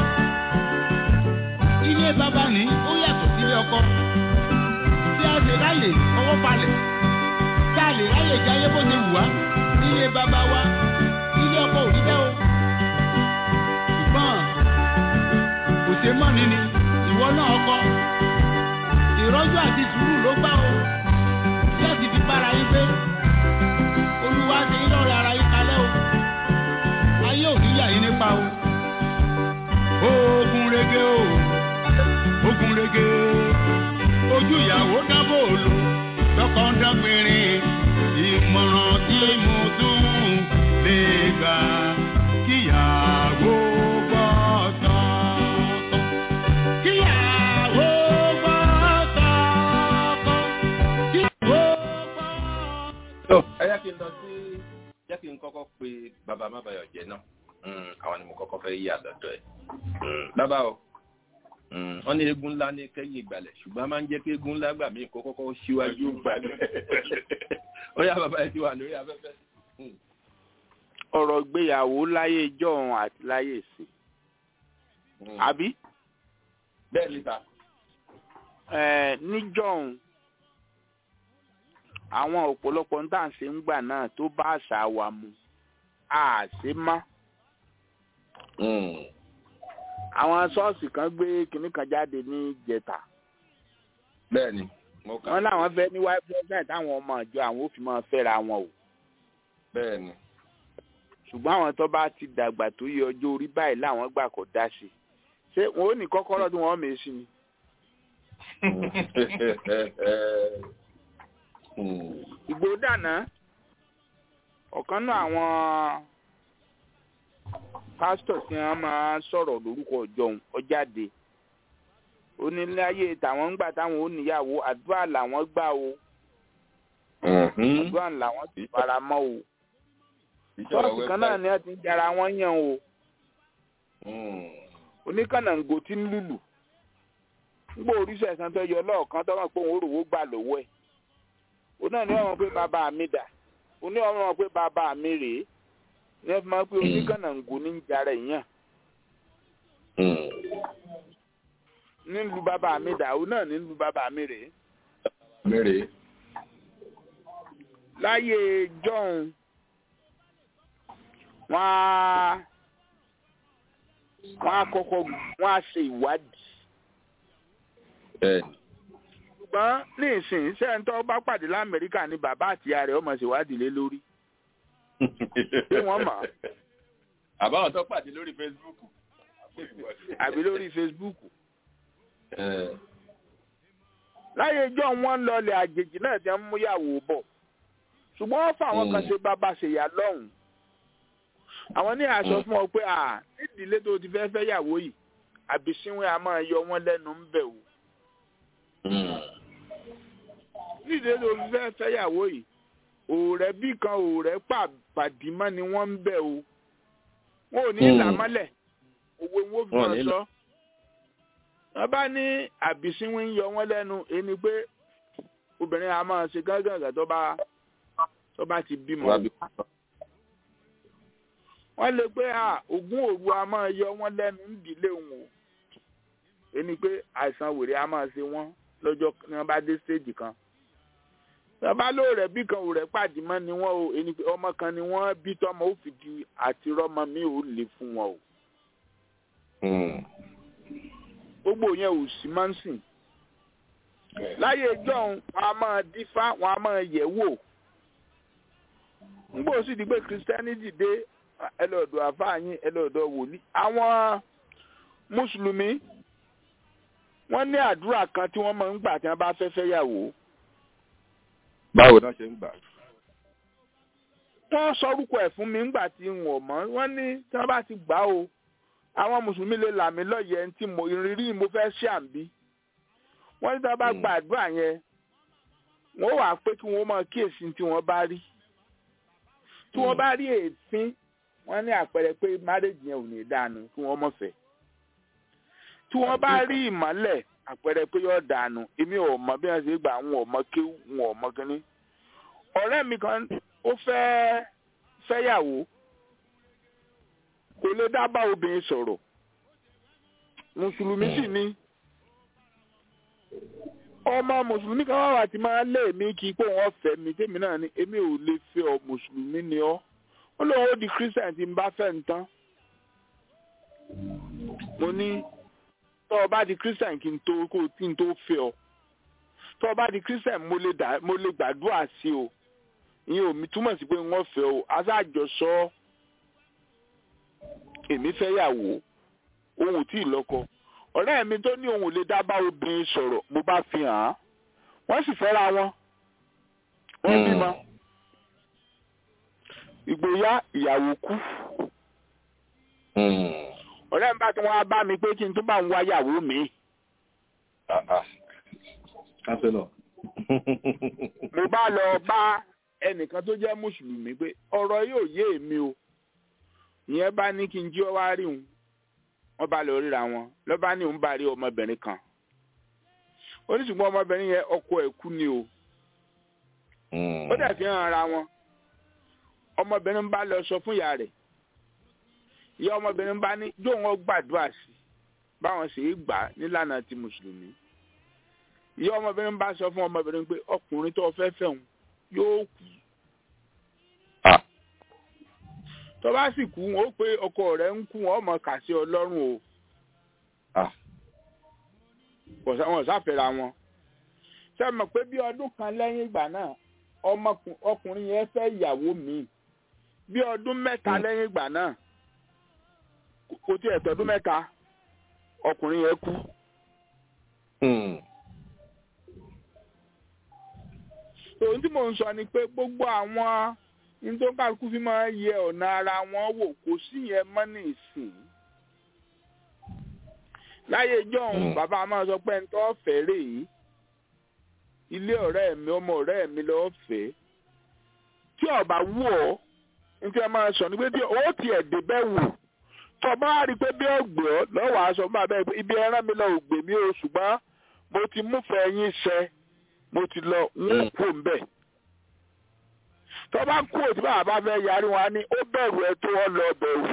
ilé bàbá ní ó yàtọ̀ sílé ọkọ tí a lè ráyè ọwọ́ balẹ̀ tí a lè ráyè jáyé bó ṣe wù wá ilé bàbá wa ilé ọkọ ò rí bẹ́ẹ̀ o ṣùgbọ́n kò ṣe mọ́ ni ni ìwọ náà ọkọ ìrọ́jú àti sùúrù ló gbà o tí a sì fi bára yín pé olúwa ṣe yín lọ́rẹ̀ ara yín kalẹ̀ o ayé ò ní yà yín nípa o ogun rege o ogun rege ojú ìyàwó dábò lò lọ́kọ̀ ń dágbére ìmọ̀ràn tí mo tún lè gbà kíyàwó gbọ́ tọ́tọ́ kíyàwó gbọ́ tọ́tọ́ kíyàwó gbọ́. tó ẹ yá kí n lọ sí jẹ́ kí n kọ́kọ́ pe bàbá mábàyọ̀ jẹ́ náà àwọn ni mo kọ́kọ́ fẹ́ yí àlọ́dọ̀ ẹ̀ bàbá o wọ́n ní eégún ńlá ní kẹ́yìn ìgbàlẹ̀ ṣùgbọ́n a máa ń jẹ́ kí eégún ńlá gbà mí kó kọ́kọ́ síwájú gbàlẹ̀ ó yá bàbá ẹ ti wà lórí afẹ́fẹ́. ọ̀rọ̀ ìgbéyàwó láyé ìjọ́un àti láyé ìsìn àbí bẹ́ẹ̀ ni ta. ẹ níjọ́un àwọn ọ̀pọ̀lọpọ̀ ń tà ń ṣe ń gbà náà tó bá àṣà wa mu àṣe má àwọn ṣọ́ọ̀ṣì kan gbé kinní kan jáde ní jẹta bẹ́ẹ̀ni mo kà. wọn láwọn fẹ́ ní wáyé president táwọn ọmọ ìjọ àwọn ò fi máa fẹ́ra wọn o bẹ́ẹ̀ni. ṣùgbọ́n àwọn tó bá ti dàgbà tó yẹ ọjọ́ orí báyìí láwọn gbà kó dá sí ṣé wọn ò ní kọ́kọ́rọ́ tí wọ́n mèé sí ni. ìgbò dànà ọ̀kan náà àwọn pásítọ̀ tí wọ́n máa sọ̀rọ̀ lórúkọ ọjọ́ ọjáde oníláyé tàwọn ń gbà táwọn ò níyàwó àdúrà làwọn gbà o àdúrà làwọn ti fara mọ́ o ṣọ́ọ̀ṣì kan náà ni wọ́n ti ń jara wọn yàn o oníkànnàǹgò tí ń lùlù nígbà oríṣi ẹ̀sán tó yọ lọ́ọ̀kan tó mọ̀ pé òun òrùwó gbà lọ́wọ́ ẹ̀ òun náà ni wọ́n mọ̀ pé bàbá mi dà òun ní wọ́n mọ̀ pé bàbá mi rèé ní wọ́n fi máa pé oníkànnàǹgò ní ń jara èèyàn nílùú bàbá mi dà òun náà nílùú bàbá mi rèé. mẹ́rẹ̀ẹ́. láyé john wọ́n á wọ́n á kọ́kọ́ wọ́n á ṣe ìwádìí. bẹ́ẹ̀ni. ṣùgbọ́n ní ìsìn sẹ́ńtọ́ bá pàdé lamẹ́ríkà ní bàbá àti ìyá rẹ̀ ọmọ ṣèwádìí lé lórí. ṣé wọ́n mọ̀? àbáwọn tó pàdé lórí facebook. àbí lórí facebook. láyé john wọ́n lọlẹ̀ àjèjì náà ti ń múyàwó bọ̀ ṣùgbọ́n wọ́n fà àwọn kan ṣe bàbá ṣèyà lọ́hùn àwọn ní aṣọ fún ọ pé à nídìílé tó ti fẹ́ fẹ́ yàwó yìí àbísíwìn a máa yọ wọ́n lẹ́nu ń bẹ̀ o nídìílé tó ti fẹ́ fẹ́ yàwó yìí òòrẹ́ bí kan òòrẹ́ pàdímọ́ ni wọ́n ń bẹ̀ o wọn ò ní là mọ́lẹ̀ owó wọn fi hàn sọ wọ́n bá ní àbísíwìn yọ wọ́n lẹ́nu ẹni pé obìnrin a máa ṣe gángan tó bá tó bá ti bímọ. wọ́n lè pé ogún òru a máa yọ wọ́n lẹ́nu nídìílé wọn o ẹni pé àìsàn wèrè a máa ṣe wọ́n lọ́jọ́ ní wọ́n bá dé stéèjì kan. bàbá ló rẹ̀ bí kan ò rẹ̀ pàdé mọ́ ni wọ́n o ẹni pé ọmọ kan ni wọ́n bí tọ́mọ ó fìdí àti rọ́mọ mi ò lè fún wọn o. gbogbo yẹn ò sí máa ń sìn láyé john wọn a máa dífá wọn a máa yẹ̀ wò ngbò sì di pé christianity dé ẹlọ́dọ̀ àfáàyín ẹlọ́dọ̀ wòlíì àwọn mùsùlùmí wọ́n ní àdúrà kan tí wọ́n máa ń gbà tí wọ́n bá fẹ́ fẹ́ yàwó. báwo náà ṣe ń gbà. wọ́n sọrúkọ ẹ̀ fún mi ńgbà tí n ò mọ̀ wọ́n ní tí wọ́n bá ti gbà o àwọn mùsùlùmí lè là mí lọ́yẹ̀ tí mo ìrírí mo fẹ́ ṣe àǹbí wọ́n ní tí wọ́n bá gba àdúrà yẹn wọ́n wà pé kí wọ́n máa kíyèsí tí wọ́n bá rí tí wọ́n bá rí èéfín wọ́n ní àpẹẹrẹ pé márèjì yẹn ò ní dànù kí wọ́n mọ̀ fẹ́ tí wọ́n bá rí ìmọ́lẹ̀ àpẹẹrẹ pé yóò dànù èmi ò mọ bí wọ́n ṣe gbà wọn ò mọ kí wọn ò mọ kínní ọ̀rẹ́ mi kan ó fẹ́ fẹ́yàwó kò lè dá bá obìnrin sọ̀rọ̀ mùsùlùmí sì ni ọmọ mùsùlùmí kan wà wà tí máa lé mi kí pé wọ́n fẹ́ mi tèmi náà ni èmi ò lè fẹ́ ọ mùsùlùmí ni ọ́ ó lóun ó di christian tí n bá fẹ́ ń tán mo ní tọ́ ọ bá di christian kí n tó kó tí n tó fẹ́ ọ tọ́ ọ bá di christian mo lè dà mo lè gbàdúrà sí o ìyẹn ò mi túmọ̀ sí pé wọ́n fẹ́ o aṣáájọsọ èmi fẹ́ yàwó òun ò tí ì lọ́kọ ọ̀rẹ́ mi tó ní òun ò lè dá bá obìnrin sọ̀rọ̀ mo bá fi hàn án wọ́n sì fẹ́ra wọn wọ́n bímọ ìgbéyà ìyàwó kú ọ̀rẹ́ mi bá tí wọ́n á bá mi pé kí n tó bá ń wá yàwó mi. mo bá lọ bá ẹnìkan tó jẹ́ mùsùlùmí pé ọ̀rọ̀ yóò yé èmi o ìyẹn bá ní kí n jí ọ wá rí òun wọ́n bá lọ ríra wọn lọ́ bá ní òun bá rí ọmọbìnrin kan oníṣùgbọ́n ọmọbìnrin yẹn ọkọ ẹ̀ kú ni o ó dẹ̀ fi hàn ara wọn ọmọbìnrin bá lọ sọ fún ìyá rẹ̀ ìyá ọmọbìnrin bá ní yóò wọn gbàdúrà sí báwọn sì í gbà nílànà ti mùsùlùmí ìyá ọmọbìnrin bá sọ fún ọmọbìnrin pé ọkùnrin tó fẹ́ fẹ́ òun yóò kú tó bá sì kú wọn ó pé ọkọ rẹ̀ ń kú wọn ọmọ kà sí ọlọ́run o wọn sáfẹ́ra wọn ṣe mọ̀ pé bí ọdún kan lẹ́yìn ìgbà náà ọkùnrin yẹn fẹ́ ìyàwó mi bí ọdún mẹ́ta lẹ́yìn ìgbà náà kò tí ẹ̀ tọdún mẹ́ta ọkùnrin yẹn kú. tòun tí mò ń sọ ni pé gbogbo àwọn nítorí fi máa yẹ ọ̀nà ara wọn wò kò sí yẹn mọ́ ní ìsìn. láyé jọ̀hún bàbá máa sọ pé ń tọ́ fẹ́ rèé ilé ọ̀rẹ́ mi ọmọ ọ̀rẹ́ mi lọ́ọ́ fẹ́ tí ọba wù ọ́ nítorí ẹ máa sọ ní pé tí ó tiẹ̀ dé bẹ́ẹ̀ wò tọba á rí i pé bí ọgbẹ́ ọ lọ́wọ́ aṣọ máa bẹ́ẹ̀ ibi ẹran mi lọ ògbè mi o ṣùgbọ́n mo ti múfẹ́ yín ṣẹ mo ti lọ ń kú mbẹ́ tọba kú òtí bàbá bá fẹ́ yarí wọn á ní ó bẹ̀rù ẹ tó ọ lọ bẹ̀rù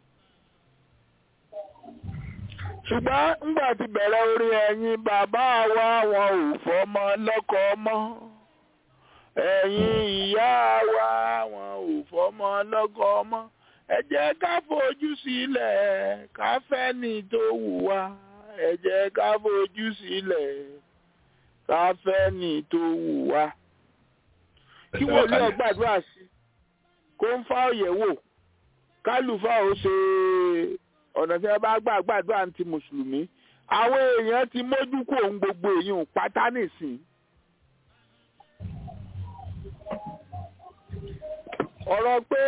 ṣùgbọ́n ńgbà tí bẹ̀rẹ̀ orí ẹ̀yin bàbá wa wọn ò fọmọ lọ́kọ mọ́ ẹ̀yin ìyá wa wọn ò fọmọ lọ́kọ mọ́ ẹ jẹ́ ká fojú sílẹ̀ ká fẹ́ ní tó wù wá ẹ jẹ́ ká fojú sílẹ̀ ká fẹ́ ní tó wù wá. kí wọ́n lé ọgbàdúrà sí kó ń fa òyẹ̀wò kálùfà ó ṣe ọ̀nà tí wọ́n bá gbà gbàdúrà ti mùsùlùmí àwọn èèyàn ti mójú kó ohun gbogbo èèyàn pátá nìsín. ọ̀rọ̀ pé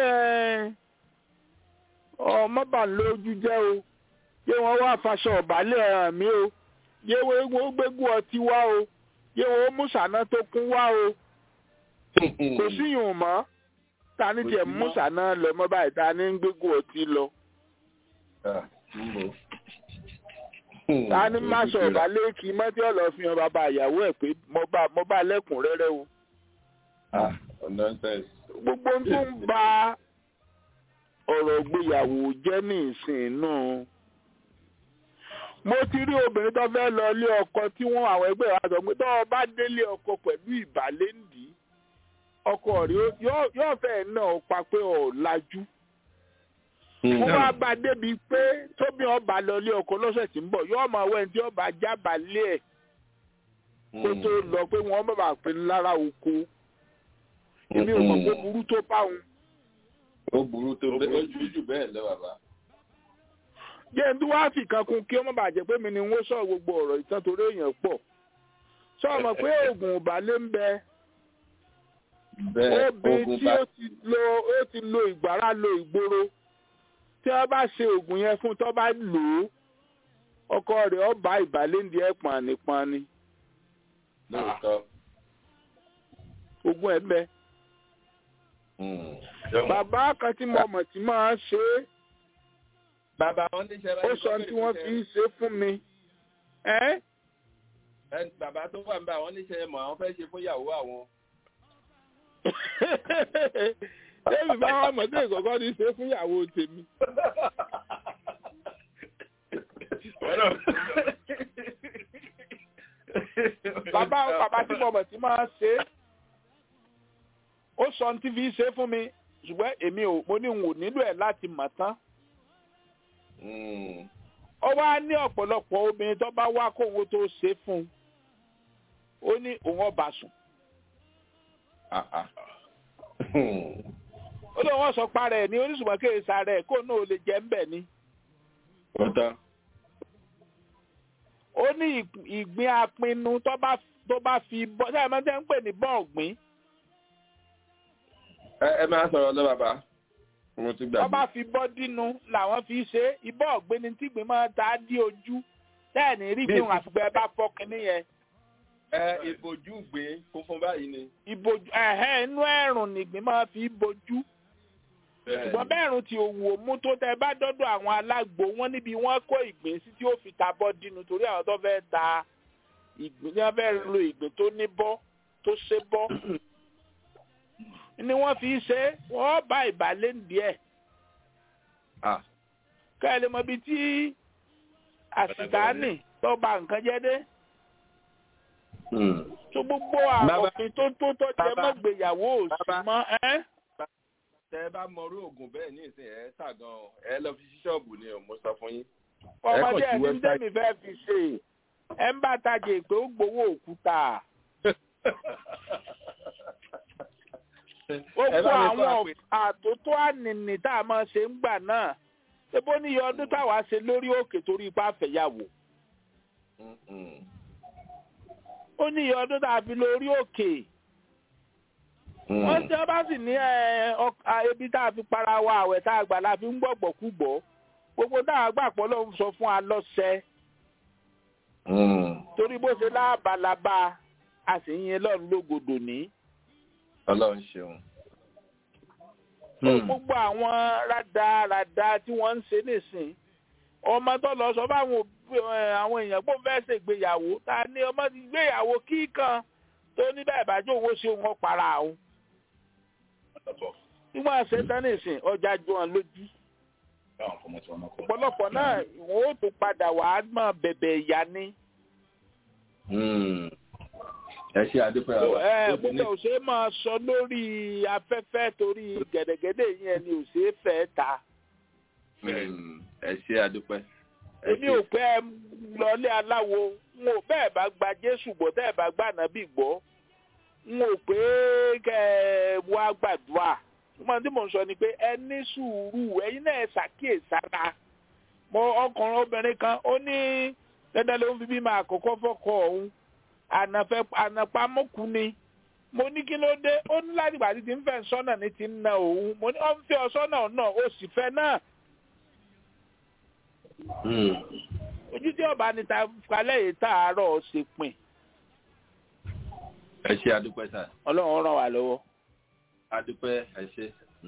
ọmọ bà lójú jẹ́ o yé wọn wá faṣọ ọ̀bálẹ̀ hàn mí o yé wọn gbégún ọtí wá o yé wọn mú sànà tó kún wá o kò síyùn mọ́ ta ní tiẹ̀ mú sànà lọ mọ́ báyìí ta ní gbégún ọtí lọ. ta ní má sọ ọ̀bálẹ̀ kí mọ́tí ọ̀lọ́ fi hàn bàbá ìyàwó ẹ̀ pé mo bá lẹ́kùnrẹ́rẹ́ o. gbogbo tó ń ba ọ̀rọ̀ ìgbéyàwó jẹ́ ní ìsìn náà. mo ti rí obìnrin tó fẹ́ lọ ilé ọkọ tí wọ́n àwọn ẹgbẹ́ wa sọ pé tó o bá délé ọkọ pẹ̀lú ìbálẹ́ǹdì ọkọ rẹ̀ yóò fẹ́ náà pa pé ọ̀ lajú. mo wá bá a débi pé tóbi ọba lọ ilé ọkọ lọ́sẹ̀ tí ń bọ̀ yóò máa wẹ̀ tí ọba jábàálẹ̀ ẹ̀ kó tó lọ pé wọ́n bá bàa pín lára oko. èmi ò mọ̀ pé burú tó bá òun ó burú tó bẹ́ẹ̀ ó jù jù bẹ́ẹ̀ lọ bàbá. jẹ́ ń tí wàá fi kan kún kí ọmọ bàjẹ́ pé mi ni wọ́n sọ gbogbo ọ̀rọ̀ ìtàn torí èèyàn pọ̀ sọ ma pé oògùn ìbálẹ̀ ń bẹ obìnrin tí ó ti lo ó ti lo ìgbára lo ìgboro tí wọ́n bá ṣe oògùn yẹn fún tó bá lò ó ọkọ rẹ̀ ó bá ìbálẹ̀ ń di ẹ̀ pànípàní. oògùn ẹ̀ bẹ́ẹ̀ bàbá kan tí mo mọ̀ tí máa ṣe é bàbá wọn ní ṣe ó sọ tí wọ́n fi ṣe fún mi. bàbá tó wà níbẹ̀ àwọn níṣẹ́ mọ̀ àwọn fẹ́ ṣe fún ìyàwó àwọn. David bá wà mọ̀ sí ìkọ̀kọ́ ní ṣe fún ìyàwó tèmi. bàbá bàbá tí mo mọ̀ tí máa ṣe é ó sọ ní tv ṣe fún mi ṣùgbọ́n èmi ò mo ní n ò nílò ẹ̀ láti mọ̀ tán. ó wá ní ọ̀pọ̀lọpọ̀ obìnrin tó bá wá kówó tó ṣe fún un ó ní òun ọba sùn. ó lóun wọ́n sọ para ẹ̀ ní oníṣùmọ̀ kéèsà rẹ̀ kó náà ò lè jẹ́ ń bẹ̀ ni. ó ní ìgbín apinnu tó bá tó bá fi bọ́ ṣé ẹ máa ń tẹ́ ń pè ní bọ́ọ̀gbìn. ẹ máa sọ̀rọ̀ lọ bàbá mo ti gbàgbé. wọ́n bá fi bọ́ dínú làwọn fi ṣe ibọ̀ ọ̀gbẹ́ni tí gbìn máa ta dí ojú bẹ́ẹ̀ ni rí gbìn àfìgbẹ́ bá fọ́ kínní yẹn. ẹ ìbojú gbé funfun báyìí ni. ìbojú ẹ̀hẹ́n inú ẹ̀rùn nìgbín máa fi bojú. ṣùgbọ́n bẹ́ẹ̀rùn tí òwò mú tó tẹ bá dọ́dọ̀ àwọn alágbo wọn níbi wọ́n kó ìgbín sí tí ó fi ta bọ́ dínú torí àwọn tó fẹ́ ta ìgbín tí wọ́n fẹ́ lo ìgbín tó ní bọ́ tó ṣe bọ́ ni wọ́n fi ṣe wọ́n bá ìbálẹ̀ díẹ̀. ká ẹ lè mọ ibi tí àsìtáàní tó bà nǹkan jẹ́ dé. tó gbogbo àròfin tó tó tó jẹ mọ́ gbéyàwó òsì mọ́ ẹ́. tẹ ẹ bá mọrú oògùn bẹ́ẹ̀ ní ìsìn ẹ tà gan ọ ẹ lọ fi ṣíṣọ́ọ̀bù ni mo sọ fún yín. ọmọdé ẹni tẹ́mi fẹ́ fi ṣe ẹ ń bá tajà pé ó gbowó òkúta gbogbo àwọn àtótó ànìní tá a máa ṣe ń gbà náà ṣébó ní iye ọdún táwa ṣe lórí òkè torí ipá fẹ̀yàwó ó ní iye ọdún tá a fi lórí òkè wọ́n tí wọ́n bá sì ní ebi tá a fi para wa àwẹ̀ tá a gbà la fi ń gbọ̀gbọ̀ kúgbọ̀ gbogbo tá a gbà pọ̀ lóun sọ fún wa lọ́sẹ̀ torí bó ṣe láàbàlábà a sì ń yin lọ́run lógodò ní ọlọ́run ṣeun. gbogbo àwọn rádaràda tí wọ́n ń ṣe nìsín ọmọ tó lọ sọ fáwọn àwọn èèyàn pé òun fẹ́ ṣègbéyàwó ta ni ọmọ ti gbéyàwó kíkan tó ní bẹ́ẹ̀ bá jó owó ṣe wọn para àwọn. nígbà ṣe tán nìsín ọjà ju wọn lójú. ọ̀pọ̀lọpọ̀ náà wọ́n ó tún padà wàá mọ̀ bẹ̀bẹ̀ ìyá ni ẹ ṣe àdúpẹ́ àwọn. ẹ gbogbo ò ṣe máa sọ lórí afẹ́fẹ́ torí gẹ̀dẹ̀gẹ̀dẹ̀ yẹn ni ò ṣe é fẹ́ ta. ẹ ṣe àdúpẹ́. èmi ò pẹ́ lọlé aláwo n ò bẹ́ẹ̀ bá gba jésù gbọ́ tẹ́ ẹ̀ bá gbà nábì gbọ́ n ò pé kẹ́ ẹ wá gbàdúrà mo tí mò ń sọ ni pé ẹ ní sùúrù ẹ̀yin náà ẹ ṣàkíyèsára mo ọkùnrin obìnrin kan ó ní dandan ló ń fi bímọ àkọ́kọ́ fọ́kọ ọ̀hún ànàfẹ́ ànàpamọ́kù ni mo ní kí ló dé ó ní láti gbà tí ti ń fẹ́ sọ́nà ní ti ń na òun mo ní ọ́n fẹ́ ọ sọ́nà náà ó sì fẹ́ náà. ojú tí ọba ní ta kalẹ̀ yìí tààrọ̀ ṣe pin. ẹ ṣe àdúpẹ́ sà. ọlọ́run ràn wá lọ́wọ́. àdúpẹ́ ẹ ṣe.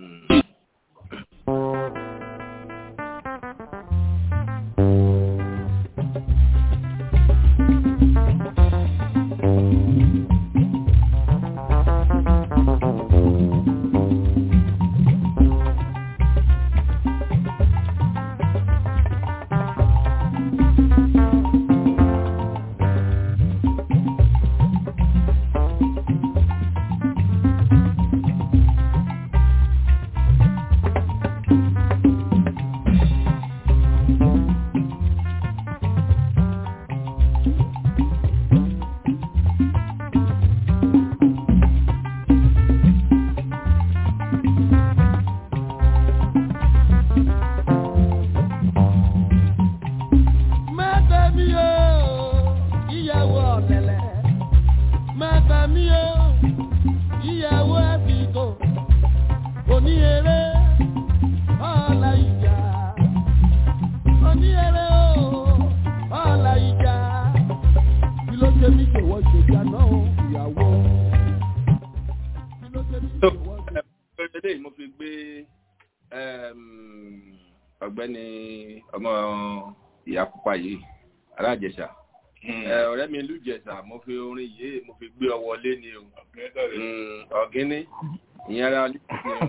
ọ̀gbẹ́ni ọmọ ìyá pupa yìí alájẹsà ọ̀rẹ́ mi lùjẹsà mo fi orin yìí mo fi gbé ọ wọlé ni o ọ̀gíní ìyẹn ara ní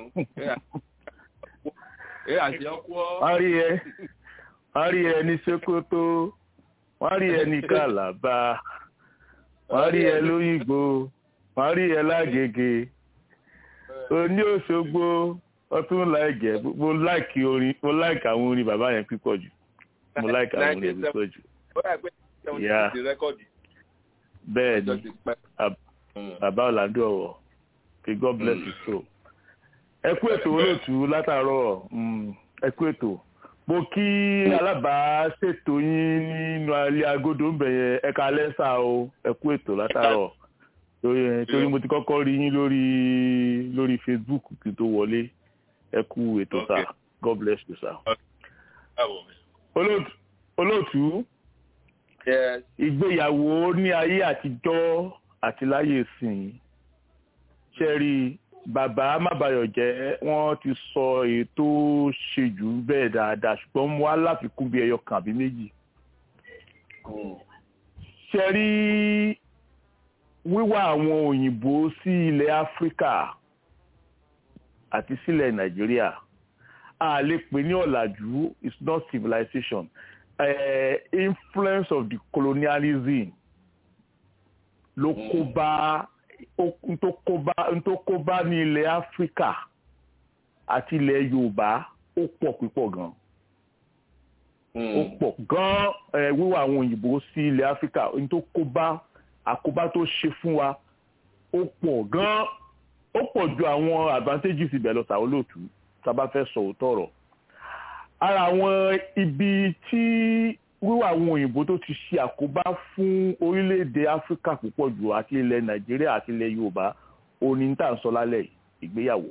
ẹ àti ọkọ. wọ́n rí ẹ wọ́n rí ẹ ní sokoto wọ́n rí ẹ ní kàlàbà wọ́n rí ẹ lóyìnbó wọ́n rí ẹ lágègè oní òṣogbo ọtún láìjẹ mo láìkì orin mo láìkì àwọn orin bàbá yẹn pípọ̀ jù mo láìkì àwọn orin yẹn pípọ̀ jù. Yeah. bẹ́ẹ̀ ni bàbá ọ̀làdú ọ̀wọ̀ kí god bless you so. ẹ kú ètò olóòtú látàárọ̀ ẹ kú ètò mo kí alábàáṣètò yín nínú alẹ́ agodo ń bẹ̀yẹn ẹ ká lẹ́sà o ẹ kú ètò látàárọ̀ torí mo ti kọ́kọ́ rí yín lórí lórí facebook kí n tó wọlé ẹ kú ètò sá god bless you sá. olóòtú ìgbéyàwó ní ayé àtijọ́ àti láyé ìsìn ṣe rí bàbá mábàyọ̀ jẹ́ wọ́n ti sọ ètò ṣèjú bẹ́ẹ̀ dáadáa ṣùgbọ́n mo wá láfikún bí ẹyọ kan àbí méjì. ṣe rí wíwá àwọn òyìnbó sí ilẹ̀ áfíríkà àti sílẹ̀ nàìjíríà a lè pè ní ọ̀làjú it's not civilization uh, influence of the colonialism ló kó bá tó kó bá tó kó bá ní ilẹ̀ áfíríkà àti ilẹ̀ yorùbá ó pọ̀ púpọ̀ gan ó pọ̀ gan wíwá àwọn òyìnbó sí ilẹ̀ áfíríkà tó kó bá àkóbá tó ṣe fún wa ó pọ̀ gan ó pọ̀ ju àwọn advantages ibẹ̀ lọ sàwọn olóòtú tá a bá fẹ́ sọ òótọ́ ọ̀rọ̀ ara àwọn ibi tí wíwá àwọn òyìnbó tó ti ṣe àkóbá fún orílẹ̀-èdè áfíríkà púpọ̀ jù àti ilẹ̀ nàìjíríà àti ilẹ̀ yorùbá òní tá à ń sọ lálẹ́ ìgbéyàwó.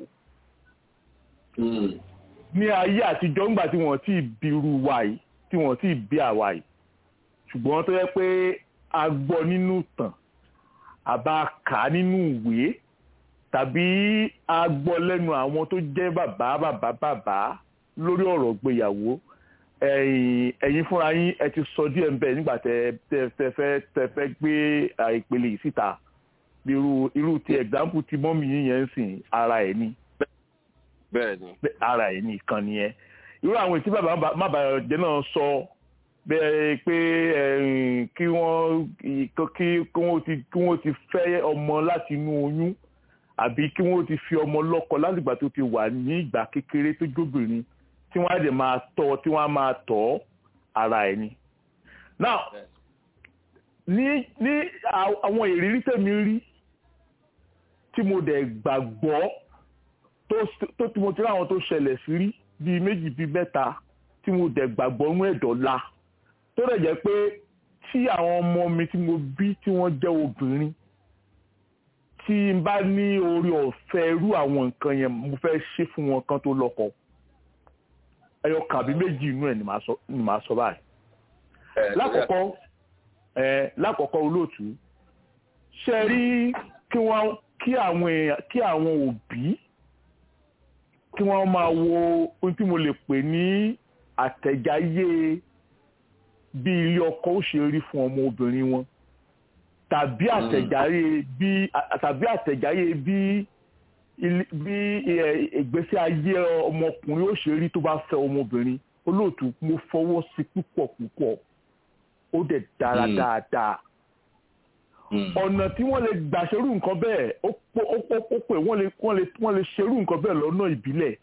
ní ayé àtijọ́ ńgbà tí wọ́n ti bí irú wa yìí tí wọ́n ti bí àwa yìí ṣùgbọ́n tó yẹ pé a gbọ́ nínú tàn àbá kà á nínú ìwé tàbí a gbọ́ lẹ́nu àwọn tó jẹ́ bàbá bàbá bàbá lórí ọ̀rọ̀ ìgbéyàwó ẹ̀yin fúnra yín ẹ ti sọ díẹ̀ ń bẹ̀ nígbà tẹ tẹ fẹ́ tẹ fẹ́ gbé ìpele yìí síta irú irú ti example ti mọ́mì yín yẹn ń sìn ara ẹ̀ ni bẹ́ẹ̀ni ara ẹ̀ ni ìkan nìyẹn irú àwọn ìtí bàbá mábàjẹ́ náà sọ bẹ́ẹ̀ pé kí wọ́n kí wọ́n ti kí wọ́n ti fẹ́ ọmọ láti inú oyún àbí kí wọ́n ti fi ọmọ lọ́kọ látìgbà tó ti wà ní ìgbà kékeré tó jóbìnrin tí wọ́n á dẹ̀ máa tọ́ tí wọ́n á máa tọ́ ara ẹ̀ ni. now ní ní àwọn ìrírí tèmi rí tí mo dẹ̀ gbàgbọ́ tó tí mo ti rí àwọn tó ṣẹlẹ̀ sí rí bíi méjì bíi mẹ́ta tí mo dẹ̀ gbàgbọ́ nú ẹ̀dọ́lá tó dẹ̀ jẹ́ pé tí àwọn ọmọ mi tí mo bí tí wọ́n jẹ́ obìnrin tí n bá ní orí ọ̀fẹ́ irú àwọn nǹkan yẹn mo fẹ́ ṣe fún wọn kan tó lọ́kọ ẹyọ kàbí méjì inú ẹ̀ ni màá sọ báyìí. lákọ̀ọ́kọ́ ẹ lákọ̀ọ́kọ́ olóòtú ṣe rí kí wọ́n kí àwọn èèyàn kí àwọn òbí kí wọ́n máa wo ohun tí mo lè pè ní àtẹ̀jáyé bí ilé ọkọ ó ṣe rí fún ọmọ obìnrin wọn tàbí àtẹ̀jáyé bí tàbí àtẹ̀jáyé bí bí ìgbésí ayé ọmọkùnrin ó ṣe rí tó bá fẹ́ ọmọbìnrin olóòtú mo fọwọ́ sí púpọ̀ púpọ̀ ó dẹ̀ dára dáadáa ọ̀nà tí wọ́n lè gbà ṣerú nǹkan bẹ́ẹ̀ ó pè wọ́n lè wọ́n lè ṣerú nǹkan bẹ́ẹ̀ lọ́nà ìbílẹ̀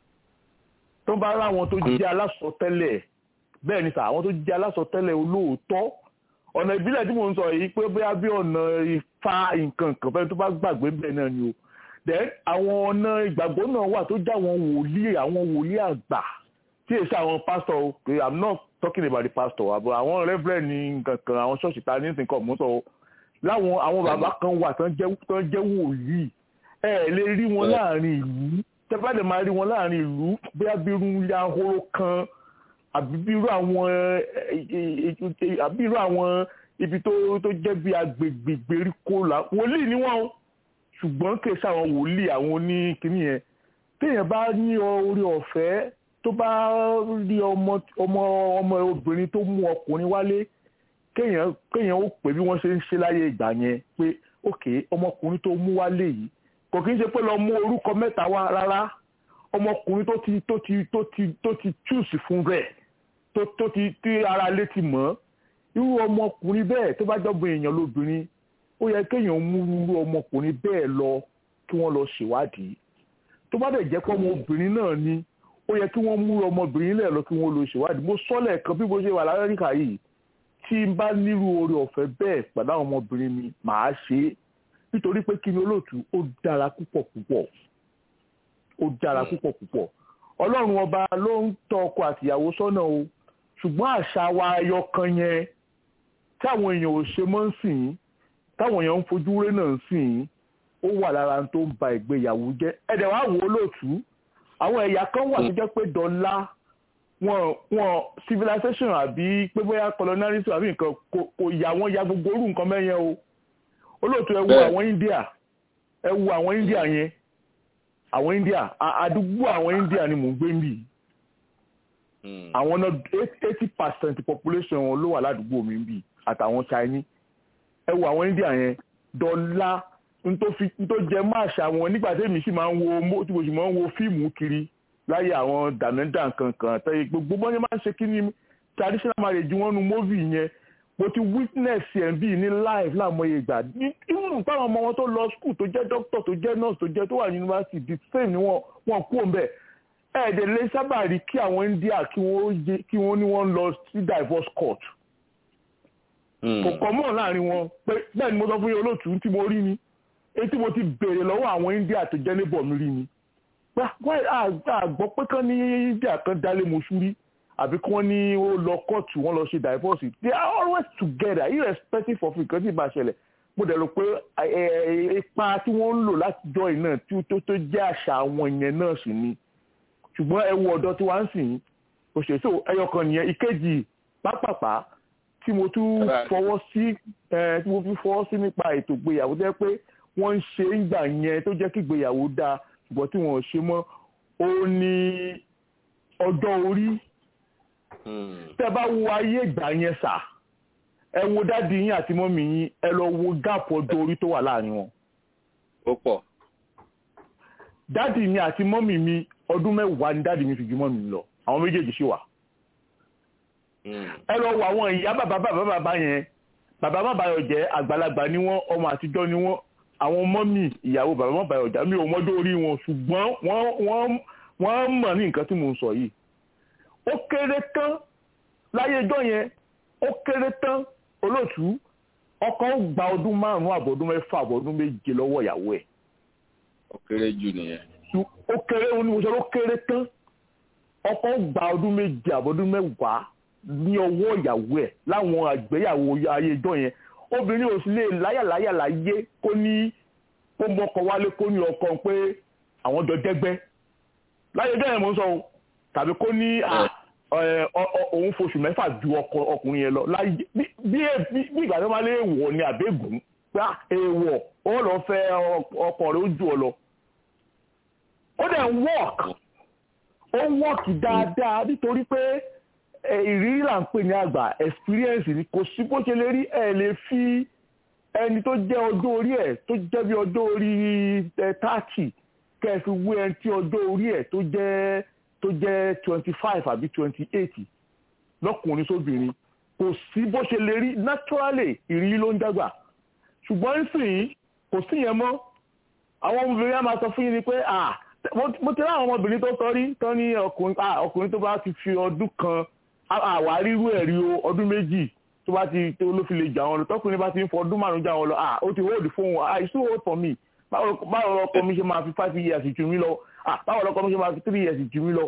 tó bá ráwọn tó jẹ́ alásọtẹ́lẹ̀ bẹ́ẹ̀ ni sà àwọn tó jẹ́ alásọtẹ́lẹ̀ olóòótọ́ ọ̀nà ìbílẹ̀ tí mò ń sọ yìí pé bóyá bí ọ̀nà ifá nǹkan kan fẹ́ tó bá gbàgbé bẹ́ẹ̀ náà ni o then àwọn ọ̀nà ìgbàgbọ́ náà wà tó jẹ́ àwọn wòlíì àwọn wòlíì àgbà tí èsì àwọn pastor o i'm not talking about the pastor àbọ̀ àwọn reverend ní nǹkan kan àwọn ṣọ́ọ̀ṣì ta ní nǹkan mú sọ o láwọn àwọn bàbá kan wà tán jẹ́ tán jẹ́ wòlíì ẹ ẹ lè rí wọn láàrin ìlú tẹ́fàdé máa rí wọn láàrin ìlú bóyá bí irú ilé ahoro kan àbí bí irú àwọn àbí irú àwọn ibi tó tó jẹ́ bí agbègbè gbèríko là wòlíì ni wọ́n o ṣùgbọ́n kì í ṣàwọn wòlíì àwọn oníkíní yẹn téèyàn bá ní orí ọ̀fẹ́ tó bá rí ọmọ ọmọ ọmọ obìnrin tó mú ọkùnrin wálé kéèyàn kéèyàn ó pè bí wọ́n ṣe ń ṣe láyé ìgbà yẹn pé òkè ọmọkùnrin tó mú wálé yìí kò kí ń ṣe pé lọ mú orúkọ mẹ́ta wá rárá ọmọkùnrin tó ti tó ti tó ti tó ti chúùsì fún rẹ̀ tó tó ti tí ara lé ti mọ̀ irú ọmọkùnrin bẹ́ẹ̀ tó bá jọ́gbọ́n èèyàn lóbìnrin ó yẹ kéèyàn mú irú ọmọkùnrin bẹ́ẹ̀ lọ kí wọ́n lọ ṣèwádìí tó bá dẹ̀ jẹ́ pé ọmọbìnrin náà ni ó yẹ kí wọ́n mú ọmọbìnrin náà lọ kí wọ́n lọ ṣèwádìí mo sọ lẹ́ẹ̀kan bí mo ṣe wà láríkà yìí tí n bá nírú oore ọ̀fẹ́ bẹ́ẹ̀ pẹ̀lú àwọn ọmọbìnrin mi màá ṣe é nítorí pé kí ni olóòtú ó dára púpọ̀ púpọ̀ ó dára púpọ̀ púpọ̀ ọlọ́run ọba ló ń tọ́ ọkọ àtìyàwó sọ́nà o ṣùgbọ́n àṣà wa ẹyọ kan yẹn táwọn èèyàn ò ṣe mọ́ ń sìn yín táwọn èèyàn ń fojú ré náà ń sìn yín ó wà lára tó ń ba ìgbéyàwó jẹ́ ẹ̀dẹ̀ wá wò ó lóòtú àwọn ẹ̀yà kan wà tó jẹ́ pé dọ́là wọn wọn civilization àbí pé bóyá colonialism àbí nǹkan kò yà wọ́n ya gbogbo orú nǹkan mẹ́yẹn o olóòtú ẹ wo àwọn India ẹ wo àwọn India yẹn àwọn India àdúgbò àwọn India ni mò ń gbé níbí àwọn náà eighty percent population wọn ló wà ládùúgbò mi níbí àtàwọn Chinese ẹ wo àwọn India yẹn dọ́là ntó jẹ máa ṣàwọn nígbà tí èmi sì máa ń wo tí mo sì máa ń wo fíìmù kiri láyé àwọn dàmẹ́dà kankan tẹ́yẹ gbogbo bọ́n yẹn máa ń ṣe kí ni traditional marriage wọn nu movie yẹn mo ti witness ẹ̀ bí ní live láàmúyẹ ìgbà even táwọn ọmọ wọn tó lọ school tó jẹ́ doctor tó jẹ́ nurse tó jẹ́ tó wà university the same ni wọ́n wọ́n kú òun bẹ́ẹ̀ ẹ̀ẹ́dẹ̀ lè sábà rí kí àwọn India kí wọ́n ní wọ́n lọ sí divorce court kò kọ́ mọ̀ láàrin wọn pé bẹ́ẹ̀ ni mo sọ fún yín olóòtú tí mo rí ni etí mo ti béèrè lọ́wọ́ àwọn India tó jẹ́ níbọ̀ mi rí ni àgbọ̀ pé kán ní India kan dálé mọ́ṣúrí àbí kí wọ́n ní ó lọ kóòtù wọ́n lọ ṣe divorce they are always together irrespective of nǹkan tí ì bá ṣẹlẹ̀ mo dẹ̀ rò pé ipa tí wọ́n ń lò láti jọ iná tí tó tó jẹ́ àṣà àwọn yẹn náà sì ni ṣùgbọ́n ẹ wo ọ̀dọ́ tí wọ́n ń sìn òṣèṣò ẹyọkan nìyẹn ìkejì pápápá tí mo tún fọwọ́ sí tí mo fi fọwọ́ sí nípa ètò ìgbéyàwó jẹ́ pé wọ́n ń ṣe ń gbà yẹn tó jẹ́ kí ìgbéyàwó dáa ṣùgbọ́n tí wọ́n ò ṣe mọ́ ó ní ọjọ́ orí tẹ́ bá wo ayé ìgbà yẹn sà ẹ wo dáàdi yín àti mọ́mì yín ẹ lọ wo gáàpù ọjọ́ orí tó wà láàrin wọn. ó pọ̀. dáàdi mi àti mọ́mì mi ọdún mẹ́wàá ni dáàdi mi fi ju mọ́mì mi lọ àwọn méjèèjì ṣì wà. ẹ lọ wo àwọn ìyá bàbá bàbá bàbá yẹn bàbá bàbá yọ jẹ́ àgbàlagbà ni wọ́n ọmọ àtijọ́ ni wọ́n àwọn mọ́mì ìyàwó bàbá bàbá yọ jà mí ò mọ́jọ́ orí wọn ṣùgbọ́n wọ́n mọ̀ ní nǹkan tí mò ń sọ yìí ó kéré tán láyé ẹjọ́ yẹn ó kéré tán olóòtú ọkọ ó gba ọdún márùn-ún àbọ̀dún mẹ́fà àbọ̀dún méje lọ́wọ́ ìyàwó ẹ̀. ó kéré jù nìyẹn. ó kéré ó ní mo sọ ó kéré tán ọkọ ó gba ọdún méje àbọ̀dún mẹ́wàá ní ọwọ́ ìyàwó ẹ̀ láwọn àgbéyàwó ayé ẹjọ́ yẹn obìnrin ò sì lè láyàláyà láyé kó ní kó mọ́kọ wálé kó ní ọkọ pé àwọn jọ jẹ́gbẹ́ láyé ẹjọ́ yẹn mo ń sọ o tàbí kó ní òun foṣù mẹ́fà ju ọkùnrin yẹn lọ bí ìgbà tó máa lé èèwọ̀ ni àbẹ́gùn pé èèwọ̀ ó lọ fẹ́ ọkọ rẹ̀ ó jù ọ lọ. ó dẹ̀ ń work ó ń work dáadáa nítorí pé ìrírí là ń pè ní àgbà experience ni kò sí bó ṣe lè rí ẹ̀ lè fi ẹni tó jẹ́ ọjọ́ orí ẹ̀ tó jẹ́ bí ọjọ́ orí thirty kẹ́ ẹ fi wé ẹni tí ọjọ́ orí ẹ̀ tó jẹ́ tó jẹ́ twenty five àbí twenty eight lọ́kùnrin sóbìnrin kò sí bó ṣe lè rí naturally ìrírí ló ń dàgbà ṣùgbọ́n nísìnyí kò sí yẹn mọ́ àwọn ọmọbìnrin á máa sọ fún yín ni pé mo ti rí àwọn ọmọbìnrin tó sọ rí tán ní ọkùnrin tó bá ti fi ọdún kan àwa rírú ẹ̀ rí o ọdún méjì tó bá ti ló fi lè jà wọn lọ tọkùnrin bá ti ń fọ ọdún márùn jà wọn lọ ó ti hold fóun ah it's too old for me báwo lọkọ mi ṣe máa fi five years jù mí lọ báwo lọkọ mi ṣe máa fi three years jù mí lọ.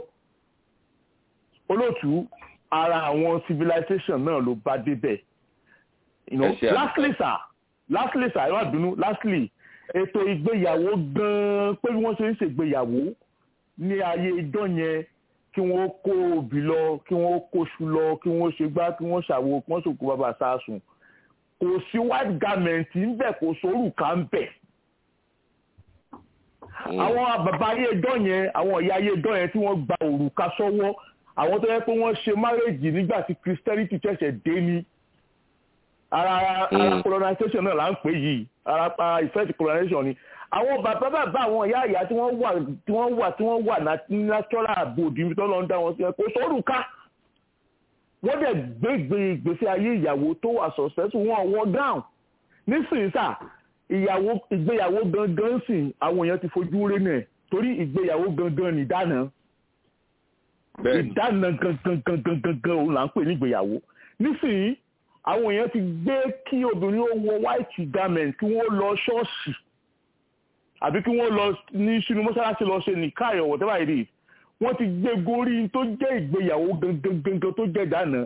olóòtú ara àwọn civilization náà ló bá débẹ̀. lastly sir lastly sir ẹ má bínú lastly ètò ìgbéyàwó gan-an pé bí wọ́n ṣe ń ṣègbéyàwó ní ayé ijọ́ yẹn kí wọ́n kó obì lọ kí wọ́n kóṣù lọ kí wọ́n ṣe gbá kí wọ́n ṣàwo kí wọ́n ṣòkò bàbá sásùn kò sí white garment ń bẹ̀ kò sórùka ń bẹ̀ àwọn bàbá ayé ẹjọ́ yẹn àwọn ìyá ayé ẹjọ́ yẹn tí wọ́n gba òrùka sọ́wọ́ àwọn tó yẹ pé wọ́n ṣe márèjì nígbà tí christianity ṣẹ̀ṣẹ̀ dé ní ara ara colonization náà là ń pè yìí ara ara effect colonization ni àwọn bàbá bàbá àwọn ìyá ìyá tí wọ́n wà tí wọ́n wà tí wọ́n wà natural abode ibi tó lọ ń dá wọn sí ẹ kó sóòrù ká wọ́n dẹ̀ gbégbé ìgbésí ayé ìyàwó tó wà successful wọn wọ́n down nísìnyí sà ìyàwó ìgbéyàwó gangan sì àwọn èèyàn ti fojú rí nẹ̀ torí ìgbéyàwó gangan nìdáná ìdáná gangan gangan gangan òun là ń pè ní ìgbéyàwó nísìnyí àwọn èèyàn ti gbé kí obìnrin ó wọ white garment kí wọ́n lọ ṣọ́ọ̀ṣì àbí kí wọ́n lọ ní sínú mọ́ṣáláṣí lọ ṣe nìka or whatever it is wọ́n ti gbé gorí tó jẹ́ ìgbéyàwó gangan gangan tó jẹ́ dáná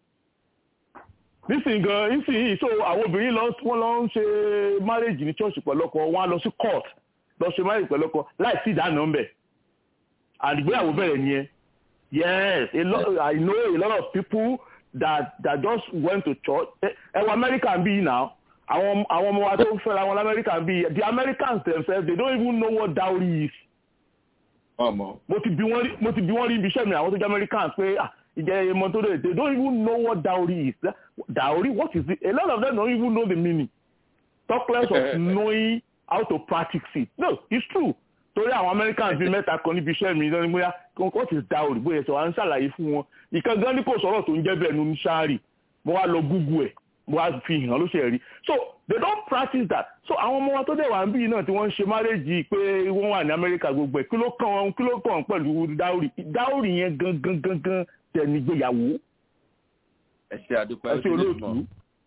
nísìnyí gan nísìnyí so àwọn obìnrin lọ wọ́n lọ ń ṣe marriage ní church pẹ̀lọ́kọ wọ́n á lọ sí court lọ ṣe marriage pẹ̀lọ́kọ láì sí ìdáná ńbẹ̀ àdìgbéyàwó bẹ̀rẹ̀ nìyẹn yes a lot, I know a lot of people that that just went to church ẹ wọ America bí now àwọn àwọn ọmọ wa tó ń fẹ́ra wọn lamẹ́ríkà bí the Americans themselves they don't even know what dowry is. ọmọ. mo ti bi wọn rí mo ti bi wọn rí ibi iṣẹ́ mi àwọn tó jẹ́ Americans pé ah ìjẹ́ ẹmọ tó dé they don't even know what dowry is dowry what is it a lot of them don't even know the meaning talk less of knowing how to practice it no it's true torí àwọn Americans bíi mẹ́ta kan níbi iṣẹ́ mi lọ́nà bóyá what is dowry bóyá sọ wá ń ṣàlàyé fún wọn ìkan gan ni kò sọ̀rọ̀ tó ń jẹ́ bẹ́ẹ̀ nu ṣáárì mo wá lọ Google ẹ̀ mo wá fi hàn ló ṣe rí so they don't practice that so àwọn ọmọ wa tó dẹ̀ wà ń bí náà tí wọ́n ń ṣe márèjì pé wọ́n wà ní Amẹ́ríkà gbogbo ẹ̀ kí ló kàn wọ́n kí ló kàn wọ́n pẹ̀lú dáórì dáórì yẹn gangan gangan tẹ̀ ní gbéyàwó. ẹ ṣe àdúpẹ́ ẹ ṣe olóòtú.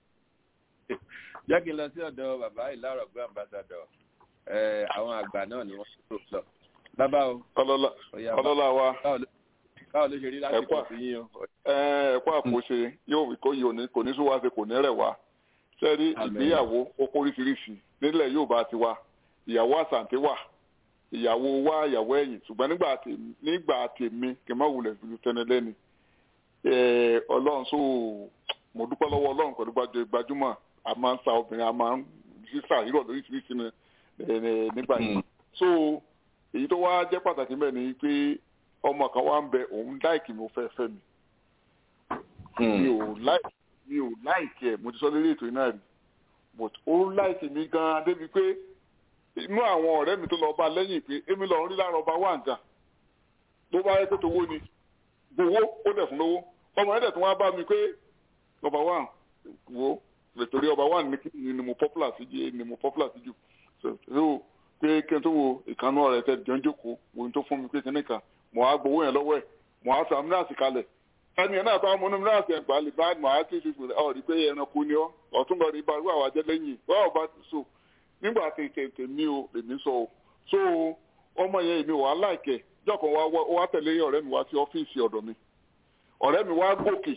jẹ́ kí n lọ sí ọ̀dọ̀ bàbá ìlàrọ̀ gbé ambassadọ̀ àwọn àgbà náà ni wọ́n tó sọ. bàbá o. ọlọ́lá wa báwo ló ṣe rí lásìkò sí yín o. ẹ̀kọ́ àpòṣe yóò kó yìí kò ní sún wá ṣe kò ní rẹ̀ wá sẹ́rí ìgbéyàwó ó kóríṣiríṣi nílẹ̀ yóò bá ti wá ìyàwó àsàǹtí wà ìyàwó wá ìyàwó ẹ̀yìn ṣùgbọ́n nígbà tèmi kì í má wulẹ̀ fi tẹni lẹ́ni ọlọ́run so mo dúpẹ́ lọ́wọ́ ọlọ́run pẹ̀lú gbajúmọ̀ a máa ń sa obìnrin a máa ń sísà rírọ̀ lóríṣiríṣi nígbà yìí so èyí tó wá jẹ́ pàtàkì mẹ́rin ni pé ọmọ kan wá ń bẹ òun láìkì mi ò fẹ́ fẹ́ mi mi ò láìkì mi ò láìkì ẹ̀ mo ti sọ lórí ètò iná rí but ó láìkì mi gan-an débi pé inú àwọn ọ̀rẹ́ mi tó lọ bá lẹ́yìn pé èmi lọ rí lára ọba wà nǹkan tó bá yẹ pé tówó ni gbowó ó dẹ̀ fún lówó ọmọ yẹn dẹ̀ tún wá bá mi pé ọba wà wo nítorí ọba wà ní ni mo popular sí jù ni mo popular sí jù so pé kí n tó wo ìkànnú ọ̀rẹ́ tẹ̀ jọ́ ń jókòó wo n tó fún mi pé kíní kan mo á gbowó yẹn lọ́wọ́ ẹ̀ mo á sọ amúnáàsì kalẹ̀ ẹni yẹn náà bá mú amúnáàsì ẹgbàá lè bá mo á tún fi fún ọ rí pé ẹranko ni ọ ọtún lọ rí bá rú àwọn ajẹ́ lẹ́yìn báwo bá ti so nígbà tí tètè mi ò èmi sọ o so ọmọ yẹn èmi wà á láìkẹ jọkàn wá wá tẹ̀lé ọ̀rẹ́ mi wá sí ọ́fíìsì ọ̀dọ̀ mi ọ̀rẹ́ mi wá gòkè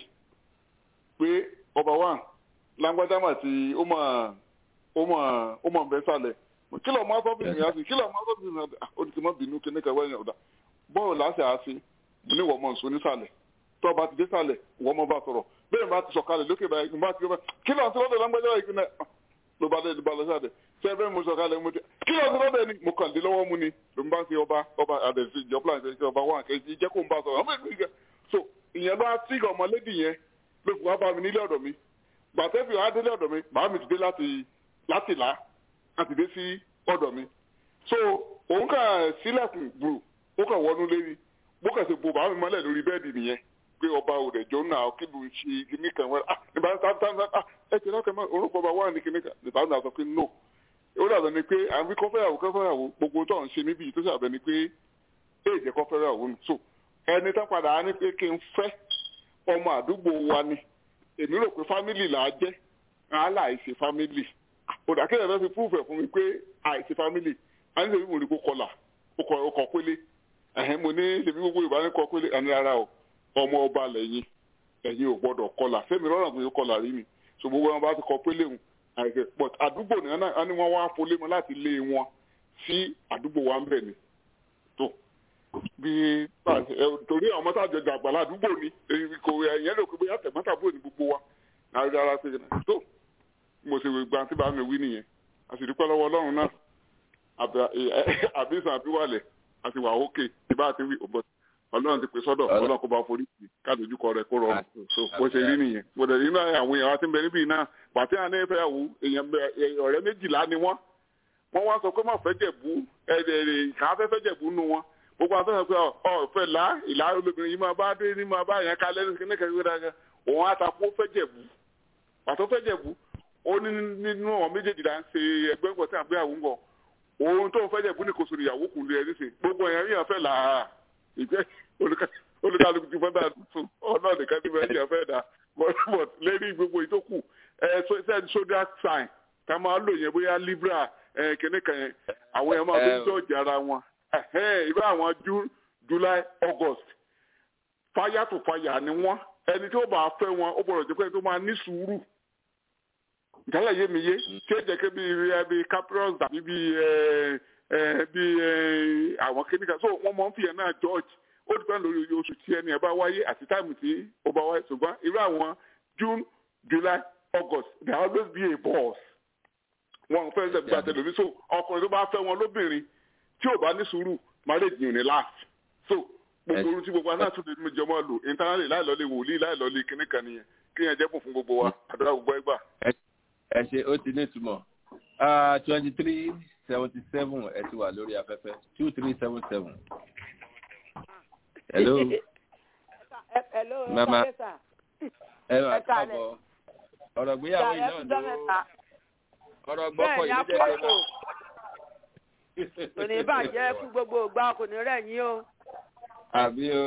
pé ọba wa lágbájá mà ti ó mà ó mà ó mà ń bẹ sálẹ̀ kí lọ́ọ́ máa sọ́fíìsì mi á sí kí lọ́ọ́ máa sọ́fíìsì mi á sí ó ti mọ́ bínú kí ní kẹwàá yẹn ọ̀dà bọ́ọ̀lù láti àásí mo ní wọ́n mọ̀ nsọ nísàlẹ̀ tó bá ti dé sàlẹ̀ wọ́n mọ̀ bá sọ̀rọ̀ bẹ́ẹ̀ bá ti sọ̀kalẹ̀ lókè báyìí ní bá ti gbọ́ kí lọ́ọ̀ tí lọ́dọ̀ lágbájá yìí kìnnà ló bá dé ló bá lọ sáde ṣé bẹ́ẹ̀ mo sọ̀kalẹ̀ mo ti kí lọ́ọ̀ tí lọ́dọ̀ ni mo kàn dé lọ́wọ́ mu ni ló ń bá ti ọba ọba àdẹ̀sí ìjọba àti ọba wà kẹ́sì jẹ́ kó ń bá sọ̀rọ̀ ọmọ ìgbìyànjú so ìyẹn bá tí ọmọlédì yẹn ló fi wá bá mi nílé ọ̀dọ̀ mi gbàtẹ́fì wá délé ọ̀dọ̀ mi màá mi ti dé láti láti là láti dé sí ọ̀dọ̀ mi so òun kà sílẹ̀kùn gbùrù ó kàn wọnú lérí bó kàn ṣe bo bàá mi mọ́lẹ̀ lórí bẹ́ẹ̀dì nìyẹn pé ọba òde jọ náà kí ló ń ṣe kíní kan wẹ́rẹ́ ah nígbà tá tá tá ah ẹ ti lọ́kẹ́ mọ́ orúkọ ọba wà ní kíní kan nígbà tá sọ pé no ó dàbẹ̀ ni pé à ń wí kọ́fẹ́yàwó kọ́fẹ́yàwó gbogbo tó ń ṣe níbi tó ṣàbẹ̀ ni pé èèjẹ́ kọ́fẹ́yàwó nù so ẹni tó padà á ní pé kí n fẹ́ ọmọ àdúgbò wa ni èmi rò pé fámìlì là á jẹ́ àálà àìṣe fámìlì òdàkẹ́yẹ̀ fẹ́ fi púfẹ̀ fún mi pé àìṣe fámìlì a ní sèmi mo rí kó kọlà ó kọ pélé ẹ̀hẹ́n mo ní sèmi gbogbo Yorùbá ní kọ pélé ẹni rárá o ọmọ ọba lẹ́yìn ẹ̀yin ò gbọ́dọ̀ kọlà fẹ́mi rọrùn pé ó kọlà rí mi so gbogbo wọn bá ti kọ pélé hùn àìsè but àdúgbò nìyẹn náà ni wọ́n wá folé mọ́ láti lé wọn sí àdúgbò wa ń bẹ̀ ni tó bí torí àwọn mọ́tà jọjà àgbàlá àdúgbò ni kò ẹ̀yẹ́ lè pé bóyá tẹ̀mọ́tàbúrò ní gbogbo wa rárá pé tó mo ṣe gbà tí bá mi wí nìyẹn a sì dúpẹ́ lọ́wọ́ Ọlọ́run náà àbísàn àbíwálẹ̀ àti wà ókè tí bá ti wí but ọlọ́run ti pè sọ́dọ̀ ọlọ́run kó bá forí sí kádojúkọ rẹ̀ kó rọrùn so bó ṣe rí nìyẹn mo dẹ̀ nínú àwọn èèyàn wa ti ń bẹ níbí náà pàtí àná ìfẹ́ àwò èèyàn ọ̀rẹ́ méjìlá ni wọ́n wọ́n wá sọ pé má fẹ́ jẹ̀bú kàá fẹ́ fẹ́ jẹ̀bú nu wọn gbogbo àwọn sọ̀rọ̀ pé ọ fẹ́ là ìlà olóbìnrin yìí máa bá dé ní máa bá yẹn kalẹ́ ní kíníkà kíníkà òun àtàkó fẹ́ jẹ̀bú pàtó fẹ́ jẹ̀bú ó ní nínú àwọn méjèèjìlá ń ṣe ẹgbẹ́ ńkọ tí à ń gbé àwọn ńkọ òun tó ń fẹ́ jẹ̀bú ní kò sórí ìyàwó kùn lé ẹ níṣẹ́ gbogbo èèyàn yìí fẹ́ là á ìgbẹ́ olùkàlùkù ti fẹ́ dà tún ọ̀nà nìkan tí wọ́n yàn fẹ́ dà but lẹ́ni gbogbo ìtókù ẹ send zodiac sign ká máa lò yẹn bóyá libra kìnnìkan yẹn àwọn èèyàn máa fi ń jọ́ọ̀jì ara wọn irú àwọn june july august fire to fire ni wọn ẹni tí ó bá fẹ́ wọn ó gbọ́dọ̀ jẹ́ pé tó máa ní sùúrù ìdálẹ̀ yé mi yé tí ó jẹ́ pé bíi bíi caprios tàbí bíi bíi àwọn kìnìkan so wọ́n máa ń fìyàn náà george ó dùgbọ́n lórí oṣù tí ẹni ẹ̀ bá wáyé àti táìmù tí ó bá wáyé ṣùgbọ́n irú àwọn june july august they always be a boss wọn fẹ́ ṣe gba tẹlifí so ọkùnrin tó bá fẹ́ wọn lóbìnrin tí ò bá ní sùúrù marriage yìí ò ní last so gbogbo orun tí gbogbo aná tún lè mú jọmọ lò internally láìlọ́lé wòlíì láìlọ́lé kíní kan nìyẹn kí yẹn jẹ́ bùn fún gbogbo wa àdúrà gbogbo ẹgbà. ẹ ṣe ó ti ní ìtumọ̀ twenty three seventy seven ẹ ti wà lórí afẹ́fẹ́ two three seven seven. hello. hello mama ẹ máa Ẹ káalẹ́. káàbọ̀ ọ̀rọ̀ gbéyàwó yìí náà ló ọ̀rọ̀ gbọ́kọ̀ bẹ́ẹ̀ ni yìí ló jẹ́ apọ́tò kí kò ní bàjẹ́ fún gbogbo ìgbà kò ní rẹ̀ yín o. àbí o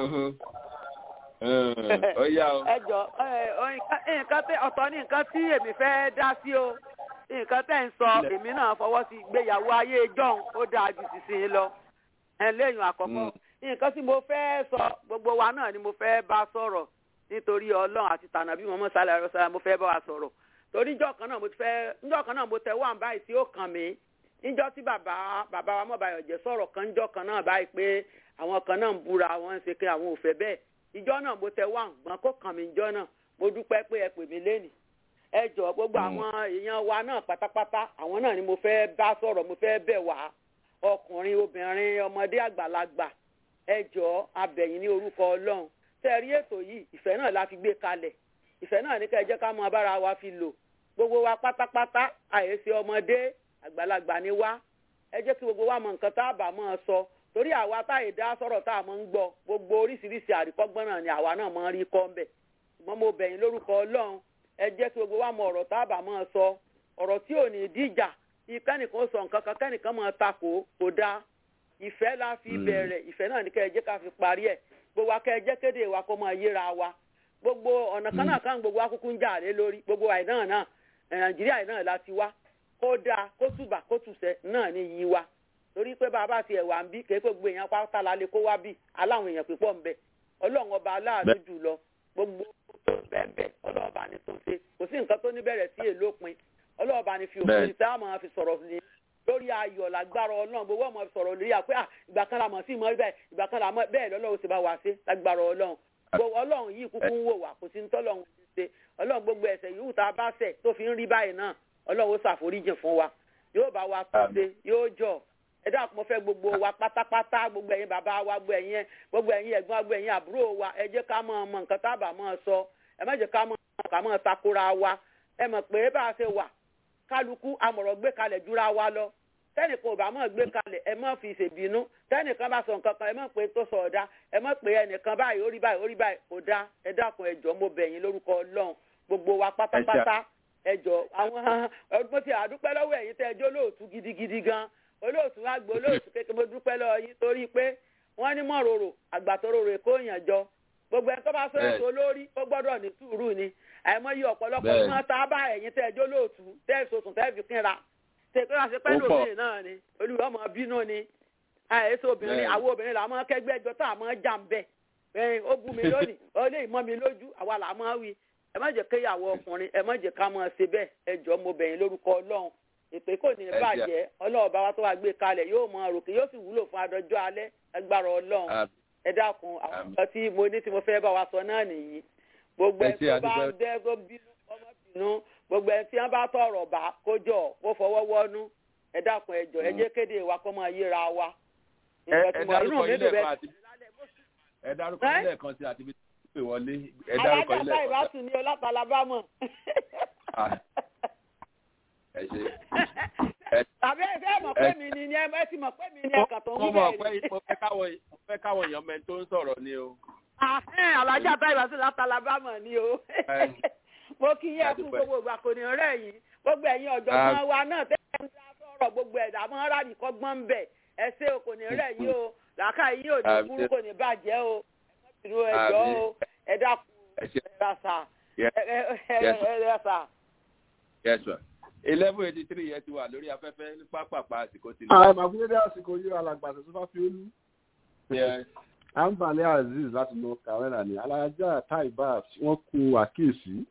ó yá o. ẹ jọ ẹ, ọ, nǹkan- nǹkan tẹ ọ̀tọ̀ ní nǹkan tí èmi fẹ́ dá sí o nǹkan tẹ̀ ń sọ èmi náà fọwọ́ sí ìgbéyàwó ayé john ó dáa ju sísìn lọ ẹ lẹ́yìn àkọ́kọ́ nǹkan tí mo fẹ́ sọ gbogbo wa náà ni mo fẹ́ bá sọ̀rọ̀ nítorí ọlọ́run àti tànàbí mọ́mọ́ sálẹ̀ ẹ̀rọ sálẹ̀ mo fẹ́ bá wa sọ̀rọ̀ torí njọ́ kan náà mo ti fẹ́ njọ́ kan náà mo tẹ̀ wá báyìí tí ó kàn mí níjọ́ tí bàbá bàbá wa mọ̀bàyọ̀ jẹ́ sọ̀rọ̀ kan njọ́ kan náà báyìí pé àwọn kan náà ń búra àwọn ń ṣe pé àwọn ò fẹ́ bẹ́ẹ̀ ìjọ náà mo tẹ̀ wá gbọ́n kó kàn mí njọ́ náà mo dúpẹ́ pé ẹ pè mí lénìí ẹ jọ gbogbo àwọn èèyàn wa náà pátápátá àwọn náà ni mo fẹ́ bá sọ̀rọ̀ mo fẹ́ bẹ̀ wá ọkùnrin obìnrin ọmọdé àgbàlagbà ẹ jọ abẹ̀yìn ní orúkọ ọlọ́run tẹ́ rí ètò yìí ìfẹ́ náà la fi gbé kalẹ̀ ìfẹ́ náà ní ká ẹ jẹ́ ká mọ bára wa fi lò gbogbo wa pátápátá àyèsí ọmọdé àgbàlagbà ni wá ẹ jẹ́ kí gbogbo wa mọ nǹkan tá a bá mọ́ ọ sọ torí àwa táyé dá sọ̀rọ̀ tá a mọ̀ ń gbọ́ gbogbo oríṣiríṣi àríkọ́gbọ́n náà ni àwa náà mọ̀ ń rí kọ́ ń bẹ̀ ṣùgbọ́n mo bẹ̀yìn lórúkọ ọlọ́run ẹ jẹ́ kí gbogbo wa mọ ọ̀rọ̀ tá a bá mọ́ ọ sọ ọ̀rọ̀ tí ò ní díjà kẹ́nìkan sọ nǹkan kan kẹ́nìkan mọ̀ takò kò dáa ìfẹ́ la fi bẹ̀rẹ̀ ìfẹ́ náà ní kẹ́ ẹ jẹ́ ká fi parí ẹ̀ gbogbo wa kẹ́ ẹ jẹ́ kéde wa kó máa yéra wa gbogbo ọ̀nà kan náà kan gbogbo akúkú ń jà lé lórí gbogbo àì náà náà ẹ̀, nàìjíríà yìí náà la ti wá kó dáa kó túbà kó tùsẹ̀ náà ní yí wa torí pé bàbá ti ẹ̀wà ń bí kéé pé gbogbo èèyàn pátá la lè kó wá bí aláwọn èèyàn pípọ̀ ń bẹ ọlọ́run ọba aláàánú jù lọ gbogbo tó bẹ́ẹ̀ bẹ́ẹ̀ ọlọ́run ọba ni tó ṣe kò sí nǹkan tó ní bẹ̀rẹ̀ sí èlópin ọlọ́run ọba ni fi òfin Bẹ́ẹ̀. tá a máa fi sọ̀rọ̀ ní lórí ayọ̀ lágbára ọlọ́run gbogbo ọmọ fi sọ̀rọ̀ lórí àpé à ìgbà kan la mọ̀ sí ìmọ̀ bẹ́ẹ̀ ìgbà kan la mọ̀ bẹ́ẹ̀ lọ́lọ́run ti bá wa ṣe lágbára ọlọ́run gbogbo ọlọ́run yìí kúkú ń wò wá kò sí ní tọ́lọ́run ti ṣe ọlọ́run gbogbo ẹ̀ṣẹ̀ yòówù tá a bá ṣẹ̀ tó fi ń rí báyìí náà ọlọ́run ó ṣàforíjìn fún wa yóò bá wa tó ṣe yóò jọ ẹ dákun mo fẹ́ gbogbo wa pátápátá gbogbo ẹ̀yin bàbá wa gbogbo ẹ̀yin gbogbo ẹ̀yin ẹ̀gbọ́n gbogbo ẹ̀yin àbúrò wa ẹ jẹ́ ká mọ̀ ọmọ nǹkan tá a bá mọ̀ sọ ẹ má jẹ́ ká mọ̀ ká mọ̀ takora wa ẹ mọ̀ pé bá a ṣe wà kálukú amọ̀rọ̀ gbé kalẹ̀ jura wa lọ tẹ́nìkan ò bá mọ̀ gbé kalẹ̀ ẹ má fi ṣèbínú tẹ́nìkan bá sọ nǹkan kan ẹ má pé tó sọ ọ̀dá ẹ má pé ẹnìkan báyìí ó rí báyìí ó rí báyìí kò dá ẹ dákun ẹ jọ̀ọ́ mo bẹ̀ yín lórúkọ ọlọ́run gbogbo wa pátápátá ẹ jọ̀ọ́ àwọn ọdún tí a dúpẹ́ lọ́wọ́ ẹ̀yin tẹ́ ẹ jẹ́ olóòtú gidigidi gan olóòtú wa gbọ́ olóòtú kékeré mo dúpẹ́ lọ́wọ́ yín torí pé wọ́n ní mọ̀rọ̀rọ̀ àgbàtọ̀rọ̀ èkó yàn jọ gbogbo ẹni tó bá fẹ́ Bẹ́ẹ̀. so lórí ó gbọ́dọ̀ ní sùúrù ni àìmọye ọ̀pọ̀lọpọ̀ Bẹ́ẹ̀. máa ta bá ẹ̀yin tẹ́ ẹ jẹ́ olóòtú tẹ́ ẹ sọ̀tún tẹ́ ẹ fi kínra tètè wá sí pẹ́ Ó pọ̀. lóbìnrin náà ni olùwọ́ ọmọ bínú ni àìsí obìnrin Bẹ́ẹ̀. àwọn obìnrin là máa kẹ́gbẹ́ ẹjọ́ tá a máa jà ń bẹ̀ ẹ̀yin ó bú mi lónìí ó lè mọ́ mi lójú àwa là máa wí ẹ má jẹ́ kéyàwó ọkùnrin ẹ má jẹ́ ká máa ṣe bẹ́ẹ̀ ẹ jọ̀ọ́ mo bẹ̀yìn lórúkọ ọlọ́run èpè kò ní Ẹ jẹ́. bàjẹ́ ọlọ́run bá wa tó wá gbé kalẹ̀ yóò mọ òròkè yóò sì wúlò fún adọ́jọ́ alẹ́ agbára ọlọ́run Àmín. ẹ dákun àwọn nǹkan tí mo ní tí mo fẹ́ bá wa sọ náà nìyí gbogbo Ẹ ẹ ṣé, tó bá ń adúpẹ́. dẹ́ kó bínú ọmọ bínú gbogbo ẹ tí wọ́n bá tọrọ bá kó jọ kó fọwọ́ wọ́nú ẹ dákun ẹ jọ̀ọ́ ẹ jẹ́ kéde wa kó máa yéra wa ẹ nǹkan tí ẹ mo inú dárúkọ mi yín dùn lẹ́ẹ̀kan bẹ́ẹ̀ àti ẹ dárúkọ ilé ẹ̀kan sí àti ibi tí wọ́n pè wọlé ẹ dárúkọ alájà ilé táì bá ẹ̀kan tún ní ọlọ́pàá ẹ ṣe. tàbí ẹ fẹ́ mọ̀ pé mi ni ni ẹ ti mọ̀ pé mi ni ẹ̀ka tó ń mo wí mọ̀ bẹ́ẹ̀ pé mo fẹ́ káwọn mo fẹ́ káwọn èèyàn mẹ́ni tó ń sọ̀rọ̀ ni o. Ahẹ́n, alájà táì bá tún láti alábàmọ̀ ni o mo kí yẹ fún gbogbo ìgbà kò ní rẹ̀ yín gbogbo ẹ̀yin ọ̀jọ̀gbọ́n wa náà tẹ́lẹ̀ ń dá sọ̀rọ̀ gbogbo ẹ̀dá mọ́ rárá kọ́gbọ́n ń bẹ̀ ẹ ṣé o kò ní rẹ̀ yín o làákà yín ò ní Àmín. burú kò ní bàjẹ́ o ìlú ẹ̀jọ́ o ẹ dákun ẹ ṣe ẹ rasa Yes. ẹ ẹ ẹ Yes. ẹ rasa. yes sir eleven eighty three yẹn ti wà lórí afẹ́fẹ́ ní pápápá àsìkò ti ààrẹ màgúndé àsìkò yìí alàgbà tó bá fi olú. Yes. àǹbálẹ̀ azeez láti lọ kàwẹ́rà ní alájà taibat wọ́n kú àkíyèsí.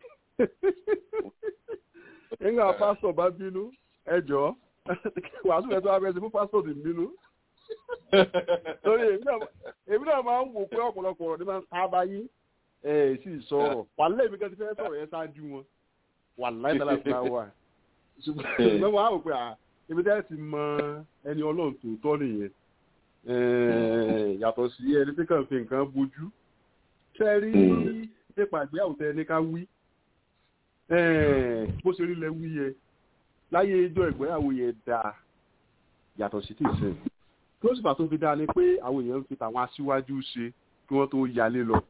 nígbà pásítọ̀ bá bínú ẹjọ́ wàásù rẹ̀ tó wá bẹ́ẹ̀ sí fún pásítọ̀ ti bínú. torí èmi náà- èmi náà máa ń wò pé ọ̀pọ̀lọpọ̀ ọ̀rọ̀ ní máa ń ta báyé ẹ̀ sì sọ̀rọ̀ wàlẹ́ èmi kan ti fẹ́ sọ̀rọ̀ yẹn ṣáájú wọn wàlẹ́ ìtàlá fúnra wà ṣùgbọ́n wọn á wò pé à ibi tẹ́ ti mọ ẹni ọlọ́run tòótọ́ nìyẹn Eh, yàtọ̀ sí ẹni tí kàn fi nǹkan bójú ṣe rí nípa ìgbéyàwó tẹ ní ká wí Eh, bó ṣe rí lẹ wí yẹ láyé ijó ìgbéyàwó yẹ dáa yàtọ̀ sí tìsín kí ó sì fà tó fi dáa ni pé àwọn èèyàn ń fi tàwọn aṣíwájú ṣe kí wọ́n tó yalé lọ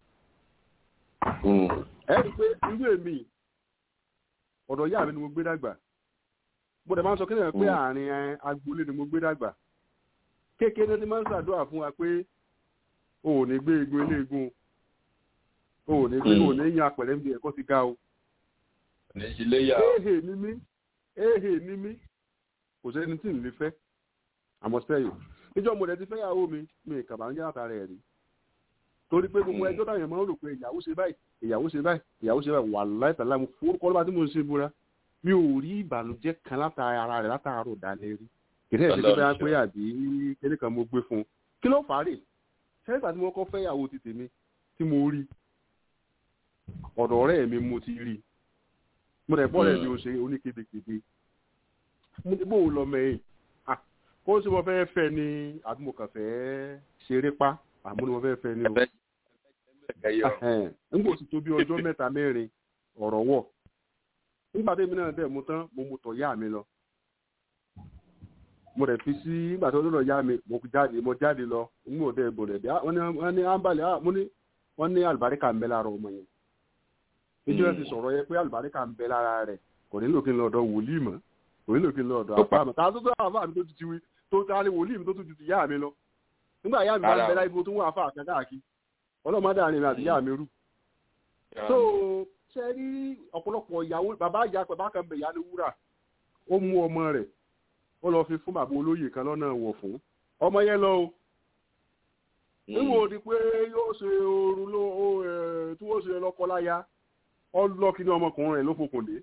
ẹ rí i pé irú èmi ọ̀dọ̀ ìyá mi ni mo gbé dàgbà mo dẹ̀ máa ń sọ kíni pé àárín ẹ, agboolé ni mo gbé dàgbà kékeré ni máa ń ṣàdúrà fún wa pé o ò ní gbé egun eléegun o ò ní gbé o ò ní yan apẹ̀rẹ̀ ń bí ẹ̀kọ́ ti ga o. ní ìṣiléyà éhè ni mí éhè ni mí kò sẹ́ni tí ń lè fẹ́ àmọ́ sẹ́yìn níjọ́ mo dẹ̀ ti fẹ́yàwó mi mi kàbá ń jẹ́ àtàrà ẹ̀ rí torí pé gbogbo ẹjọ́ táwọn èèyàn máa ń rò pé ìyàwó ṣe báyìí ìyàwó ṣe báyìí ìyàwó ṣe báyìí wà láìpẹ́ láì mo forúkọ lọ́ba tí mo ń ṣe búra mi ò rí ìbànújẹ́ kan látara ara rẹ̀ látàárọ̀ dalẹ́ rí kìdí ẹ̀ ṣe pé báyà pé àbí kíní kan mo gbé fún un kí ló fà á rè sẹ́yìntà tí mo kọ́ fẹ́ ìyàwó ti tèmi tí mo rí ọ̀dọ̀ ọ̀rẹ́ mi mo ti rí mo rẹ̀ bọ́ọ̀rẹ́ mi ò ṣe oníkebekebe mo ní bóun lọ mẹ́yìn Ah, kó sì mo fẹ́ fẹ́ ni àbí mo kàn fẹ́ ṣeré pa àmọ́ ni mo fẹ́ fẹ́ ni o Ẹhẹ́n. nígbà tí tó bí ọjọ́ mẹ́ta mẹ́rin ọ̀rọ̀ wọ̀ nígbà tí èmi náà dẹ̀ mú tán mo mú tọ̀ yá mi lọ mo rẹ̀ fi sí nígbà tó lọ́dọ̀ yá mi mo jáde mo jáde lọ n ò dẹ̀ bò rẹ̀ bí wọ́n ní wọ́n ní ámbàlẹ̀ ah, mo ní wọ́n ní àlùbáríkà ń bẹ lára ọmọ yẹn ìjọ ẹ ti sọ̀rọ̀ yẹ pé àlùbáríkà ń bẹ lára rẹ̀ kò nílò kí n lọ ọ̀dọ̀ wòlíì mọ́ kò nílò kí n lọ ọ̀dọ̀ àfáà mọ́ tàà tó tó àfáà mi tó ti ti wí tó ta ni wòlíì mi tó tún ti ti yá mi lọ nígbà yá mi bá ń bẹ láì bó tó wọ́n àfáà kan káàkiri ọlọ́mọdé àárín mi àti yá mi rú so ṣe rí ọ̀pọ̀lọpọ̀ ìyàwó bàbá ìyá pẹ̀ bákan bẹ̀ ìyá ní wúrà ó mú ọmọ rẹ̀ ó lọ fi fún bàbá olóyè kan lọ́nà wọ̀ fún ọmọ yẹn lọ o níwò di pé yóò ṣe oorun ló ó ẹ tí wọ́n ṣe lọ́kọ láya ọlọ́kì ní ọmọkùnrin rẹ̀ ló fokùn dé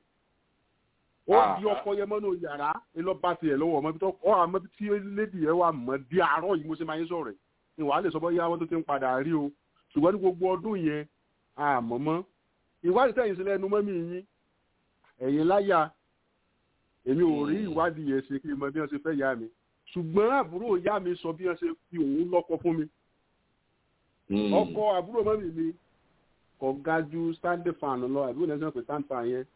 ó di ọkọ yẹn mọ́nú yàrá lọ bá tiẹ̀ lọ́wọ́ ọmọ ibi tó ọ àmọ́ ibi tí lédi yẹn wà mọ́ di àárọ̀ yìí mo ṣe máa ń sọ̀rọ̀ ẹ̀ ni wàá lè sọ bọ́ yá wọn tó ti ń padà rí o ṣùgbọ́n ní gbogbo ọdún yẹn àmọ́ mọ́ ìwádìí tẹ̀yìn sílẹ̀ ẹnu mọ́mí yín ẹ̀yin láyà èmi ò rí ìwádìí yẹn ṣe kí n mọ bí wọ́n ṣe fẹ́ yá mi ṣùgbọ́n àbúrò ìyá mi sọ bí wọ́n ṣe fi òun lọ́kọ fún mi ọkọ àbúrò mọ́mí mi kò ga ju stand fan lọ àbúrò náà sọ pé stand fan yẹn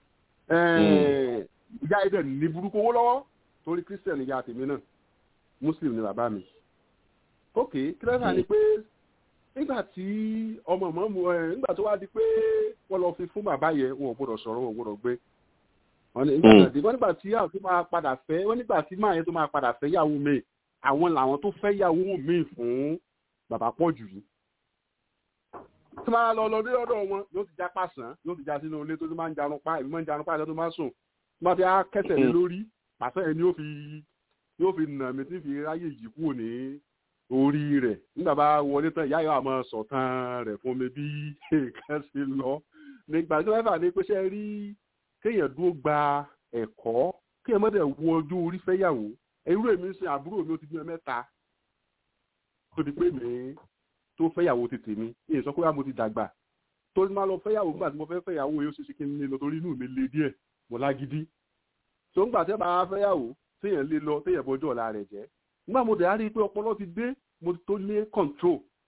ìyá ẹ̀dẹ̀ ní burúkú owó lọ́wọ́ torí christian ìyá tèmi náà muslim ni bàbá mi ok kílẹ̀sà ni pé nígbà tí ọmọ ọmọ mu ẹ nígbà tó wá di pé wọ́n lọ fi fún bàbá yẹn wọn ò gbọ́dọ̀ sọ̀rọ̀ wọn ò gbọ́dọ̀ gbé wọ́n nígbà tí àwọn tó máa padà fẹ́ wọ́n nígbà tí máa yẹn tó máa padà fẹ́ yàwó mi àwọn làwọn tó fẹ́ yàwó mi fún bàbá pọ̀ jù yìí tí máa lọ lọ dé ọ̀dọ̀ wọn yóò ti já pàṣán yóò ti já sínú ilé tó ti máa ń jarun pa ìbí máa ń jarun pa ìjọ tó máa sùn tí wọ́n ti á kẹsẹ̀ lé lórí pàṣẹ yẹn ni yóò fi yóò fi nà mí tí fi ráyè yìí kúrò ní orí rẹ̀ nígbà bá wọlé tán ìyá yóò àmọ́ sọ̀tàn rẹ̀ fún mi bí nǹkan ṣe lọ nígbà tí wọ́n fà ní pé ṣe rí kéèyàn dúró gba ẹ̀kọ́ kéèyàn mọ́tẹ̀ wọ ojú orí fẹ́yàwó irú èmi ń sin àbúrò mi ó ti bí mẹ́ta tó di pé mi tó fẹ́yàwó ti tèmi èyí sọ pé wà mo ti dàgbà tó ti máa lọ fẹ́yàwó nígbà tí mo fẹ́ fẹ́yàwó yóò ṣe ṣe kí n lè lọ torí inú mi le díẹ̀ mo lágídí tó ń gbà tẹ́ bá fẹ́yàwó téèyàn lè lọ téèyàn bọjọ́ ọ̀la rẹ̀ jẹ́ nígbà mo dẹ̀ á rí i pé ọpọlọ ti dé mo tó lé control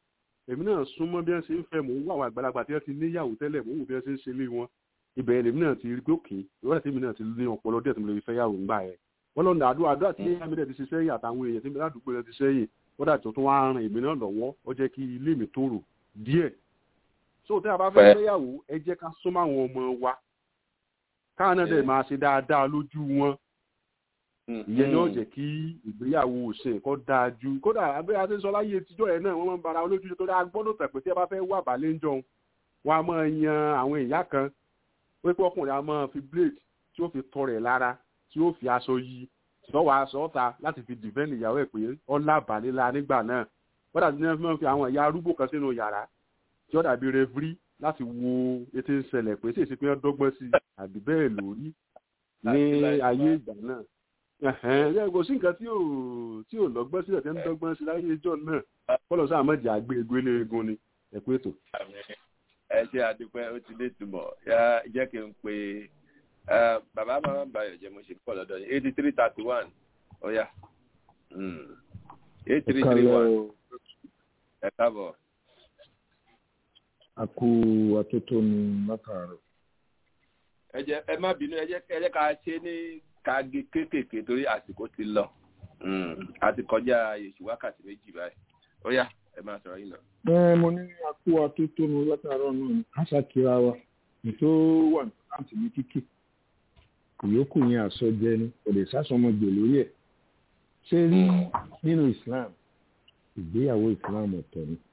èmi náà súnmọ́ bí wọ́n ṣe ń fẹ́ mò ń wá àwọn àgbàlagbà tí wọ́n ti níyàwó tẹ́lẹ̀ mò ń wò bí wọ́n ṣe ń ṣe lé wọn ibẹ̀ lèmi náà ti rí pé òkè ìwádìí tèmi náà ti ní ọpọlọ díẹ̀ tí mo lè fi fẹ́ yàwó ńgbà yẹn wọ́n lọ́nà àdúrà àdúrà tí àmì rẹ̀ ti ṣe sẹ́yìn àtàwọn èèyàn tí mi ládùúgbò rẹ̀ ti sẹ́yìn wọ́n dà tó tún wá ran èmi náà lọ́wọ́ ó jẹ́ kí ilé mi tòrò díẹ̀ so tí a bá fẹ́ fẹ́yàwó ẹ jẹ́ ká súnmọ́ àwọn ọmọ wa káwọn náà dẹ̀ máa ṣe dáadáa lójú wọn ìyẹn ni ó jẹ́ kí ìgbéyàwó òsìn kó dáa ju kódà abẹ́rẹ́ àti sọ láyé tíjọ́ yẹn náà wọ́n máa ń bara olójú tó dáa gbọ́dọ̀ tẹ̀ pé tí a bá fẹ́ wà bálẹ̀ ń jọun wọ́n á máa yan àwọn ìyá kan wípé ọkùnrin á máa fi blade tí ó fi tọ rẹ̀ lára tí ó fi aṣọ yí sọ́wọ́ aṣọ ọ̀ta láti fi dìbẹ́ǹdì ìyàwó ẹ̀ pé ọ̀là bàlélà nígbà náà wọ́n dàbí ní wọ́n fi àwọn ìyá arúgbó kan sínú yàrá tí ó dàbí rẹ́fírí láti wo ètò ìṣẹ̀lẹ̀ pé ṣèṣe pé wọ́n dọ́gbọ́n sí àbí bẹ́ẹ̀ lórí ní ayé ìgbà náà ẹ kò sí nǹkan tí ò tí ò lọ́gbọ́n sílẹ̀ tẹ́ ń dọ́gbọ́n sí láyé ìjọ náà kọ́lọ̀ sáà mọ̀jẹ̀ àgbé egbé léegun ni ẹ pé ètò. ẹ ṣe àdúpẹ́ ó ti lé túmọ̀ jẹ́ kí n pe bàbá máa ń bayọ̀ jẹ́ mo ṣe pọ̀ lọ́dọ̀ yìí eighty three thirty one ó yá eight three three one ẹ káàbọ̀. a kú atótónu látàárọ̀. ẹ jẹ́ ẹ má bínú ẹ jẹ́ ẹ jẹ́ ká ṣe ní kági kéékèèké torí àsìkò ti lọ a ti kọjá èsì wákàtí méjì báyìí ó yá ẹ máa sọ̀rọ̀ yìí lọ. ẹ mo ní a kú atótónu látàárọ̀ náà ní àṣàkíra wa ètò wà ní àǹtí ní kíkì ìyókù yẹn àsọjẹ ni kò lè sásọmọgbè lórí ẹ̀ ṣé rí nínú Islam ìgbéyàwó Islam ọ̀tọ̀ ni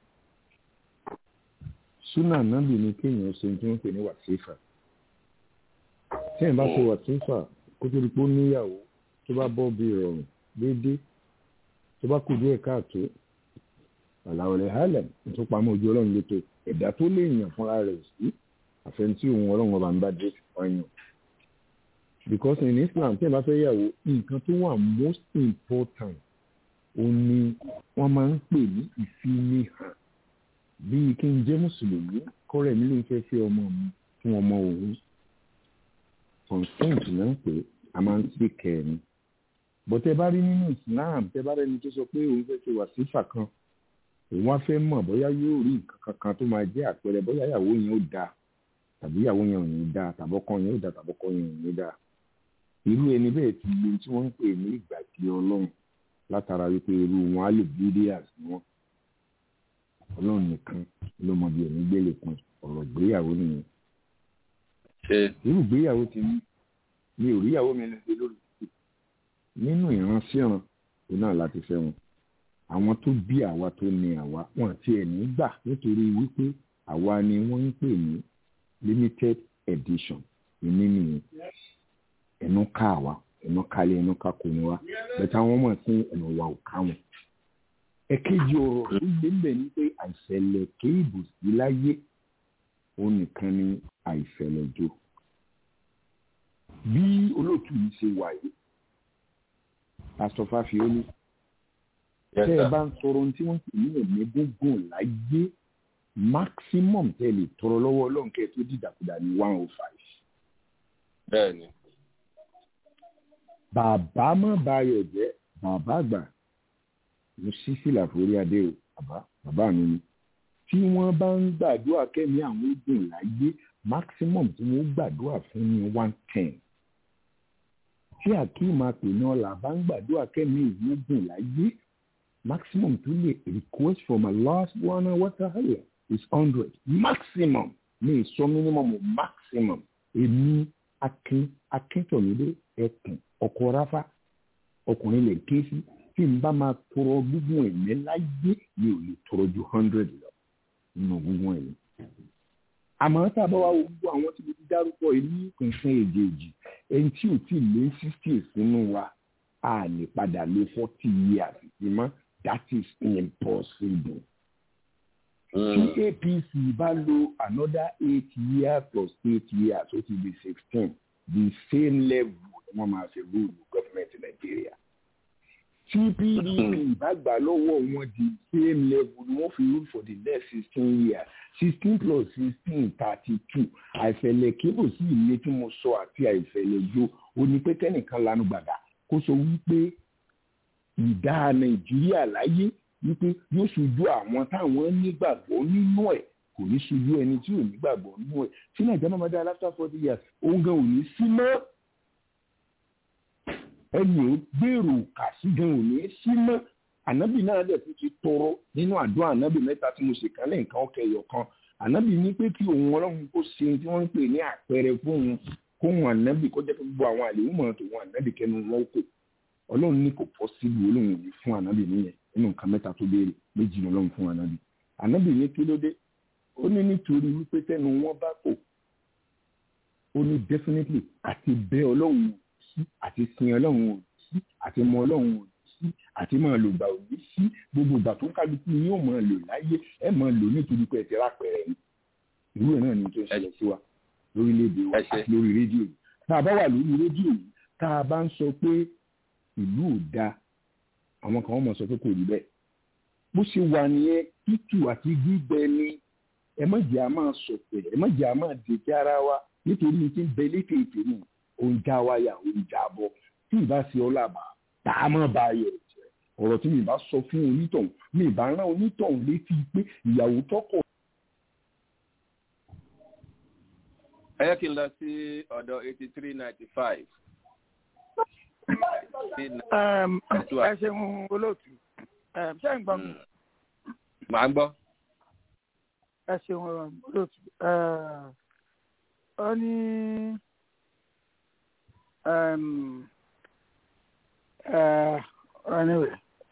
súnà nábì ni kéèyàn ṣe tí wọ́n pè ní wàsífà tí ẹ̀ bá ṣe wàsífà kó tó di pé ó níyàwó tó bá bọ́ bí ìrọ̀rùn déédéé tó bá kù díẹ̀ káàtó àlàolẹ̀ halẹ̀ tó pamọ́ ojú ọlọ́run létò ẹ̀dá tó lè yàn fúnra rẹ̀ sí àfẹnutí òun ọlọ́run ọba ń bá dé ọyàn because in Islam tí ẹ bá fẹ́ yàwó nǹkan tó wà most important ó ní wọ́n máa ń pè ní ìfinihàn bíi kí n jẹ́ mùsùlùmí kọ́rẹ́ mi ló ń fẹ́ fẹ́ ọmọ mi fún ọmọ òun consent náà pé a máa ń sí kẹ́ẹ̀ni bọ́tẹ́ bá rí nínú Islam tẹ́ bá rẹ́ni tó sọ pé òun fẹ́ ṣe wàsífà kan òun wá fẹ́ mọ̀ bóyá yóò rí nǹkan kankan tó máa jẹ́ àpẹẹrẹ bóyá ìyàwó yẹn ó dáa tàbí ìyàwó yẹn ò ní dáa tàbọ́kọ yẹn ó dáa tàbọ́kọ yẹn ò ní dáa irú ẹni bẹ́ẹ̀ ti lo tí wọ́n ń pè ní ìgbàgbé ọlọ́run látara wípé irú wọn á lè bídíàs ni wọn ọlọ́run nìkan ló mọ bí ẹ̀mí gbélé kan ọ̀rọ̀ ìgbéyàwó nìyẹn irú ìgbéyàwó ti ní mi ò ríyàwó mi lè lórí nínú ìránṣẹ́ràn tó náà láti fẹ́ wọn àwọn tó bí àwa tó ní àwa wọn àti ẹ̀ní gbà nítorí wípé àwa ni wọ́n ń pè ní limited edition ìní nìyẹn ẹnu ká àwa ẹnu kálẹ̀ ẹnu ká kò ní wa bẹ̀tẹ̀ àwọn ọmọ sí ẹnu wa ò ká wọn. ẹ̀kejì ọ̀rọ̀ tó gbé ń bẹ̀ ni pé àìṣẹ̀lẹ̀ kéèbù sí láyé ó nìkan ní àìṣẹ̀lẹ̀ jò bí olóòtú yìí ṣe wà yìí pásítọ̀ fáfiólú tẹ́ ẹ bá ń sọ̀rọ̀ ohun tí wọ́n pè ní ẹ̀mí gúngùn láyé maximum tẹ́ ẹ lè tọrọ lọ́wọ́ ọlọ́run kẹ́ ẹ tó dìdàkudà ní one oh five. bẹ́ẹ̀ni. bàbá má bayọ̀ jẹ́ bàbá àgbà mo ṣí sílà forí adé o bàbá bàbá mi ni tí wọ́n bá ń gbàdúrà kẹ́mi àwọn ogun láyé maximum tí wọ́n gbàdúrà fún ní one ten tí akeem apènà ọ̀la bá ń gbàdúrà kẹ́mi ìwógun láyé maximum tó lè request from Allah subhanahu wa ta'ala is hundred maximum ní ìsọ minimum maximum èmi akin akíntọ̀mídé ẹkùn ọkọ̀ ráfà ọkùnrin lè ké sí tí n bá máa tọrọ gbígbọn ẹ̀mí láyé mi ò lè tọrọ ju hundred lọ nínú gbígbọn ẹ̀mí àmọ́ tá a bá wá wo gbogbo àwọn tí mo ti dárúkọ yìí ní kankan èjèèjì ẹni tí ò tí ì lé sixty sínú wa a lè padà lé forty years sí mọ́ that is impossible. tí apc bá lo another eight years plus eight years ó ti di sixteen the same level ni wọ́n máa fi rúùlù gọ́fìmẹ̀ntì nàìjíríà tí pdp bá gbà lọ́wọ́ wọn di same level ni wọ́n fi rule for the next sixteen years sixteen plus sixteen thirty two àìfẹ̀lẹ̀ kébù sí ilé tí mo sọ àti àìfẹ̀lẹ̀ jo ó ní pé kẹ́nìkan lanu gbàgà kó sọ wípé ìdá nàìjíríà láyé wípé yóò ṣojú àwọn táwọn nígbàgbọ́ nínú ẹ̀ kò ní ṣojú ẹni tí ò nígbàgbọ́ nínú ẹ̀ tí nàìjíríà máa máa dá after forty years òun gan ò ní sí mọ́ ẹni ò gbèrò kà sí gan ò ní sí mọ́ ànábì náà dẹ̀ tún ti tọrọ nínú àdúrà ànábì mẹ́ta tí mo ṣe kan lẹ́yìn kan ọkẹyọ kan ànábì ní pé kí òun ọlọ́run kó ṣe tí wọ́n ń pè ní àpẹẹrẹ fóun kóhun ànábì kó jẹ́ pé gbogbo àwọn àlèwò mọ̀ tó wọn ànábì kẹnu wọn kò ọlọ́run ní kò pọ̀ síbi olóhùn ní fún ànábì nìyẹn nínú nǹkan mẹ́ta tó béèrè méjì ní ọlọ́run fún ànábì ànábì ní kí ló dé ó ní nítorí wípé tẹnu wọn bá kò ó ní definitely àti bẹ ọlọ́run sí àti sin ọlọ́run sí àti mọ ọlọ́run sí àti máa lò gbà òní sí gbogbo ìgbà tó ń kálukú ni yóò máa lò láyé ẹ máa lò nítorí pé ẹ ti rápẹrẹ ni irú ẹ náà ni tó ń ṣẹlẹ̀ sí wa lórílẹ̀‐èdè wa àti lórí rédíò yìí tá a bá wà lórí rédíò yìí tá a bá ń sọ pé ìlú ò da àwọn kan wọ́n mọ̀ sọ pé kò rí bẹ́ẹ̀ bó ṣe wà nìyẹn tútù àti gbígbẹ ni ẹ má jẹ́ a máa sọ̀tẹ̀ ẹ má jẹ́ a máa dèjì ara wa nítorí ní ti ń bẹ létè ètè nù oúnjẹ wáyà oúnjẹ àbọ̀ tí ì bá ṣe ọlábà tá a máa bá ayọ̀ jẹ́ ọ̀rọ̀ tí mi bá sọ fún onítọ̀hún mi bá rán onítọ̀hún létí pé ìyàwó tọkọ ẹ yẹ kí n lọ sí ọ̀dọ̀ eighty three ninety five. ẹ ṣeun olóòtú ṣé ń gbọ́ mi. màá gbọ́. ẹ ṣeun olóòtú ó ní anyway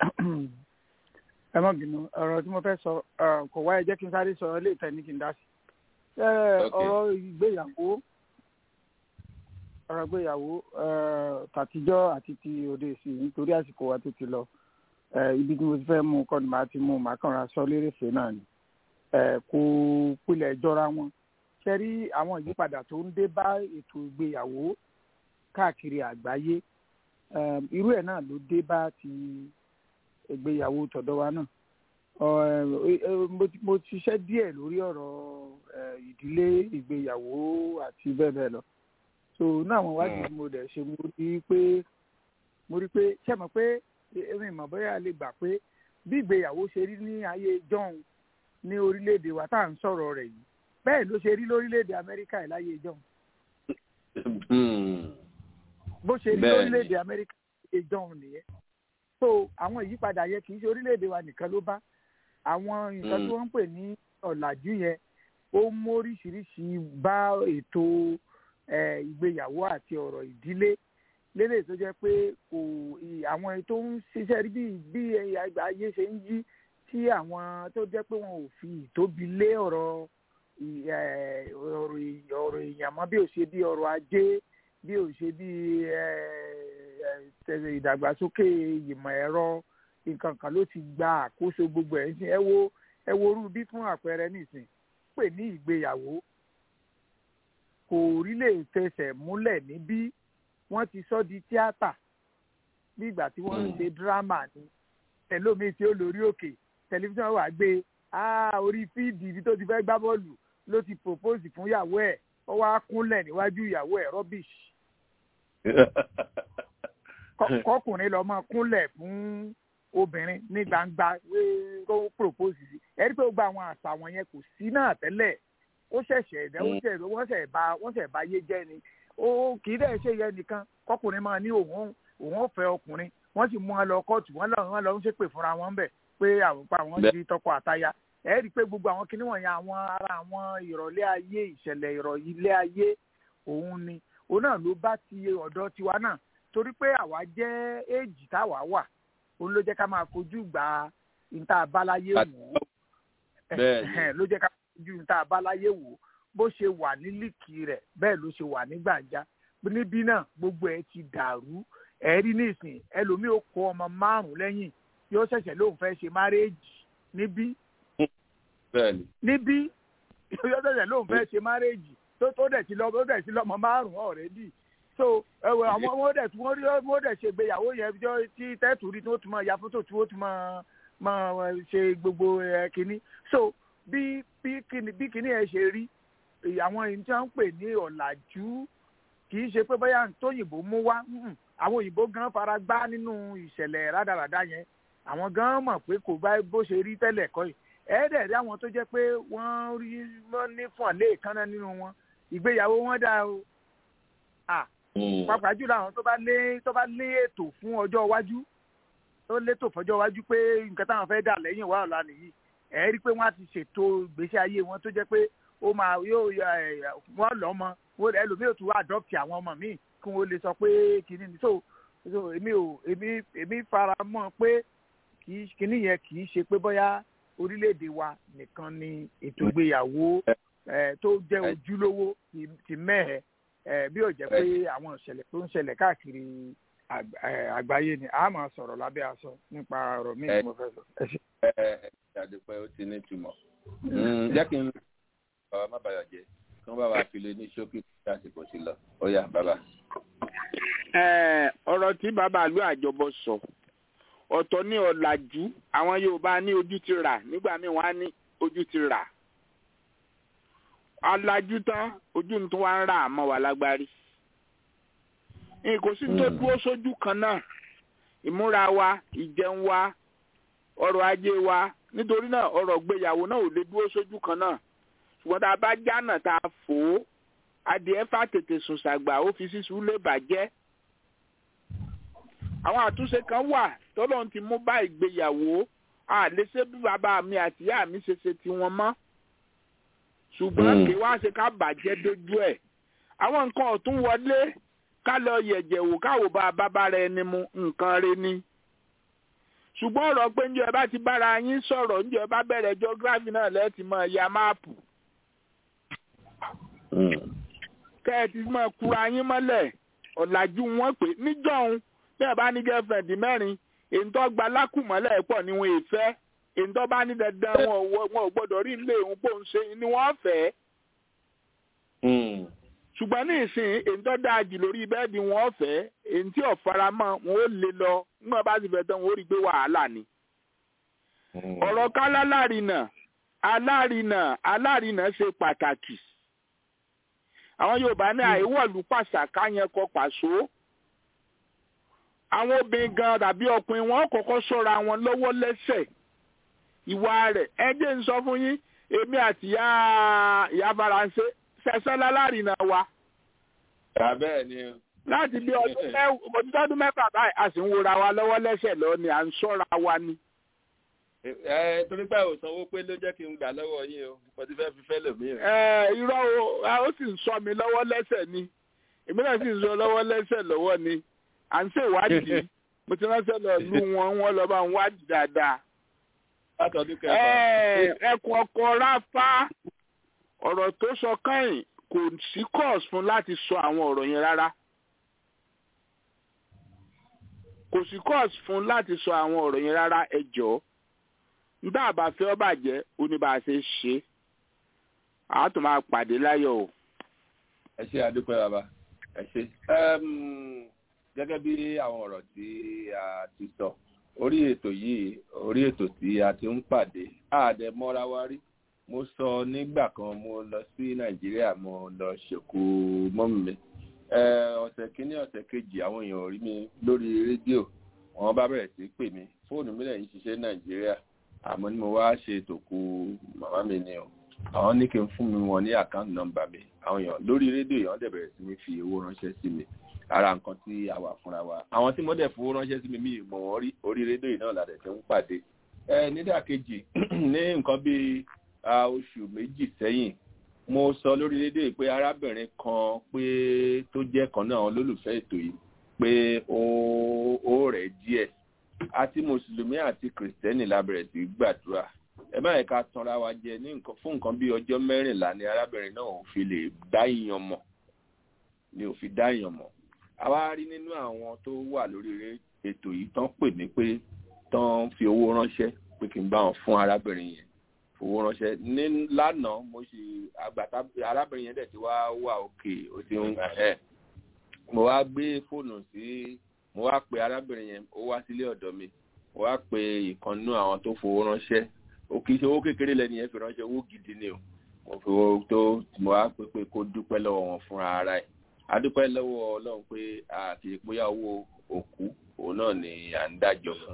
ẹ má bínú ọ̀rọ̀ tí mo fẹ́ sọ kò wáyé jẹ́ kí n sáré sọ ilé ìtẹ́ ní kí n dá sí ọ̀rọ̀ ìgbéyàwó ọ̀rọ̀ ìgbéyàwó tàtijọ́ àti ti òde sí nítorí àsìkò wa tó ti lọ ibi tí mo ti fẹ́ mú kọ́ ni màá ti mú màá kàn ra sọ lérèfé náà ni kò pilẹ̀ jọra wọn ṣe rí àwọn ìyípadà tó ń dé bá ètò ìgbéyàwó káàkiri àgbáyé irú ẹ̀ náà ló dé bá ti ìgbéyàwó tọ̀dọ̀ wa náà mo ti ṣiṣẹ́ díẹ̀ lórí ọ̀rọ̀ ìdílé ìgbéyàwó àti bẹ́ẹ̀ bẹ́ẹ̀ lọ so náà àwọn wádìí mo dẹ̀ ṣe mo rí pé mo rí pé ṣé mọ̀ pé èmi ìmọ̀ bóyá lè gbà pé bí ìgbéyàwó ṣe rí ní ayé john ní orílẹ̀-èdè wa tá à ń sọ̀rọ̀ rẹ̀ yìí bẹ́ẹ̀ ló ṣe rí lórílẹ̀-èdè amẹ́ríkà ẹ̀ láyé john bó ṣe rí lórílẹ̀-èdè amẹ́ríkà ẹ̀ john nìyẹn so àwọn ìyípadà yẹn kì í ṣe orílẹ̀-èdè wa nìkan ló bá àwọn nǹkan tí wọ́n ń pè ní ọ̀làjú yẹn ó móríṣiríṣi bá ètò ìgbéyàwó àti ọ̀rọ̀ ìdílé lélẹ̀ tó jẹ́ pé kò àwọn tó ń ṣiṣẹ́ rí bí bí ayé ṣe ń yí tí àwọn tó jẹ́ pé wọn ò fi ìtóbi lé ọ̀rọ̀ ọ̀rọ̀ èèyàn mọ́ bí ò ṣe bí ọrọ̀ ajé bí ò ṣe bí ìdàgbàsókè ìmọ̀ ẹ̀rọ nǹkan kan ló ti gba àkóso gbogbo ẹ̀ ń ẹ wo ẹ wo orú bí fún àpẹẹrẹ nìsín pè ní ìgbéyàwó kò rí lè fẹsẹ̀ múlẹ̀ níbí wọ́n ti sọ di tíátà bí ìgbà tí wọ́n ń ṣe dírámà ni ẹlòmíì tí ó lórí òkè tẹlifíṣàn wà gbé orí fíìdì ibi tó ti fẹ́ gbá bọ́ọ̀lù ló ti propose fún ìyàwó ẹ̀ ó wá kúnlẹ̀ níwájú ìyàwó ẹ̀ rubbish kọkùnrin lọ máa kúnlẹ̀ fún obìnrin ní gbangba kó propose sí ẹ rí pé ó gba àwọn àṣà wọn yẹn kò sí náà tẹ́lẹ̀ ó ṣẹ̀ṣẹ̀ ẹ̀dẹ́ ó ṣẹ̀ wọ́n ṣẹ̀ bá wọ́n ṣẹ̀ bá yé jẹ́ ni ó kì í dẹ̀ ṣe yẹn nìkan kọkùnrin máa ní òun òun ò fẹ́ ọkùnrin wọ́n sì mú wọn lọ kóòtù wọ́n lọ wọ́n lọ ń ṣépè fúnra wọn bẹ̀ pé àwọn pa àwọn di tọkọ àtaya ẹ rí i pé gbogbo àwọn kinní wọ̀nyẹn àwọn ara àwọn ìrọ̀lẹ́ ayé ìṣẹ̀lẹ̀ ìrọ̀lẹ́ ayé òun ni òun náà ló bá ti ọ̀dọ́ tiwa náà torí pé àwa jẹ́ éèjì táwa wà òun ló jẹ́ ká máa fojú gba ìta abáláyé wò ó ló jẹ́ ká máa fojú ìta abáláyé wò ó bó ṣe wà ní líkì rẹ̀ bẹ́ẹ̀ ló ṣe wà ní gbàǹjà níbí náà gbogbo ẹ̀ ti dàrú ẹ̀rí nísìn ẹlòmíì ó kó ọmọ márùn lẹ́yìn yóò ṣẹ̀ṣẹ̀ lóun fẹ́ ṣe márẹ́ẹ̀jì níbí níbí yóò ṣẹ̀ṣẹ̀ lóun fẹ́ ṣe márẹ́ẹ̀jì tó tó dẹ̀ ti lọ tó dẹ̀ ti lọ́mọ márùn ọ̀rẹ́dì so ẹwẹ àwọn wọn dẹ̀ wọ́n rí wọ́n dẹ̀ ṣe ìgbéyàwó yẹn jọ tí tẹ́tù rí tí wọ́n tún máa ya fótó tí wọ́n tún máa máa ṣe gbogbo ẹ̀ kínní so bí bí kínní bí kínní ẹ̀ ṣe rí àwọn èyí tí wọ́n ń pè ní ọ̀làjú kì í ṣe pé bóyá tóyìnbó mú wá àwọn òyìnbó gan fara gbá nínú ìṣẹ̀lẹ̀ rádaràda yẹn àwọn gan mọ̀ pé kò bá bó ṣe rí tẹ́lẹ̀ kọ́ yìí ẹ̀ẹ́dẹ̀ rí àwọn tó jẹ́ pé wọ́n rí wọ́n ní fún àlẹ́ ìkànnà nínú wọn ìgbéyàwó wọn dáa o pàápàá jùlọ àwọn tó bá lé tó bá lé ètò fún ọjọ́ iwájú tó létò fọjọ́ iwájú pé nǹkan táwọn fẹ́ dà lẹ́yìn wà ọ̀la nìyí ẹ̀ rí i pé wọ́n á ti ṣètò ìgbésí ayé wọn tó jẹ́ pé ó máa yóò wọ́n lọ́mọ ẹlòmíì ò tún wá adopt àwọn ọmọ míì kí wọ́n lè sọ pé kìíní ni so so èmi ò èmi èmi fara mọ́ pé kìíní yẹn kì í ṣe pé bóyá orílẹ̀-èdè wa nìkan ni ètò ìgbéyàwó tó jẹ́ ojúlówó ti mẹ́hẹ̀ẹ́ bí ó jẹ́ pé àwọn ìṣẹ̀lẹ̀ tó ń ṣẹlẹ̀ káàkiri àgbáyé ni a máa sọ̀rọ̀ lábẹ́ aṣọ nípa ọ̀rọ̀ míì tí mo fẹ́ sọ. ẹ ẹ ṣàdúpẹ́ ó ti ní ìtumọ̀ jẹ́ kí n bàbá má bàyà jẹ́ kí wọ́n bá wa fi lé ní ṣókí tí àsìkò sí lọ ó yá bàbá. ọ̀rọ̀ tí bàbá àlú àjọbọ sọ ọ̀tọ̀ ní ọ̀làjú àwọn Yorùbá ní ojú ti rà nígbà míì wọ́n á ní ojú ti rà alájú tán ojú tó wá ń rà àmọ́ wà lágbárí kò sí tó dúró sójú kan náà ìmúra wa ìjẹun wa ọrọ̀ ajé wa nítorí náà ọrọ̀ gbéyàwó náà ò lè dúró sójú kan náà ṣùgbọ́n tá a bá jánà tá a fò ó adìẹ fà tètè sùn ṣàgbà ó fi sísun lè bàjẹ́ àwọn àtúnṣe kan wà tọ́lọ́run ti mú bá ìgbéyàwó a lè ṣe bí bàbá mi àti ìyá mi ṣe ṣe tiwọn mọ́ ṣùgbọ́n kí wá ṣe ká bàjẹ́ dójú ẹ̀ àwọn nǹkan ọ̀tún wọlé ká lọ yẹ̀jẹ̀ wò káwò bá bàbá rẹ ni mu nǹkan rẹ ni ṣùgbọ́n ọ̀rọ̀ pé ǹjẹ́ ẹ bá ti bára yín sọ̀rọ̀ ǹjẹ́ ẹ bá bẹ̀rẹ̀ geography náà lẹ́ẹ̀tì mọ̀ ya máàpù kẹ́ ẹ ti mọ̀ kura yín mọ́lẹ̀ ọ̀làjú wọn pé níjọ́hun bí ẹ bá ní girlfriend mẹ́rin èyí tó gba lákùmọ́lẹ̀ pọ̀ ni wọn èèfẹ́ èyí tó bá ní dandan wọn ò gbọ́dọ̀ rí ilé òun pò ń ṣe ni wọ́n fẹ́. ṣùgbọ́n ní ìsìn èyí tó dáa jù lórí bẹ́ẹ̀dì wọn fẹ́ èyí tí ò fara mọ́ wọn ó lè lọ nígbà bá sì fẹ́ tán wọn ó rí i pé wàhálà ni. ọ̀rọ̀ kálá lárinà alárinà alárinà ṣe pàtàkì. àwọn Yorùbá ní àìwọ̀lú pàṣàkà yẹn kọ pàṣọ àwọn obìnrin gan tàbí ọkùnrin wọn kọ́kọ́ ṣọ́ra wọn lọ́wọ́ lẹ́sẹ̀ ìwà rẹ̀ ẹ jẹ́ ń sọ fún yín èmi àti ìyá ìyá faransé ṣẹṣẹ lálárìnà wa. bẹ́ẹ̀ ni. láti bí ọdún mẹ́fà báyìí a sì ń wora wa lọ́wọ́ lẹ́sẹ̀ lọ ni à ń ṣọ́ra wa ni. ẹ torí pé ò sanwó pé ló jẹ́ kí n gbà lọ́wọ́ yín o mo ti fẹ́ fi fẹ́ lòmíràn. ẹ irọ́ o ó sì ń sọ mi lọ́wọ́ lẹ́sẹ̀ ni èmi náà sì ń sọ lọ́wọ́ lẹ́sẹ̀ lọ́wọ́ ni à ń ṣèwádìí mo ti ránṣẹ́ lọ lú wọn wọn lọ bá ń wádìí dáadáa. ẹkùn ọkọ ráfá ọ̀rọ̀ tó sọ kẹ́yìn kò sí cause fún láti sọ àwọn ọ̀rọ̀ yẹn rárá. kò sí cause fún láti sọ àwọn ọ̀rọ̀ yẹn rárá ẹ jọ̀ọ́ nígbà àbáfẹ́ ọbàjẹ́ oníbàṣẹ ṣe àá tó máa pàdé láyọ̀ o. ẹ ṣe àdúpẹ́ bàbá ẹ ṣe gẹ́gẹ́ bí àwọn ọ̀rọ̀ tí a ti sọ orí ètò yìí orí ètò tí a ti ń pàdé àdẹ mọ́ra wa rí mo sọ nígbà kan mo lọ sí nàìjíríà mo lọ ṣèkú mọ́mì mi ọ̀sẹ̀ kínní ọ̀sẹ̀ kejì àwọn èèyàn rí mi lórí rédíò wọ́n bá bẹ̀rẹ̀ sí pè mí fóònù mi lẹ́yìn ṣiṣẹ́ nàìjíríà àmọ́ ni mo wá ṣe ètòkù màmá mi ni o àwọn ní kí n fún mi wọn ní àkáǹtì nọ́mbà mi àwọn èèyàn lórí rédíò yẹn wọ́n dẹ̀ bẹ̀rẹ̀ sí ní fi owó ránṣẹ́ sí mi ara nǹkan tí a wà fúnra wa àwọn tí mo dẹ̀ fowó ránṣẹ́ sí mi mi mọ̀ wọ́n rí orí rédíò yìí náà làdẹ̀ tí ń pàdé ẹ nídàkejì ní nǹkan bíi oṣù méjì sẹ́yìn mo sọ lórí rédíò yìí pé arábìnrin kan pé tó jẹ́ kan náà olólùfẹ́ ètò yìí pé ó rẹ̀ díẹ̀ àti mùsùlùmí àti kìrìsìtẹ́nì la bẹ̀rẹ̀ sí gbàdúrà ẹ má yẹ ká tanra wa jẹ ní nǹkan fún nǹkan bíi ọjọ́ mẹ́rìnlá ni arábìnrin náà ò fi lè dá ìyàn mọ̀ ni ò fi dá ìyàn mọ̀ àwa rí nínú àwọn tó wà lórí ètò yìí tán pè mí pé tán fi owó ránṣẹ́ pé kí n bá wọn fún arábìnrin yẹn fowó ránṣẹ́ ní lánàá mo ṣe àgbàtà arábìnrin yẹn dẹ̀ ti wá wà òkè ó ti ń ẹ̀ mo wá gbé fóònù sí mo wá pe arábìnrin yẹn ó wá sílé ọ̀dọ̀ mi mo wá pe ìkànnú àwọn tó fowó ránṣẹ́ ó kì í ṣe owó kékeré lẹ́ni yẹn fi ránṣẹ́ owó gidi ni o mo fi owó tó mo wá pé pé kó dúpẹ́ lọ́wọ́ wọn fúnra ara ẹ̀ adúpẹ́ lọ́wọ́ ọlọ́run pé àti ìpóyà owó òkú òun náà ni à ń dájọ́ fún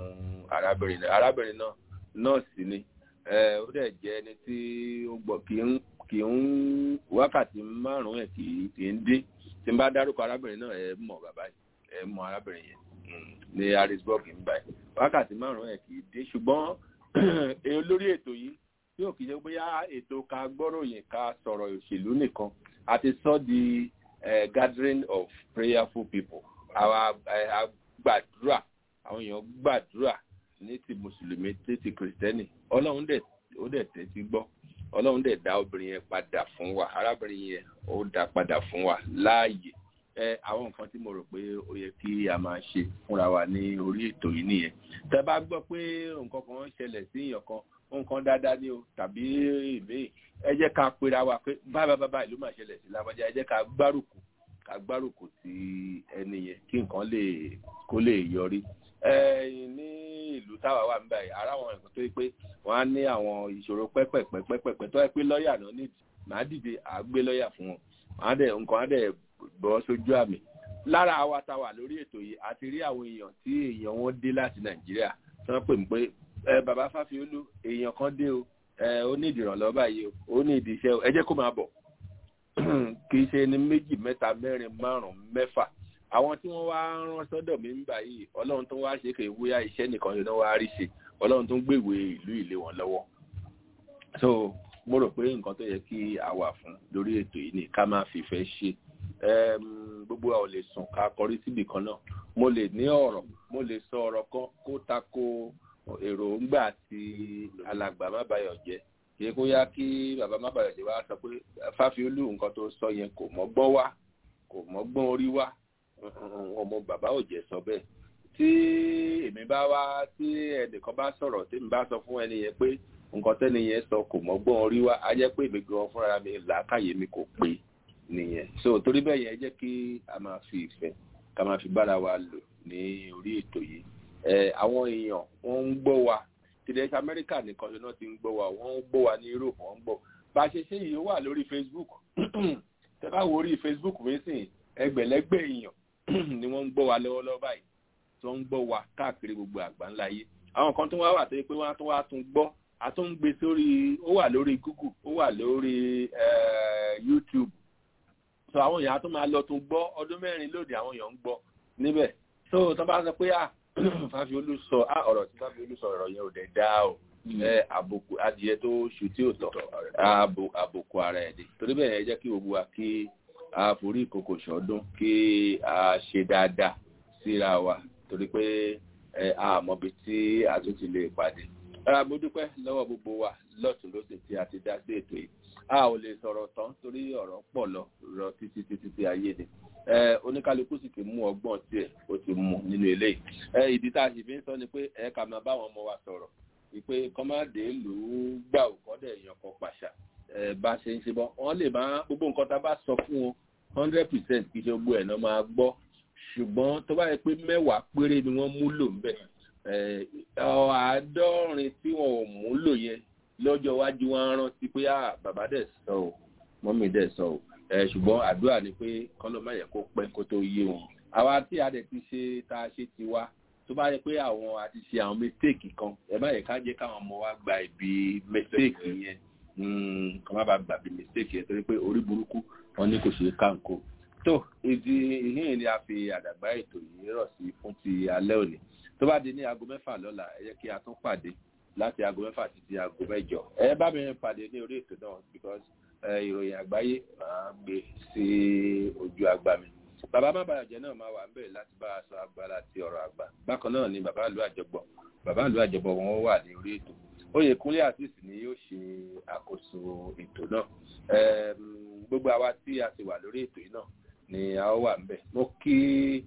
arábìnrin náà arábìnrin náà nọ́ọ̀sì ni ó dẹ̀ jẹ́ ẹni tí ó gbọ́ kì í kì í wákàtí márùn-ún ẹ̀ kì í kì í dín tí n bá dárúkọ arábìnrin náà ẹ mọ̀ bàbá ẹ mọ̀ arábìnrin yẹn ní harrisburg ń báyìí wákàtí márùn-ún ẹ̀ kì í dín ṣùgbọ́n olórí ètò yìí tí ò kì í ṣe bóyá ètò ká gbọ́ròyìn ká sọ̀rọ̀ òṣèlú nìkan àti sọ di gathering of prayerful people àwa gbàdúrà àwọn èèyàn gbàdúrà ní ti mùsùlùmí tí ti kìrìsìtẹ́nì ọlọ́run dẹ̀ ó dẹ̀ tẹ́tí gbọ́ ọlọ́run dẹ̀ dá obìnrin yẹn padà fún wa arábìnrin yẹn ó dá padà fún wa láàyè ẹ àwọn nǹkan tí mo rò pé ó yẹ kí a máa ṣe fúnra wa ní orí ètò yìí nìyẹn tẹ bá gbọ́ pé nǹkan kan ṣẹlẹ̀ sí èèyàn kan nǹkan dáadáa ni o tàbí ìmíì ẹ jẹ́ ká pera wa pé báyìí báyìí ló máa ṣẹlẹ̀ sí lábọ́jà ẹ jẹ́ ká gbárùkù ká gbárùkù sí ẹni yẹn kí nǹkan lè kó lè yọrí ní ìlú táwa wà níbẹ̀ yìí ara àwọn nǹkan tó yẹ pé wọ́n á ní àwọn ìṣòro pẹ́pẹ̀pẹ́pẹ́pẹ́ tó yẹ pé lọ́ọ̀yà náà nídìí màá dìde àgbé lọ́ọ̀yà fún wọn wọ́n á dẹ̀ nǹkan á dẹ̀ bọ́ sójú àmì lára àwa tá wà lórí ètò yìí àti rí àwọn èèyàn tí èèyàn wọn dé láti nàìjíríà tí wọ́n pè mí pé ẹ bàbá fáfiolú èèyàn kan dé o ẹ ó ní ìdìrànlọ́ báyìí o ó ní ìdí iṣẹ́ o ẹ jẹ́ kó máa bọ̀ kì í ṣe ní méjì mẹ́ta mẹ́rin márùn-ún mẹ́fà àwọn tí wọ́n wá rán sọ́dọ̀ mi ń bà yìí ọlọ́run tó wá ṣe kè wúyà iṣẹ́ nìkan ló wá rí ṣe ọlọ́run tó ń gbèwé ìlú ìlé wọn lọ́wọ́ so mo rò pé nǹkan tó yẹ kí a wà fún lórí ètò yìí ni ká máa fìfẹ́ ṣe gbogbo a ò lè sùn ká kọrí síbì kan náà mo lè ní ọ̀rọ̀ mo lè sọ ọ̀rọ̀ kan kó tako èròǹgbà ti alàgbà mábàyọ̀ jẹ́ kí kó yá kí bàbá mábàyọ̀ jẹ́ wá sọ pé fáfiolú nǹkan tó sọ yẹn kò mọ́gbọ́n wá kò mọ́gbọ́n orí wá ọmọ bàbá ò jẹ́ sọ bẹ́ẹ̀ tí èmi bá wá tí ẹnìkan bá sọ̀rọ̀ tí mi bá sọ fún ẹni yẹn pé nǹkan tẹ́ni yẹn sọ kò mọ́gbọ́n orí wá á jẹ́ pé èmi gan fúnra mi làákàyè mi kò pé nìyẹn so torí bẹ́ẹ̀ yẹn jẹ́ kí a máa fi ìfẹ́ ká máa fi bára wa lò ní orí ètò yìí ẹ àwọn èèyàn wọ́n ń gbọ́ wa tìlẹ̀ amẹ́ríkà nìkan ṣe náà ti ń gbọ́ wa wọ́n ń gbọ́ wa ní europe wọ́n ń gbọ́ bá a ṣe ṣe yìí ó wà lórí facebook tẹ́ bá wo orí facebook mi sìn ẹgbẹ̀lẹ́gbẹ̀ èèyàn ni wọ́n ń gbọ́ wa lọ́wọ́lọ́wọ́ báyìí tó ń gbọ́ wa káàkiri gbogbo àgbáńlá yé àwọn kan tó wá wà tó yẹ pé wọ́n á tún wá tún gbọ́ a tún ń gbé sórí ó wà lórí google ó wà lórí youtube so àwọn èèyàn á tún máa lọ tún gbọ́ ọdún mẹ́rin lóde àwọn èèyàn ń gbọ́ níbẹ̀ so tó bá sọ pé ah fáfiolú sọ ah ọ̀rọ̀ tí fáfiolú sọ ọ̀rọ̀ yẹn ò dẹ̀ dá o ẹ àbùkù adìyẹ tó ṣù tí ò tọ̀ àbùkù ara ẹ̀ dé torí bẹ́ẹ̀ yẹn jẹ́ kí gbogbo wa kí a forí ìkòkò ṣọdún kí a ṣe dáadáa síra wa torí pé a mọbi tí a tún ti lè pàdé. ara mo dúpẹ́ lọ́wọ́ gbogbo wa lọ́tún lọ́sẹ̀ tí a ti dá sí ètò yìí a ò lè sọ̀rọ̀ tán torí ọ̀rọ̀ pọ̀ lọ rọ títí títí tí ayé ni oníkálukú sì ti mú ọgbọ́n tiẹ̀ ó ti mú nínú eléyìí ìdí tá a sì fi ń sọ ni pé ẹ ká máa báwọn ọmọ wa sọ̀rọ̀ ìpè kọ́mádé lù ú gbà ò kọ́dẹ̀ èèyàn kan pàṣà bá ṣe ń ṣe bọ́ wọ́n lè máa gbogbo nǹkan tá a bá sọ fún wọn hundred percent kì í ṣe gbogbo ẹ̀ náà máa gbọ́ ṣùgbọ́n tó bá yẹ pé mẹ́wàá péré ni wọ́n múlò ń bẹ̀ àádọ́rin tí wọn ò múlò yẹn lọ́jọ́ iwájú wọn rántí pé bàbá dẹ̀ sọ ò mọ́mí dẹ̀ sọ ò ṣùgbọ́n àdúrà ni pé kọ́lọ́mọ yẹ kó pẹ́ kó tó yé wọn àwa tí a dẹ̀ ti ṣe tá a ṣe ti wá tó bá yẹ pé àwọn àti ṣe àwọn mistake kan ẹ bá yẹ ká jẹ́ káwọn ọmọ wa gba ibi mistake yẹn kọ́ má bàa gbàgbé mistake yẹn torí pé orí burúkú wọn ní kò ṣe kánkó tó ìdí ìhìn ni a fi àdàgbà ètò yìí rọ̀ sí fún ti alẹ́ òní tó bá di ní aago mẹ́fà lọ́la ẹ yẹ kí a tún pàdé láti aago mẹ́fà títí aago mẹ́jọ ẹ bá mi pàdé ní orí ètò náà because ìròyìn àgbáyé máa gbé sí ojú àgbà mi bàbá má bàjẹ́ náà máa wà ń bẹ̀rẹ̀ láti bá a sọ agbára ti ọ̀rọ̀ àgbà bákan náà ni bàbá ìlú àjọbọ̀ bàbá ìlú àjọbọ̀ wọn wà ní orí ètò oyèkúnlé àtìsí ni yóò ṣe àkóso ètò náà gbogbo àwa tí a ti wà lórí ètò yìí náà ni a ó wà ń bẹ̀ mo kí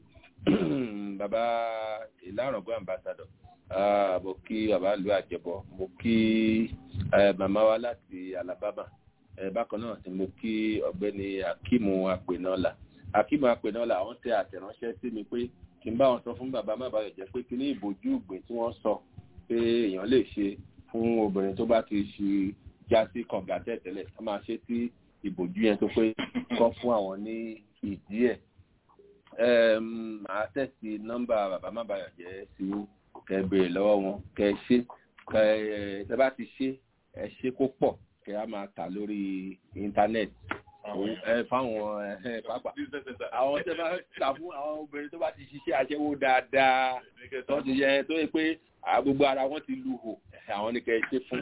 bàbá ìlàrọ̀gbọ́n ambassador mo kí bàbá ìlú àjọbọ̀ mo kí màmá wa láti alabama bákan náà ni mo kí ọ̀gbẹ́ni akimu apẹ̀nọ́là akimu apẹ̀nọ́là àwọn tẹ àtẹ̀ránṣẹ́ sí mi pé kí n bá wọn sọ fún bàbá má bàa jẹ́ pé kí ní ìbòjú ìgbìn tí wọ́n sọ pé èèyàn lè ṣe fún obìnrin tó bá ti ṣe já sí kànga tẹ̀tẹ̀lẹ̀ ká máa ṣe tí ìbòjú yẹn tó pé kọ́ fún àwọn ní ìdí ẹ̀ màá tẹ̀sí nọ́mbà bàbá má bàa jẹ́ sí kẹ béèrè lọ́wọ́ wọn kẹ ṣe kẹ ẹ bá ti ṣe ẹ ṣe kó pọ̀ kẹ á máa tà lórí íńtánẹ́ẹ̀tì ẹ fáwọn ẹ pápá àwọn tẹ bá ta fún àwọn obìnrin tó bá ti ṣiṣẹ́ aṣẹ́wó dáadáa tó ti yẹ tó yẹ pé gbogbo ara wọn ti lu hò àwọn ni kẹ ṣe fún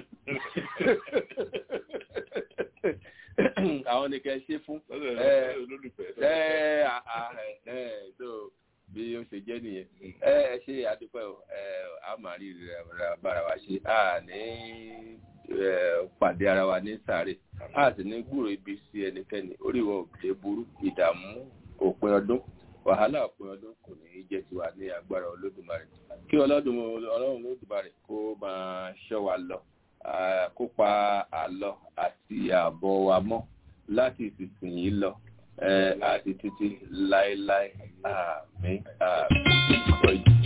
àwọn ni kẹ ṣe fún ẹ ẹ tó bí ó ṣe jẹ́ nìyẹn ẹ ẹ ṣe àdúpẹ́ o ẹ a máa rí bára wa ṣe a ní pàdé ara wa ní sáré a sì ní gbúrò ibi sí ẹnikẹ́ni oríwọ òbílẹ̀ burú ìdààmú òpin ọdún wàhálà òpin ọdún kò ní í jẹ́ tiwa ní agbára olódùmarè kí ọlọ́dún ọlọ́run olódùmarè kó máa ṣọ́ wa lọ kó pa àlọ àti ààbọ̀ wa mọ́ láti ìsinsìnyí lọ àti títí láéláé àmín àmín.